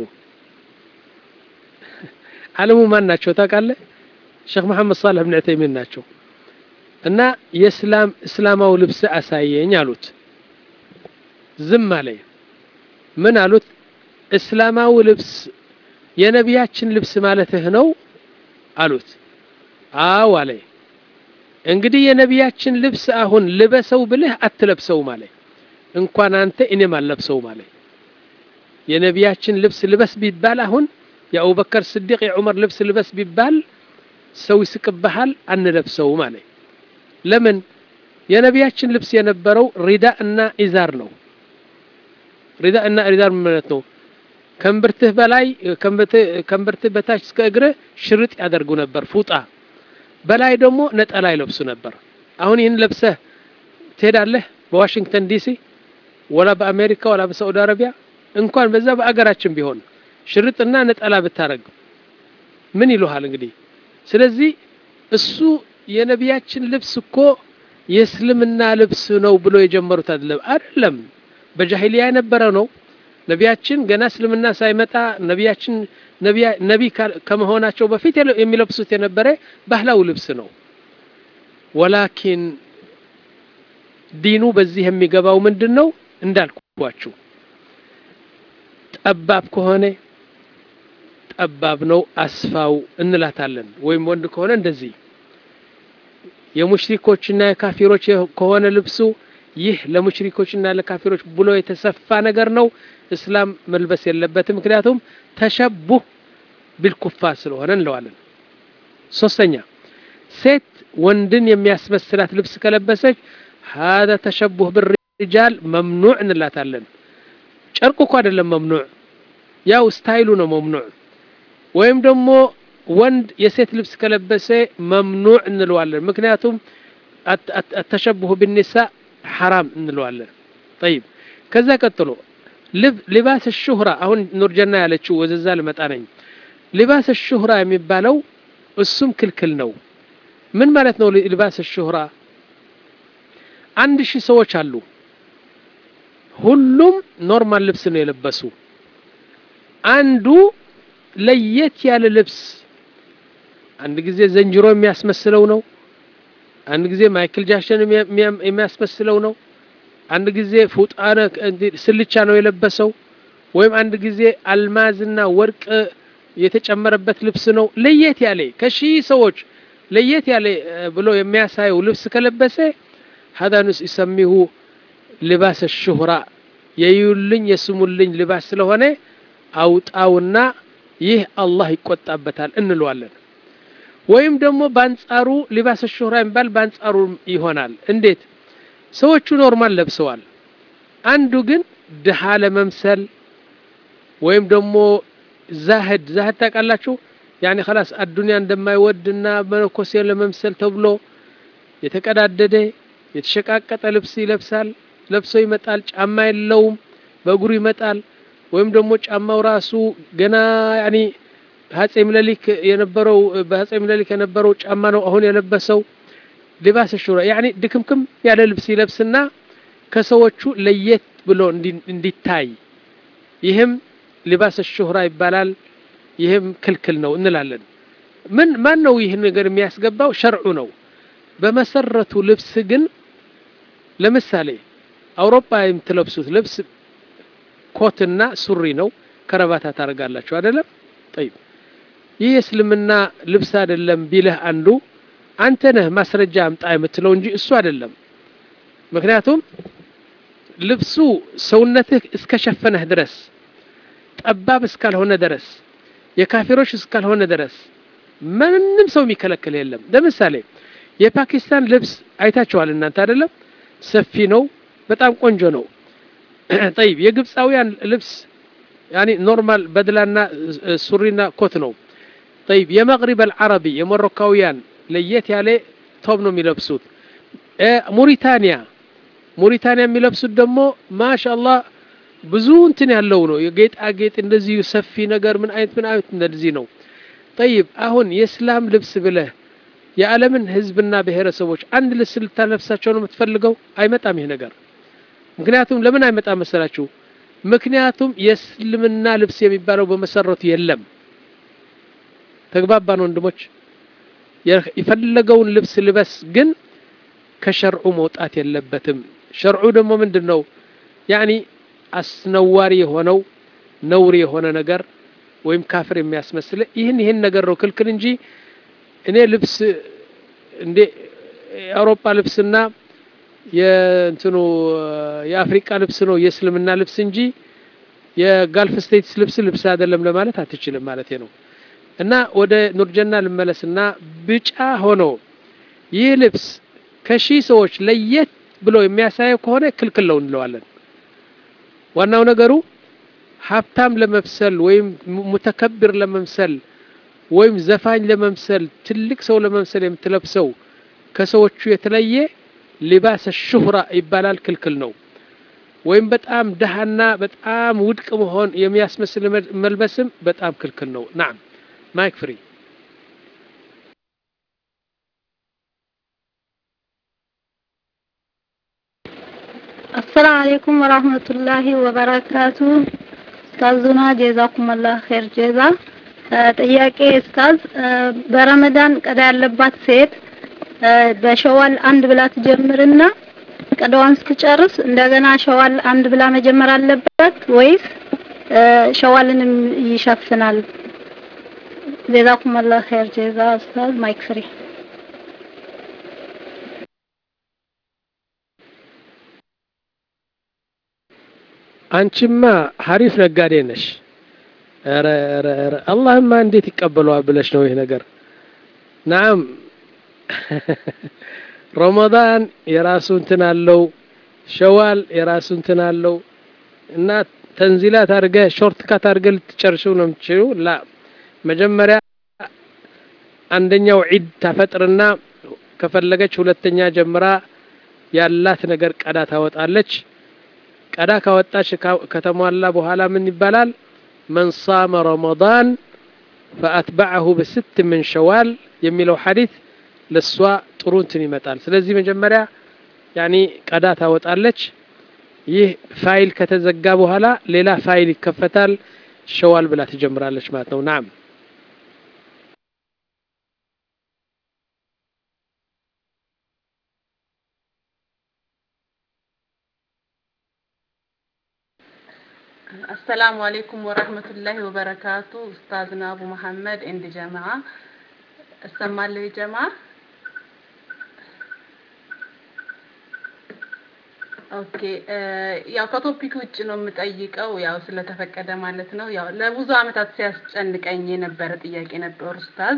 ዓለሙ ማን ናቸው ታውቃለህ? ሼክ መሐመድ ሳልሕ ብን ዑተይሚን ናቸው። እና የእስላም እስላማዊ ልብስ አሳየኝ አሉት። ዝም አለ። ምን አሉት? እስላማዊ ልብስ የነቢያችን ልብስ ማለትህ ነው አሉት። አዎ አለ። እንግዲህ የነቢያችን ልብስ አሁን ልበሰው ብልህ አትለብሰውም አለ። እንኳን አንተ እኔም አልለብሰውም አለ። የነቢያችን ልብስ ልበስ ቢባል አሁን የአቡበከር ስዲቅ የዑመር ልብስ ልበስ ቢባል ሰው ይስቅብሃል፣ አንለብሰውም አለ። ለምን? የነቢያችን ልብስ የነበረው ሪዳ እና ኢዛር ነው። ሪዳ እና ኢዛር ማለት ነው ከእምብርትህ በላይ ከእምብርትህ በታች እስከ እግርህ ሽርጥ ያደርጉ ነበር ፉጣ በላይ ደግሞ ነጠላ ይለብሱ ነበር። አሁን ይህን ለብሰህ ትሄዳለህ በዋሽንግተን ዲሲ ወላ በአሜሪካ ወላ በሳዑዲ አረቢያ እንኳን በዛ በአገራችን ቢሆን ሽርጥና ነጠላ ብታረግ ምን ይሉሃል እንግዲህ ስለዚህ እሱ የነቢያችን ልብስ እኮ የእስልምና ልብስ ነው ብሎ የጀመሩት አይደለም አይደለም በጃሂሊያ የነበረ ነው ነቢያችን ገና እስልምና ሳይመጣ ነቢያችን ነቢ ከመሆናቸው በፊት የሚለብሱት የነበረ ባህላዊ ልብስ ነው ወላኪን ዲኑ በዚህ የሚገባው ምንድን ነው እንዳልኳችሁ ጠባብ ከሆነ ጠባብ ነው አስፋው እንላታለን ወይም ወንድ ከሆነ እንደዚህ የሙሽሪኮችና የካፊሮች ከሆነ ልብሱ ይህ ለሙሽሪኮችና ለካፊሮች ብሎ የተሰፋ ነገር ነው እስላም መልበስ የለበትም ምክንያቱም ተሸቡህ ቢልኩፋር ስለሆነ እንለዋለን ሶስተኛ ሴት ወንድን የሚያስመስላት ልብስ ከለበሰች ሀذا ተሸቡህ ብርጃል መምኑዕ እንላታለን ጨርቁ እኮ አይደለም መምኑዕ ያው ስታይሉ ነው መምኑዕ ወይም ደግሞ ወንድ የሴት ልብስ ከለበሰ መምኑዕ እንለዋለን ምክንያቱም አተሸቡሁ ብኒሳ ሐራም እንለዋለን ጠይብ ከዛ ቀጥሎ ሊባስ ሹህራ አሁን ኑርጀና ያለችው ወደዛ ልመጣ ነኝ ሊባስ ሹህራ የሚባለው እሱም ክልክል ነው ምን ማለት ነው ሊባስ ሹህራ አንድ ሺህ ሰዎች አሉ ሁሉም ኖርማል ልብስ ነው የለበሱ አንዱ ለየት ያለ ልብስ አንድ ጊዜ ዘንጅሮ የሚያስመስለው ነው አንድ ጊዜ ማይክል ጃክሰን የሚያስመስለው ነው አንድ ጊዜ ፉጣነ ስልቻ ነው የለበሰው ወይም አንድ ጊዜ አልማዝና ወርቅ የተጨመረበት ልብስ ነው ለየት ያለ ከሺህ ሰዎች ለየት ያለ ብሎ የሚያሳየው ልብስ ከለበሰ ሀዳ ንስ ይሰሚሁ ልባስ ሹህራ የዩልኝ የስሙልኝ ልባስ ስለሆነ አውጣውና ይህ አላህ ይቆጣበታል እንለዋለን ወይም ደግሞ በአንጻሩ ሊባስ ሹህራ የሚባል በአንጻሩ ይሆናል እንዴት ሰዎቹ ኖርማል ለብሰዋል አንዱ ግን ድሃ ለመምሰል ወይም ደግሞ ዛህድ ዛህድ ታውቃላችሁ ያኔ ከላስ አዱንያ እንደማይወድና መነኮሴ ለመምሰል ተብሎ የተቀዳደደ የተሸቃቀጠ ልብስ ይለብሳል ለብሶ ይመጣል ጫማ የለውም በእግሩ ይመጣል ወይም ደግሞ ጫማው ራሱ ገና ያኒ አጼ ምኒልክ የነበረው በአጼ ምኒልክ የነበረው ጫማ ነው አሁን የለበሰው ሊባስ ሹራ ያኒ ድክምክም ያለ ልብስ ይለብስና ከሰዎቹ ለየት ብሎ እንዲታይ ይህም ሊባስ ሹህራ ይባላል ይህም ክልክል ነው እንላለን ምን ማን ነው ይህን ነገር የሚያስገባው ሸርዑ ነው በመሰረቱ ልብስ ግን ለምሳሌ አውሮፓ የምትለብሱት ልብስ ኮትና ሱሪ ነው ከረባታ ታደርጋላችሁ አይደለም ጠይብ ይህ የእስልምና ልብስ አይደለም ቢልህ አንዱ አንተ ነህ ማስረጃ አምጣ የምትለው እንጂ እሱ አይደለም ምክንያቱም ልብሱ ሰውነትህ እስከሸፈነህ ድረስ ጠባብ እስካልሆነ ድረስ የካፊሮች እስካልሆነ ድረስ ምንም ሰው የሚከለክል የለም ለምሳሌ የፓኪስታን ልብስ አይታችኋል እናንተ አይደለም ሰፊ ነው በጣም ቆንጆ ነው ጠይብ የግብፃውያን ልብስ ያኒ ኖርማል በድላና ሱሪና ኮት ነው ጠይብ የመቅሪብ አልዓረቢ የሞሮካውያን ለየት ያለ ቶብ ነው የሚለብሱት ሙሪታንያ ሙሪታንያ የሚለብሱት ደግሞ ማሻአላህ ብዙ እንትን ያለው ነው የጌጣጌጥ እንደዚህ ሰፊ ነገር ምን አይነት ምን አይነት እንደዚህ ነው ጠይብ አሁን የእስላም ልብስ ብለህ የዓለምን ህዝብና ብሔረሰቦች አንድ ልብስ ልታለብሳቸው ነው የምትፈልገው አይመጣም ይህ ነገር ምክንያቱም ለምን አይመጣም መሰላችሁ ምክንያቱም የእስልምና ልብስ የሚባለው በመሰረቱ የለም ተግባባን ወንድሞች የፈለገውን ልብስ ልበስ ግን ከሸርዑ መውጣት የለበትም ሸርዑ ደግሞ ምንድን ነው ያኒ አስነዋሪ የሆነው ነውር የሆነ ነገር ወይም ካፍር የሚያስመስል ይህን ይህን ነገር ነው ክልክል እንጂ እኔ ልብስ እንዴ የአውሮፓ ልብስና የእንትኑ የአፍሪቃ ልብስ ነው የእስልምና ልብስ እንጂ የጋልፍ ስቴትስ ልብስ ልብስ አይደለም ለማለት አትችልም ማለት ነው እና ወደ ኑርጀና ልመለስና ብጫ ሆኖ ይህ ልብስ ከሺህ ሰዎች ለየት ብሎ የሚያሳየው ከሆነ ክልክል ነው እንለዋለን ዋናው ነገሩ ሀብታም ለመምሰል ወይም ሙተከብር ለመምሰል ወይም ዘፋኝ ለመምሰል ትልቅ ሰው ለመምሰል የምትለብሰው ከሰዎቹ የተለየ ሊባስ ሹህራ ይባላል ክልክል ነው ወይም በጣም ደሃና በጣም ውድቅ መሆን የሚያስመስል መልበስም በጣም ክልክል ነው ናም ማይክ ፍሪ አሰላሙ አለይኩም ወራህመቱላሂ ወበረካቱ ኡስታዙና ጀዛኩሙላህ ኸይር ጀዛ ጥያቄ ኡስታዝ በረመዳን ቀዳ ያለባት ሴት በሸዋል አንድ ብላ ትጀምርና ቀዳዋን እስክጨርስ እንደገና ሸዋል አንድ ብላ መጀመር አለበት ወይስ ሸዋልንም ይሸፍናል? ጀዛኩሙላህ ኸይር ጀዛ ኡስታዝ ማይክ ፍሪ አንቺማ ሀሪፍ ነጋዴ ነሽ ኧረ ኧረ ኧረ አላህማ እንዴት ይቀበለዋል ብለሽ ነው ይህ ነገር ናም ረመዳን የራሱ እንትን አለው ሸዋል የራሱ እንትን አለው እና ተንዚላት አድርገ ሾርት ካት አድርገ ልትጨርሽው ነው የምትችሉ ላ መጀመሪያ አንደኛው ዒድ ታፈጥርና ከፈለገች ሁለተኛ ጀምራ ያላት ነገር ቀዳ ታወጣለች ቀዳ ካወጣች ከተሟላ በኋላ ምን ይባላል መን ሳመ ረመዳን ፈአትበዐሁ በስት ምን ሸዋል የሚለው ሐዲት ለእሷ ጥሩ እንትን ይመጣል ስለዚህ መጀመሪያ ያኒ ቀዳ ታወጣለች ይህ ፋይል ከተዘጋ በኋላ ሌላ ፋይል ይከፈታል ሸዋል ብላ ትጀምራለች ማለት ነው ናም አሰላሙ አለይኩም ወረህመቱላሂ ወበረካቱ ኡስታዝና አቡ መሐመድ ኤንድ ጀማዓ እሰማለሁ ጀማ ኦኬ ያው ከቶፒክ ውጭ ነው የምጠይቀው ያው ስለተፈቀደ ማለት ነው ያው ለብዙ አመታት ሲያስጨንቀኝ የነበረ ጥያቄ ነበር ኡስታዝ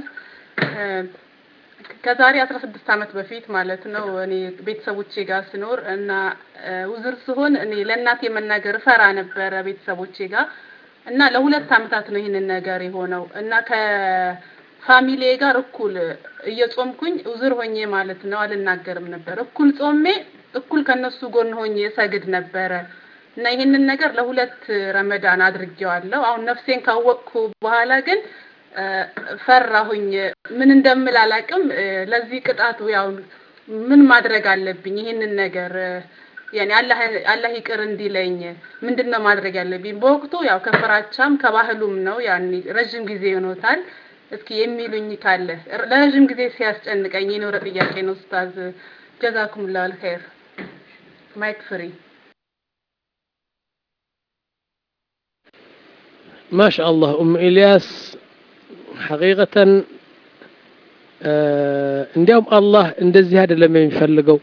ከዛሬ 16 አመት በፊት ማለት ነው እኔ ቤተሰቦቼ ጋር ስኖር እና ውዝር ስሆን እኔ ለእናቴ መናገር ፈራ ነበረ ቤተሰቦቼ ጋር እና ለሁለት አመታት ነው ይህንን ነገር የሆነው እና ከፋሚሊ ጋር እኩል እየጾምኩኝ ውዝር ሆኜ ማለት ነው አልናገርም ነበር እኩል ጾሜ እኩል ከነሱ ጎን ሆኜ ሰግድ ነበረ እና ይህንን ነገር ለሁለት ረመዳን አድርጌዋለሁ አሁን ነፍሴን ካወቅኩ በኋላ ግን ፈራሁኝ ምን እንደምል አላቅም ለዚህ ቅጣቱ ያው ምን ማድረግ አለብኝ ይህንን ነገር ያኔ አላህ አላህ ይቅር እንዲለኝ ምንድነው ማድረግ ያለብኝ በወቅቱ ያው ከፍራቻም ከባህሉም ነው ያኔ ረጅም ጊዜ ሆኖታል እስኪ የሚሉኝ ካለ ለረጅም ጊዜ ሲያስጨንቀኝ የኖረ ጥያቄ ነው ኡስታዝ ጀዛኩም ላል ኸይር ማይክ ፍሪ ማሻአላህ ኡም ኢልያስ ሐቂቀተን እንዲያውም አላህ እንደዚህ አይደለም የሚፈልገው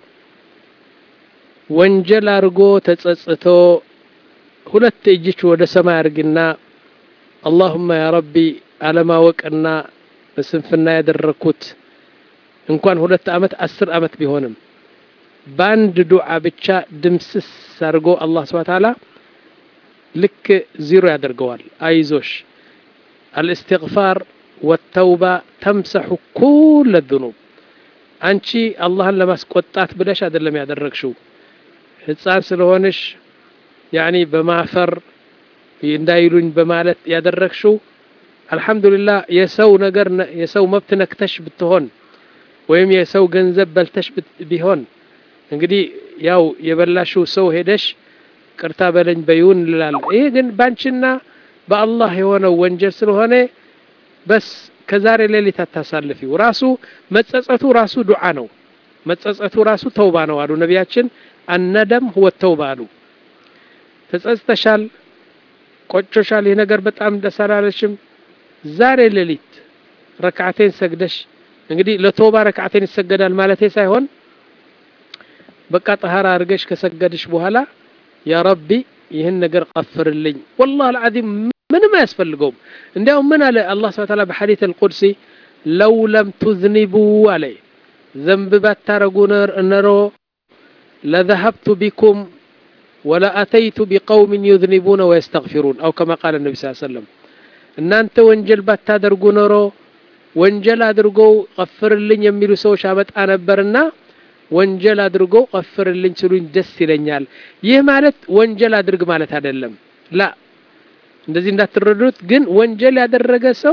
ወንጀል አድርጎ ተጸጽቶ ሁለት እጅች ወደ ሰማይ አድርግና አላሁማ ያ ረቢ አለማወቅና በስንፍና ያደረግኩት እንኳን ሁለት አመት አስር አመት ቢሆንም በአንድ ዱዓ ብቻ ድምስስ አድርጎ አላህ ስብሐ ተዓላ ልክ ዚሮ ያደርገዋል አይዞሽ الاستغفار والتوبة تمسح كل الذنوب አንቺ አላህን ለማስቆጣት ብለሽ አይደለም ያደረግሽው ህፃን ስለሆንሽ ያኒ በማፈር እንዳይሉኝ በማለት ያደረግሽው አልহামዱሊላህ የሰው ነገር የሰው መብት ነክተሽ ብትሆን ወይም የሰው ገንዘብ በልተሽ ቢሆን እንግዲህ ያው የበላሽው ሰው ሄደሽ ቅርታ በለኝ በይውን እንላል ይሄ ግን ባንቺና በአላህ የሆነው ወንጀል ስለሆነ በስ ከዛሬ ሌሊት አታሳልፊው ራሱ መጸጸቱ ራሱ ዱዓ ነው መጸጸቱ ራሱ ተውባ ነው አሉ ነቢያችን አነደም ሁወ ተውባ አሉ ተጸጽተሻል ቆጮሻል ይህ ነገር በጣም ደስ አላለሽም ዛሬ ሌሊት ረክዓቴን ሰግደሽ እንግዲህ ለተውባ ረክዓቴን ይሰገዳል ማለቴ ሳይሆን በቃ ጠሃራ አድርገሽ ከሰገድሽ በኋላ ያ ረቢ ይህን ነገር ቀፍርልኝ ወላሂ አልዓዚም ምንም አያስፈልገውም እንዲያውም ምን አለ አላህ ስብሐ ተዓላ በሐዲስ አልቁድሲ ለው ለም ቱዝኒቡ አለ ዘንብ ባታረጉ ነሮ ለذهبت بكم ولأتيت بقوم يذنبون ويستغفرون أو كما قال النبي صلى الله عليه وسلم እናንተ ወንጀል ባታደርጉ ኖሮ ወንጀል አድርገው ቀፍርልኝ የሚሉ ሰዎች አመጣ ነበርና ወንጀል አድርገው ቀፍርልኝ ሲሉኝ ደስ ይለኛል። ይህ ማለት ወንጀል አድርግ ማለት አይደለም። ላ እንደዚህ እንዳትረዱት። ግን ወንጀል ያደረገ ሰው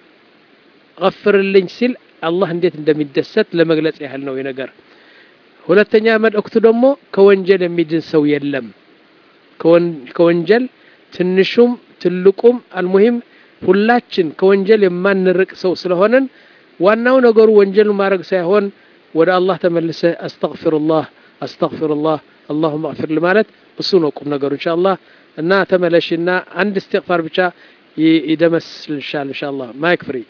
ቀፍርልኝ ሲል አላህ እንዴት እንደሚደሰት ለመግለጽ ያህል ነው ነገር። ሁለተኛ መልእክቱ ደግሞ ከወንጀል የሚድን ሰው የለም። ከወንጀል ትንሹም ትልቁም አልሙሂም ሁላችን ከወንጀል የማንርቅ ሰው ስለሆነን ዋናው ነገሩ ወንጀል ማድረግ ሳይሆን ወደ አላህ ተመልሰ አስተግፊሩላህ አስተግፊሩላህ አላሁመ እግፊር ማለት እሱ ነው ቁም ነገሩ ኢንሻአላህ። እና ተመለሽና አንድ እስትግፋር ብቻ ይደመስልሻል ኢንሻአላህ። ማይክ ፍሪ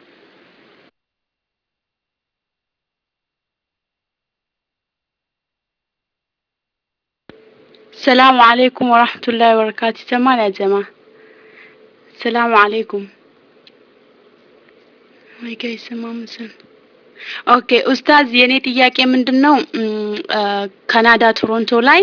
ሰላሙ አለይኩም ወራህመቱላሂ ወበረካቱ። ይሰማል ያ ጀማ? ሰላሙ አለይኩም ወይ ጋር ይሰማል መሰል። ኦኬ ኡስታዝ፣ የኔ ጥያቄ ምንድን ነው? ካናዳ ቶሮንቶ ላይ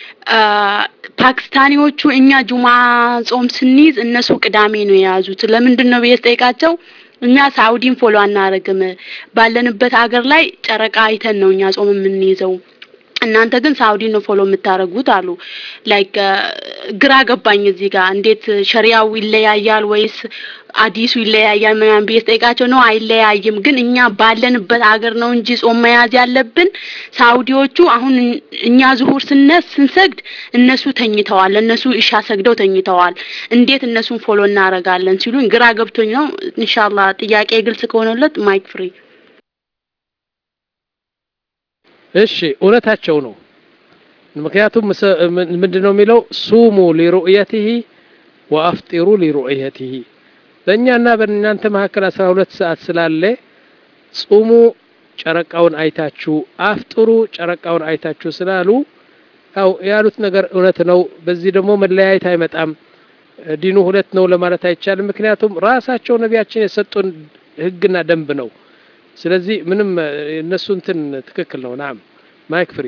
ፓኪስታኒዎቹ እኛ ጁማ ጾም ስንይዝ እነሱ ቅዳሜ ነው የያዙት። ለምንድን ነው ብዬ ስጠይቃቸው እኛ ሳውዲን ፎሎ አናረግም፣ ባለንበት ሀገር ላይ ጨረቃ አይተን ነው እኛ ጾም የምንይዘው እናንተ ግን ሳውዲ ነው ፎሎ የምታደርጉት አሉ። ላይክ ግራ ገባኝ እዚህ ጋር እንዴት ሸሪያው ይለያያል ወይስ አዲሱ ይለያያል ምናምን ብዬ ስጠይቃቸው ነው አይለያይም፣ ግን እኛ ባለንበት ሀገር ነው እንጂ ጾም መያዝ ያለብን። ሳውዲዎቹ አሁን እኛ ዙሁር ስነስ ስንሰግድ እነሱ ተኝተዋል፣ እነሱ ኢሻ ሰግደው ተኝተዋል። እንዴት እነሱን ፎሎ እናደርጋለን ሲሉኝ ግራ ገብቶኝ ነው። ኢንሻአላህ ጥያቄ ግልጽ ከሆነለት ማይክ ፍሪ እሺ እውነታቸው ነው። ምክንያቱም ምንድን ነው የሚለው ሱሙ ሊሩእየቲሂ ወአፍጢሩ ሊሩእየቲሂ በእኛና በእናንተ መካከል አስራ ሁለት ሰዓት ስላለ ጹሙ ጨረቃውን አይታችሁ አፍጥሩ ጨረቃውን አይታችሁ ስላሉ ያው ያሉት ነገር እውነት ነው። በዚህ ደግሞ መለያየት አይመጣም። ዲኑ ሁለት ነው ለማለት አይቻልም። ምክንያቱም ራሳቸው ነቢያችን የሰጡን ህግና ደንብ ነው። ስለዚህ ምንም እነሱ እንትን ትክክል ነው። ናም ማይክ ፍሪ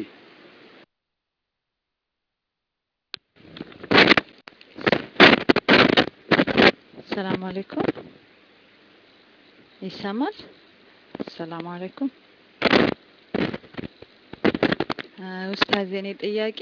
ሰላም አለይኩም ይሰማል? ሰላም አለይኩም ኡስታዝ፣ የኔ ጥያቄ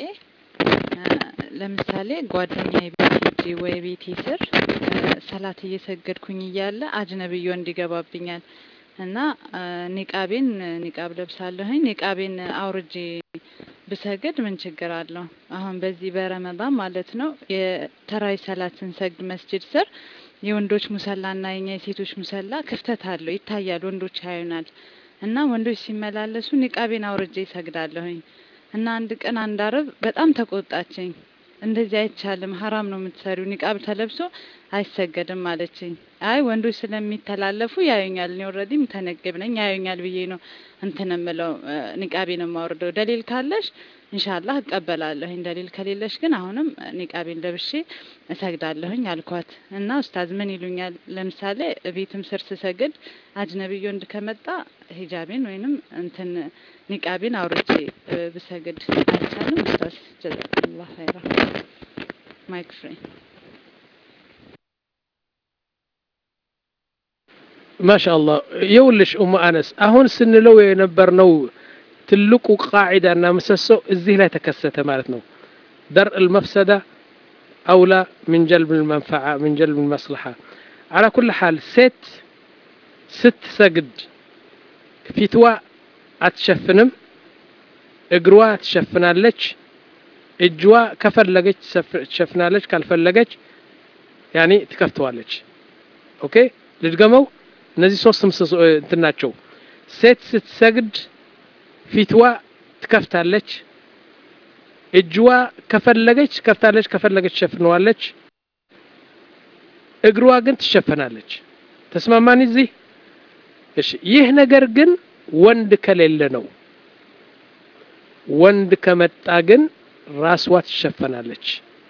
ለምሳሌ ጓደኛዬ ቤት ሂጂ ወይ ቤቴ ስር ሰላት እየሰገድኩኝ እያለ አጅነብዮ እንዲገባብኛል እና ኒቃቤን ኒቃብ ለብሳለሁኝ ኒቃቤን አውርጄ ብሰግድ ምን ችግር አለው? አሁን በዚህ በረመዳን ማለት ነው የተራዊ ሰላት ስንሰግድ መስጂድ ስር የወንዶች ሙሰላና የኛ የሴቶች ሙሰላ ክፍተት አለው ይታያል፣ ወንዶች ያዩናል። እና ወንዶች ሲመላለሱ ኒቃቤን አውርጄ ይሰግዳለሁኝ። እና አንድ ቀን አንድ አረብ በጣም ተቆጣችኝ። እንደዚህ አይቻልም፣ ሀራም ነው የምትሰሪው፣ ኒቃብ ተለብሶ አይሰገድም አለችኝ። አይ ወንዶች ስለሚተላለፉ ያዩኛል፣ እኔ ኦልሬዲ ምተነግብ ነኝ ያዩኛል ብዬ ነው እንትን የምለው ኒቃቤን የማወርደው። ደሊል ካለሽ ኢንሻአላህ እቀበላለሁኝ፣ ደሊል ከሌለሽ ግን አሁንም ኒቃቤን ለብሼ እሰግዳለሁኝ አልኳት። እና ኡስታዝ ምን ይሉኛል? ለምሳሌ ቤትም ስር ስሰግድ አጅነብዮ ወንድ ከመጣ ሂጃቤን ወይንም እንትን ኒቃቤን አውርቼ ብሰግድ አይቻልም? ኡስታዝ ጀዛኩሙላህ ኸይራ። ማይክ ፍሪ ማሻአላህ የውልሽ ኡሙ አነስ አሁን ስንለው የነበርነው ትልቁ ቃዒዳና ምሰሶ እዚህ ላይ ተከሰተ ማለት ነው። ደርእ ልመፍሰዳ አውላ ምን ጀልብ ልመንፈዓ ምን ጀልብ ልመስልሓ አላ ኩል ሓል ሴት ስትሰግድ ፊትዋ አትሸፍንም፣ እግሯ ትሸፍናለች፣ እጅዋ ከፈለገች ትሸፍናለች፣ ካልፈለገች ያኔ ትከፍተዋለች። ኦኬ ልድገመው። እነዚህ ሶስት ምሰሶ እንትን ናቸው። ሴት ስትሰግድ ፊትዋ ትከፍታለች፣ እጅዋ ከፈለገች ከፍታለች፣ ከፈለገች ትሸፍነዋለች፣ እግሯ ግን ትሸፈናለች። ተስማማን እዚህ? እሺ። ይህ ነገር ግን ወንድ ከሌለ ነው። ወንድ ከመጣ ግን ራስዋ ትሸፈናለች፣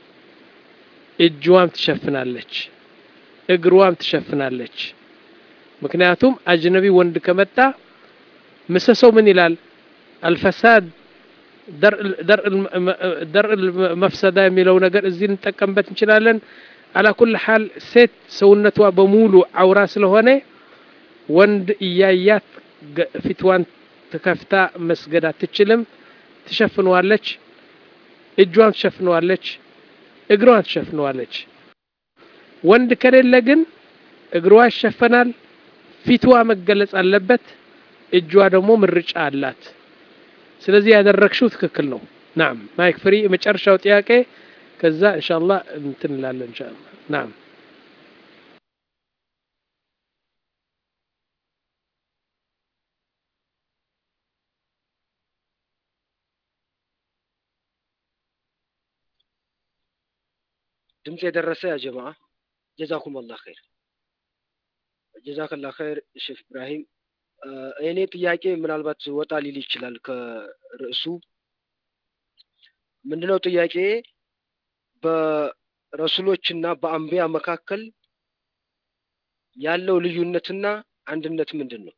እጅዋም ትሸፍናለች፣ እግሯም ትሸፍናለች። ምክንያቱም አጅነቢ ወንድ ከመጣ ምሰሰው ምን ይላል? አልፈሳድ ደርእ መፍሰዳ የሚለው ነገር እዚህ እንጠቀምበት እንችላለን። አላ ኩል ሓል ሴት ሰውነቷ በሙሉ አውራ ስለሆነ ወንድ እያያት ፊትዋን ትከፍታ መስገድ አትችልም። ትሸፍነዋለች፣ እጇን ትሸፍነዋለች፣ እግሯን ትሸፍነዋለች። ወንድ ከሌለ ግን እግሯ ይሸፈናል፣ ፊትዋ መገለጽ አለበት፣ እጇ ደግሞ ምርጫ አላት። ስለዚህ ያደረግሽው ትክክል ነው። ናም ማይክ ፍሪ የመጨረሻው ጥያቄ ከዛ ኢንሻአላህ እንትን እንላለን ኢንሻአላህ ናም ድምፅ የደረሰ ያ ጀማ ጀዛኩም አላህ ኸይር ጀዛከላ ኸይር ሼፍ ኢብራሂም እኔ ጥያቄ ምናልባት ወጣ ሊል ይችላል ከርዕሱ ምንድነው ጥያቄ በረሱሎችና በአንቢያ መካከል ያለው ልዩነትና አንድነት ምንድን ነው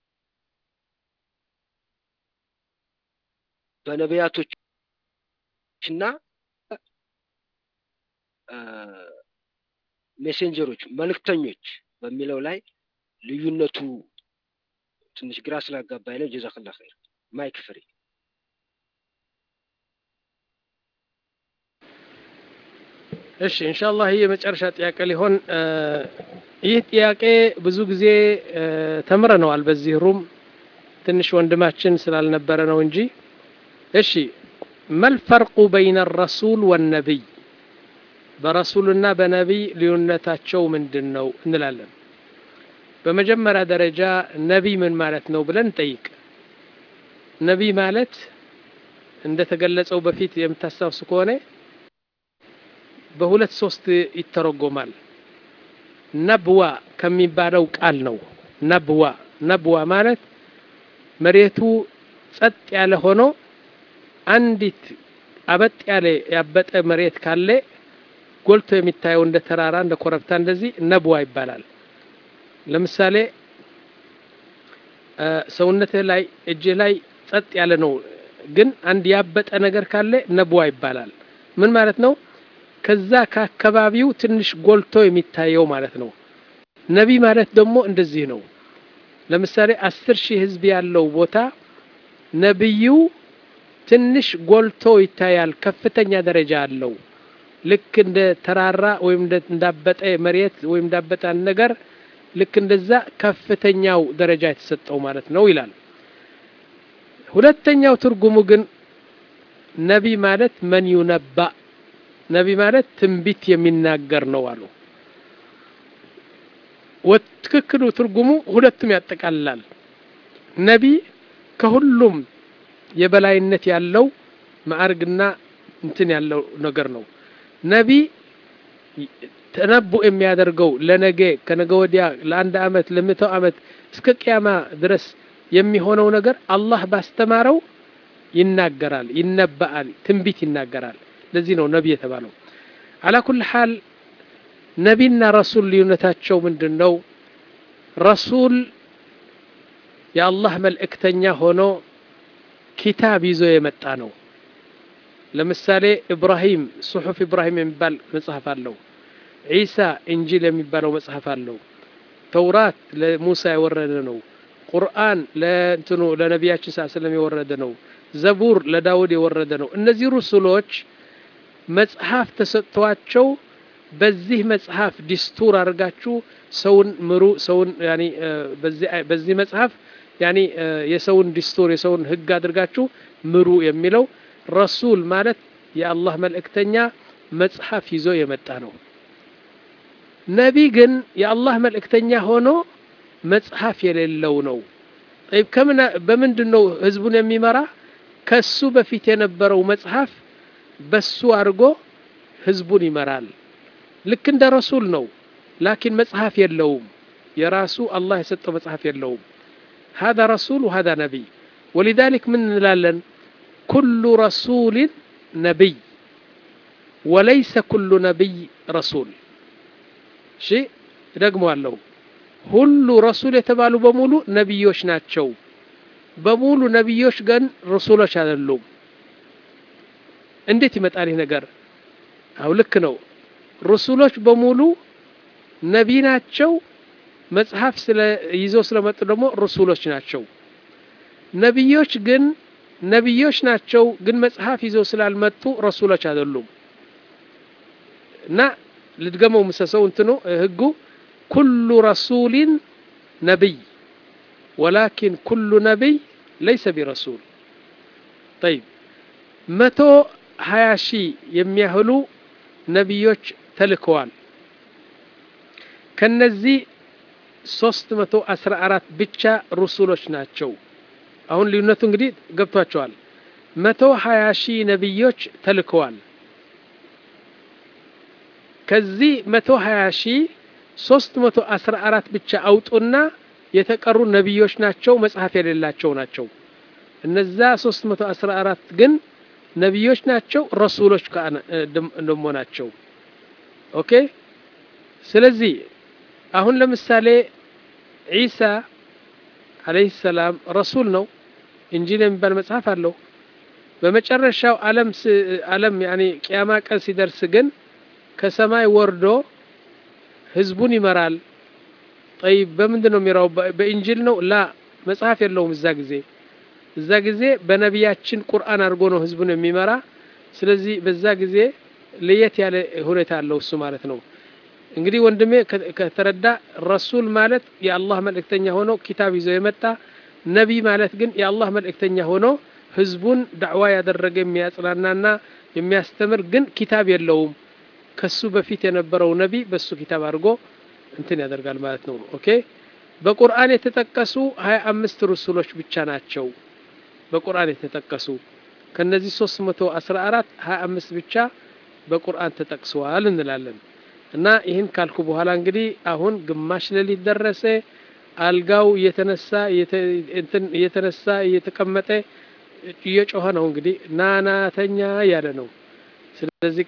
በነቢያቶችና ሜሴንጀሮች መልእክተኞች በሚለው ላይ ልዩነቱ ትንሽ ግራ ስላጋባኝ ነው። ጀዛክላ ኸይር። ማይክ ፍሪ። እሺ ኢንሻአላህ ይህ የመጨረሻ ጥያቄ ሊሆን ይህ ጥያቄ ብዙ ጊዜ ተምረነዋል በዚህ ሩም ትንሽ ወንድማችን ስላልነበረ ነው እንጂ እሺ መልፈርቁ በይነ ረሱል ወነቢይ በረሱልና በነቢይ ልዩነታቸው ምንድን ነው እንላለን። በመጀመሪያ ደረጃ ነቢይ ምን ማለት ነው ብለን እንጠይቅ። ነቢይ ማለት እንደተገለጸው በፊት የምታስታውሱ ከሆነ በሁለት ሶስት ይተረጎማል። ነብዋ ከሚባለው ቃል ነው። ነብዋ ነብዋ ማለት መሬቱ ጸጥ ያለ ሆኖ አንዲት አበጥ ያለ ያበጠ መሬት ካለ ጎልቶ የሚታየው እንደ ተራራ እንደ ኮረብታ እንደዚህ ነብዋ ይባላል። ለምሳሌ ሰውነትህ ላይ እጅህ ላይ ጸጥ ያለ ነው፣ ግን አንድ ያበጠ ነገር ካለ ነብዋ ይባላል። ምን ማለት ነው? ከዛ ከአካባቢው ትንሽ ጎልቶ የሚታየው ማለት ነው። ነቢ ማለት ደግሞ እንደዚህ ነው። ለምሳሌ አስር ሺህ ህዝብ ያለው ቦታ ነቢዩ ትንሽ ጎልቶ ይታያል፣ ከፍተኛ ደረጃ አለው። ልክ እንደ ተራራ ወይም እንዳበጠ መሬት ወይም እንዳበጠ ነገር ልክ እንደዛ ከፍተኛው ደረጃ የተሰጠው ማለት ነው ይላል። ሁለተኛው ትርጉሙ ግን ነቢ ማለት መን ዩነባ ነቢ ማለት ትንቢት የሚናገር ነው አሉ። ትክክሉ ትርጉሙ ሁለቱም ያጠቃልላል። ነቢ ከሁሉም የበላይነት ያለው ማዕርግና እንትን ያለው ነገር ነው። ነቢ ተነቡ የሚያደርገው ለነገ ከነገ ወዲያ ለአንድ አመት ለመቶ አመት እስከ ቅያማ ድረስ የሚሆነው ነገር አላህ ባስተማረው ይናገራል፣ ይነበአል፣ ትንቢት ይናገራል። ለዚህ ነው ነቢ የተባለው። አላ ኩል ሓል ነቢና ረሱል ልዩነታቸው ምንድን ነው? ረሱል የአላህ መልእክተኛ ሆኖ ኪታብ ይዞ የመጣ ነው። ለምሳሌ ኢብራሂም ሱሑፍ ኢብራሂም የሚባል መጽሐፍ አለው። ዒሳ እንጂል የሚባለው መጽሐፍ አለው። ተውራት ለሙሳ የወረደ ነው። ቁርአን ለእንትኑ ለነቢያችን ሳ ስለም የወረደ ነው። ዘቡር ለዳውድ የወረደ ነው። እነዚህ ሩሱሎች መጽሐፍ ተሰጥቷቸው በዚህ መጽሐፍ ዲስቱር አድርጋችሁ ሰውን ምሩ፣ ሰውን ያኒ በዚህ መጽሐፍ ያኒ የሰውን ዲስቱር የሰውን ህግ አድርጋችሁ ምሩ የሚለው ረሱል ማለት የአላህ መልእክተኛ መጽሐፍ ይዞ የመጣ ነው። ነቢ ግን የአላህ መልእክተኛ ሆኖ መጽሐፍ የሌለው ነው። ከምን በምንድን ነው ህዝቡን የሚመራ? ከሱ በፊት የነበረው መጽሐፍ በሱ አድርጎ ህዝቡን ይመራል። ልክ እንደ ረሱል ነው። ላኪን መጽሐፍ የለውም። የራሱ አላህ የሰጠው መጽሐፍ የለውም። ሀዛ ረሱል ወሀዛ ነቢይ። ወሊዛሊክ ምን እንላለን? ኩሉ ረሱልን ነቢይ ወለይሰ ኩሉ ነቢይ ረሱል። እሺ እደግመዋለሁ። ሁሉ ረሱል የተባሉ በሙሉ ነቢዮች ናቸው። በሙሉ ነቢዮች ግን ረሱሎች አይደሉም። እንዴት ይመጣል ይህ ነገር? አው ልክ ነው። ረሱሎች በሙሉ ነቢ ናቸው። መጽሐፍ ስለ ይዘው ስለመጡ ደግሞ ረሱሎች ናቸው። ነቢዮች ግን ነቢዮች ናቸው፣ ግን መጽሐፍ ይዘው ስላልመጡ ረሱሎች አይደሉም። እና ልድገመው ምሰሰው እንትኑ ህጉ ኩሉ ረሱሊን ነቢይ ወላኪን ኩሉ ነቢይ ለይሰ ቢረሱል። ጠይብ መቶ ሀያ ሺህ የሚያህሉ ነቢዮች ተልከዋል። ከነዚህ ሶስት መቶ አስራ አራት ብቻ ሩሱሎች ናቸው። አሁን ልዩነቱ እንግዲህ ገብቷቸዋል። መቶ ሀያ ሺህ ነቢዮች ተልከዋል። ከዚህ መቶ ሀያ ሺህ ሶስት መቶ አስራ አራት ብቻ አውጡና የተቀሩ ነቢዮች ናቸው፣ መጽሐፍ የሌላቸው ናቸው። እነዛ ሶስት መቶ አስራ አራት ግን ነቢዮች ናቸው፣ ረሱሎች ደሞ ናቸው። ኦኬ። ስለዚህ አሁን ለምሳሌ ዒሳ አለይሂ ሰላም ረሱል ነው። ኢንጂል የሚባል መጽሐፍ አለው። በመጨረሻው ዓለም ዓለም ያኔ ቅያማ ቀን ሲደርስ ግን ከሰማይ ወርዶ ህዝቡን ይመራል። ጠይብ በምንድን ነው የሚራው? በኢንጂል ነው? ላ መጽሐፍ የለውም እዛ ጊዜ እዛ ጊዜ በነቢያችን ቁርአን አድርጎ ነው ህዝቡን የሚመራ። ስለዚህ በዛ ጊዜ ለየት ያለ ሁኔታ አለው እሱ ማለት ነው። እንግዲህ ወንድሜ ከተረዳ ረሱል ማለት የአላህ መልእክተኛ ሆኖ ኪታብ ይዞ የመጣ ነቢይ ማለት ግን የአላህ መልእክተኛ ሆኖ ህዝቡን ዳዕዋ ያደረገ የሚያጽናናና የሚያስተምር ግን ኪታብ የለውም። ከሱ በፊት የነበረው ነቢይ በሱ ኪታብ አድርጎ እንትን ያደርጋል ማለት ነው። ኦኬ በቁርአን የተጠቀሱ ሀያ አምስት ሩሱሎች ብቻ ናቸው በቁርአን የተጠቀሱ ከነዚህ ሶስት መቶ አስራ አራት ሀያ አምስት ብቻ በቁርአን ተጠቅሰዋል እንላለን። እና ይህን ካልኩ በኋላ እንግዲህ አሁን ግማሽ ሌሊት ደረሰ። አልጋው እየተነሳ እየተነሳ እየተቀመጠ እየጮኸ ነው እንግዲህ ናናተኛ እያለ ነው። ስለዚህ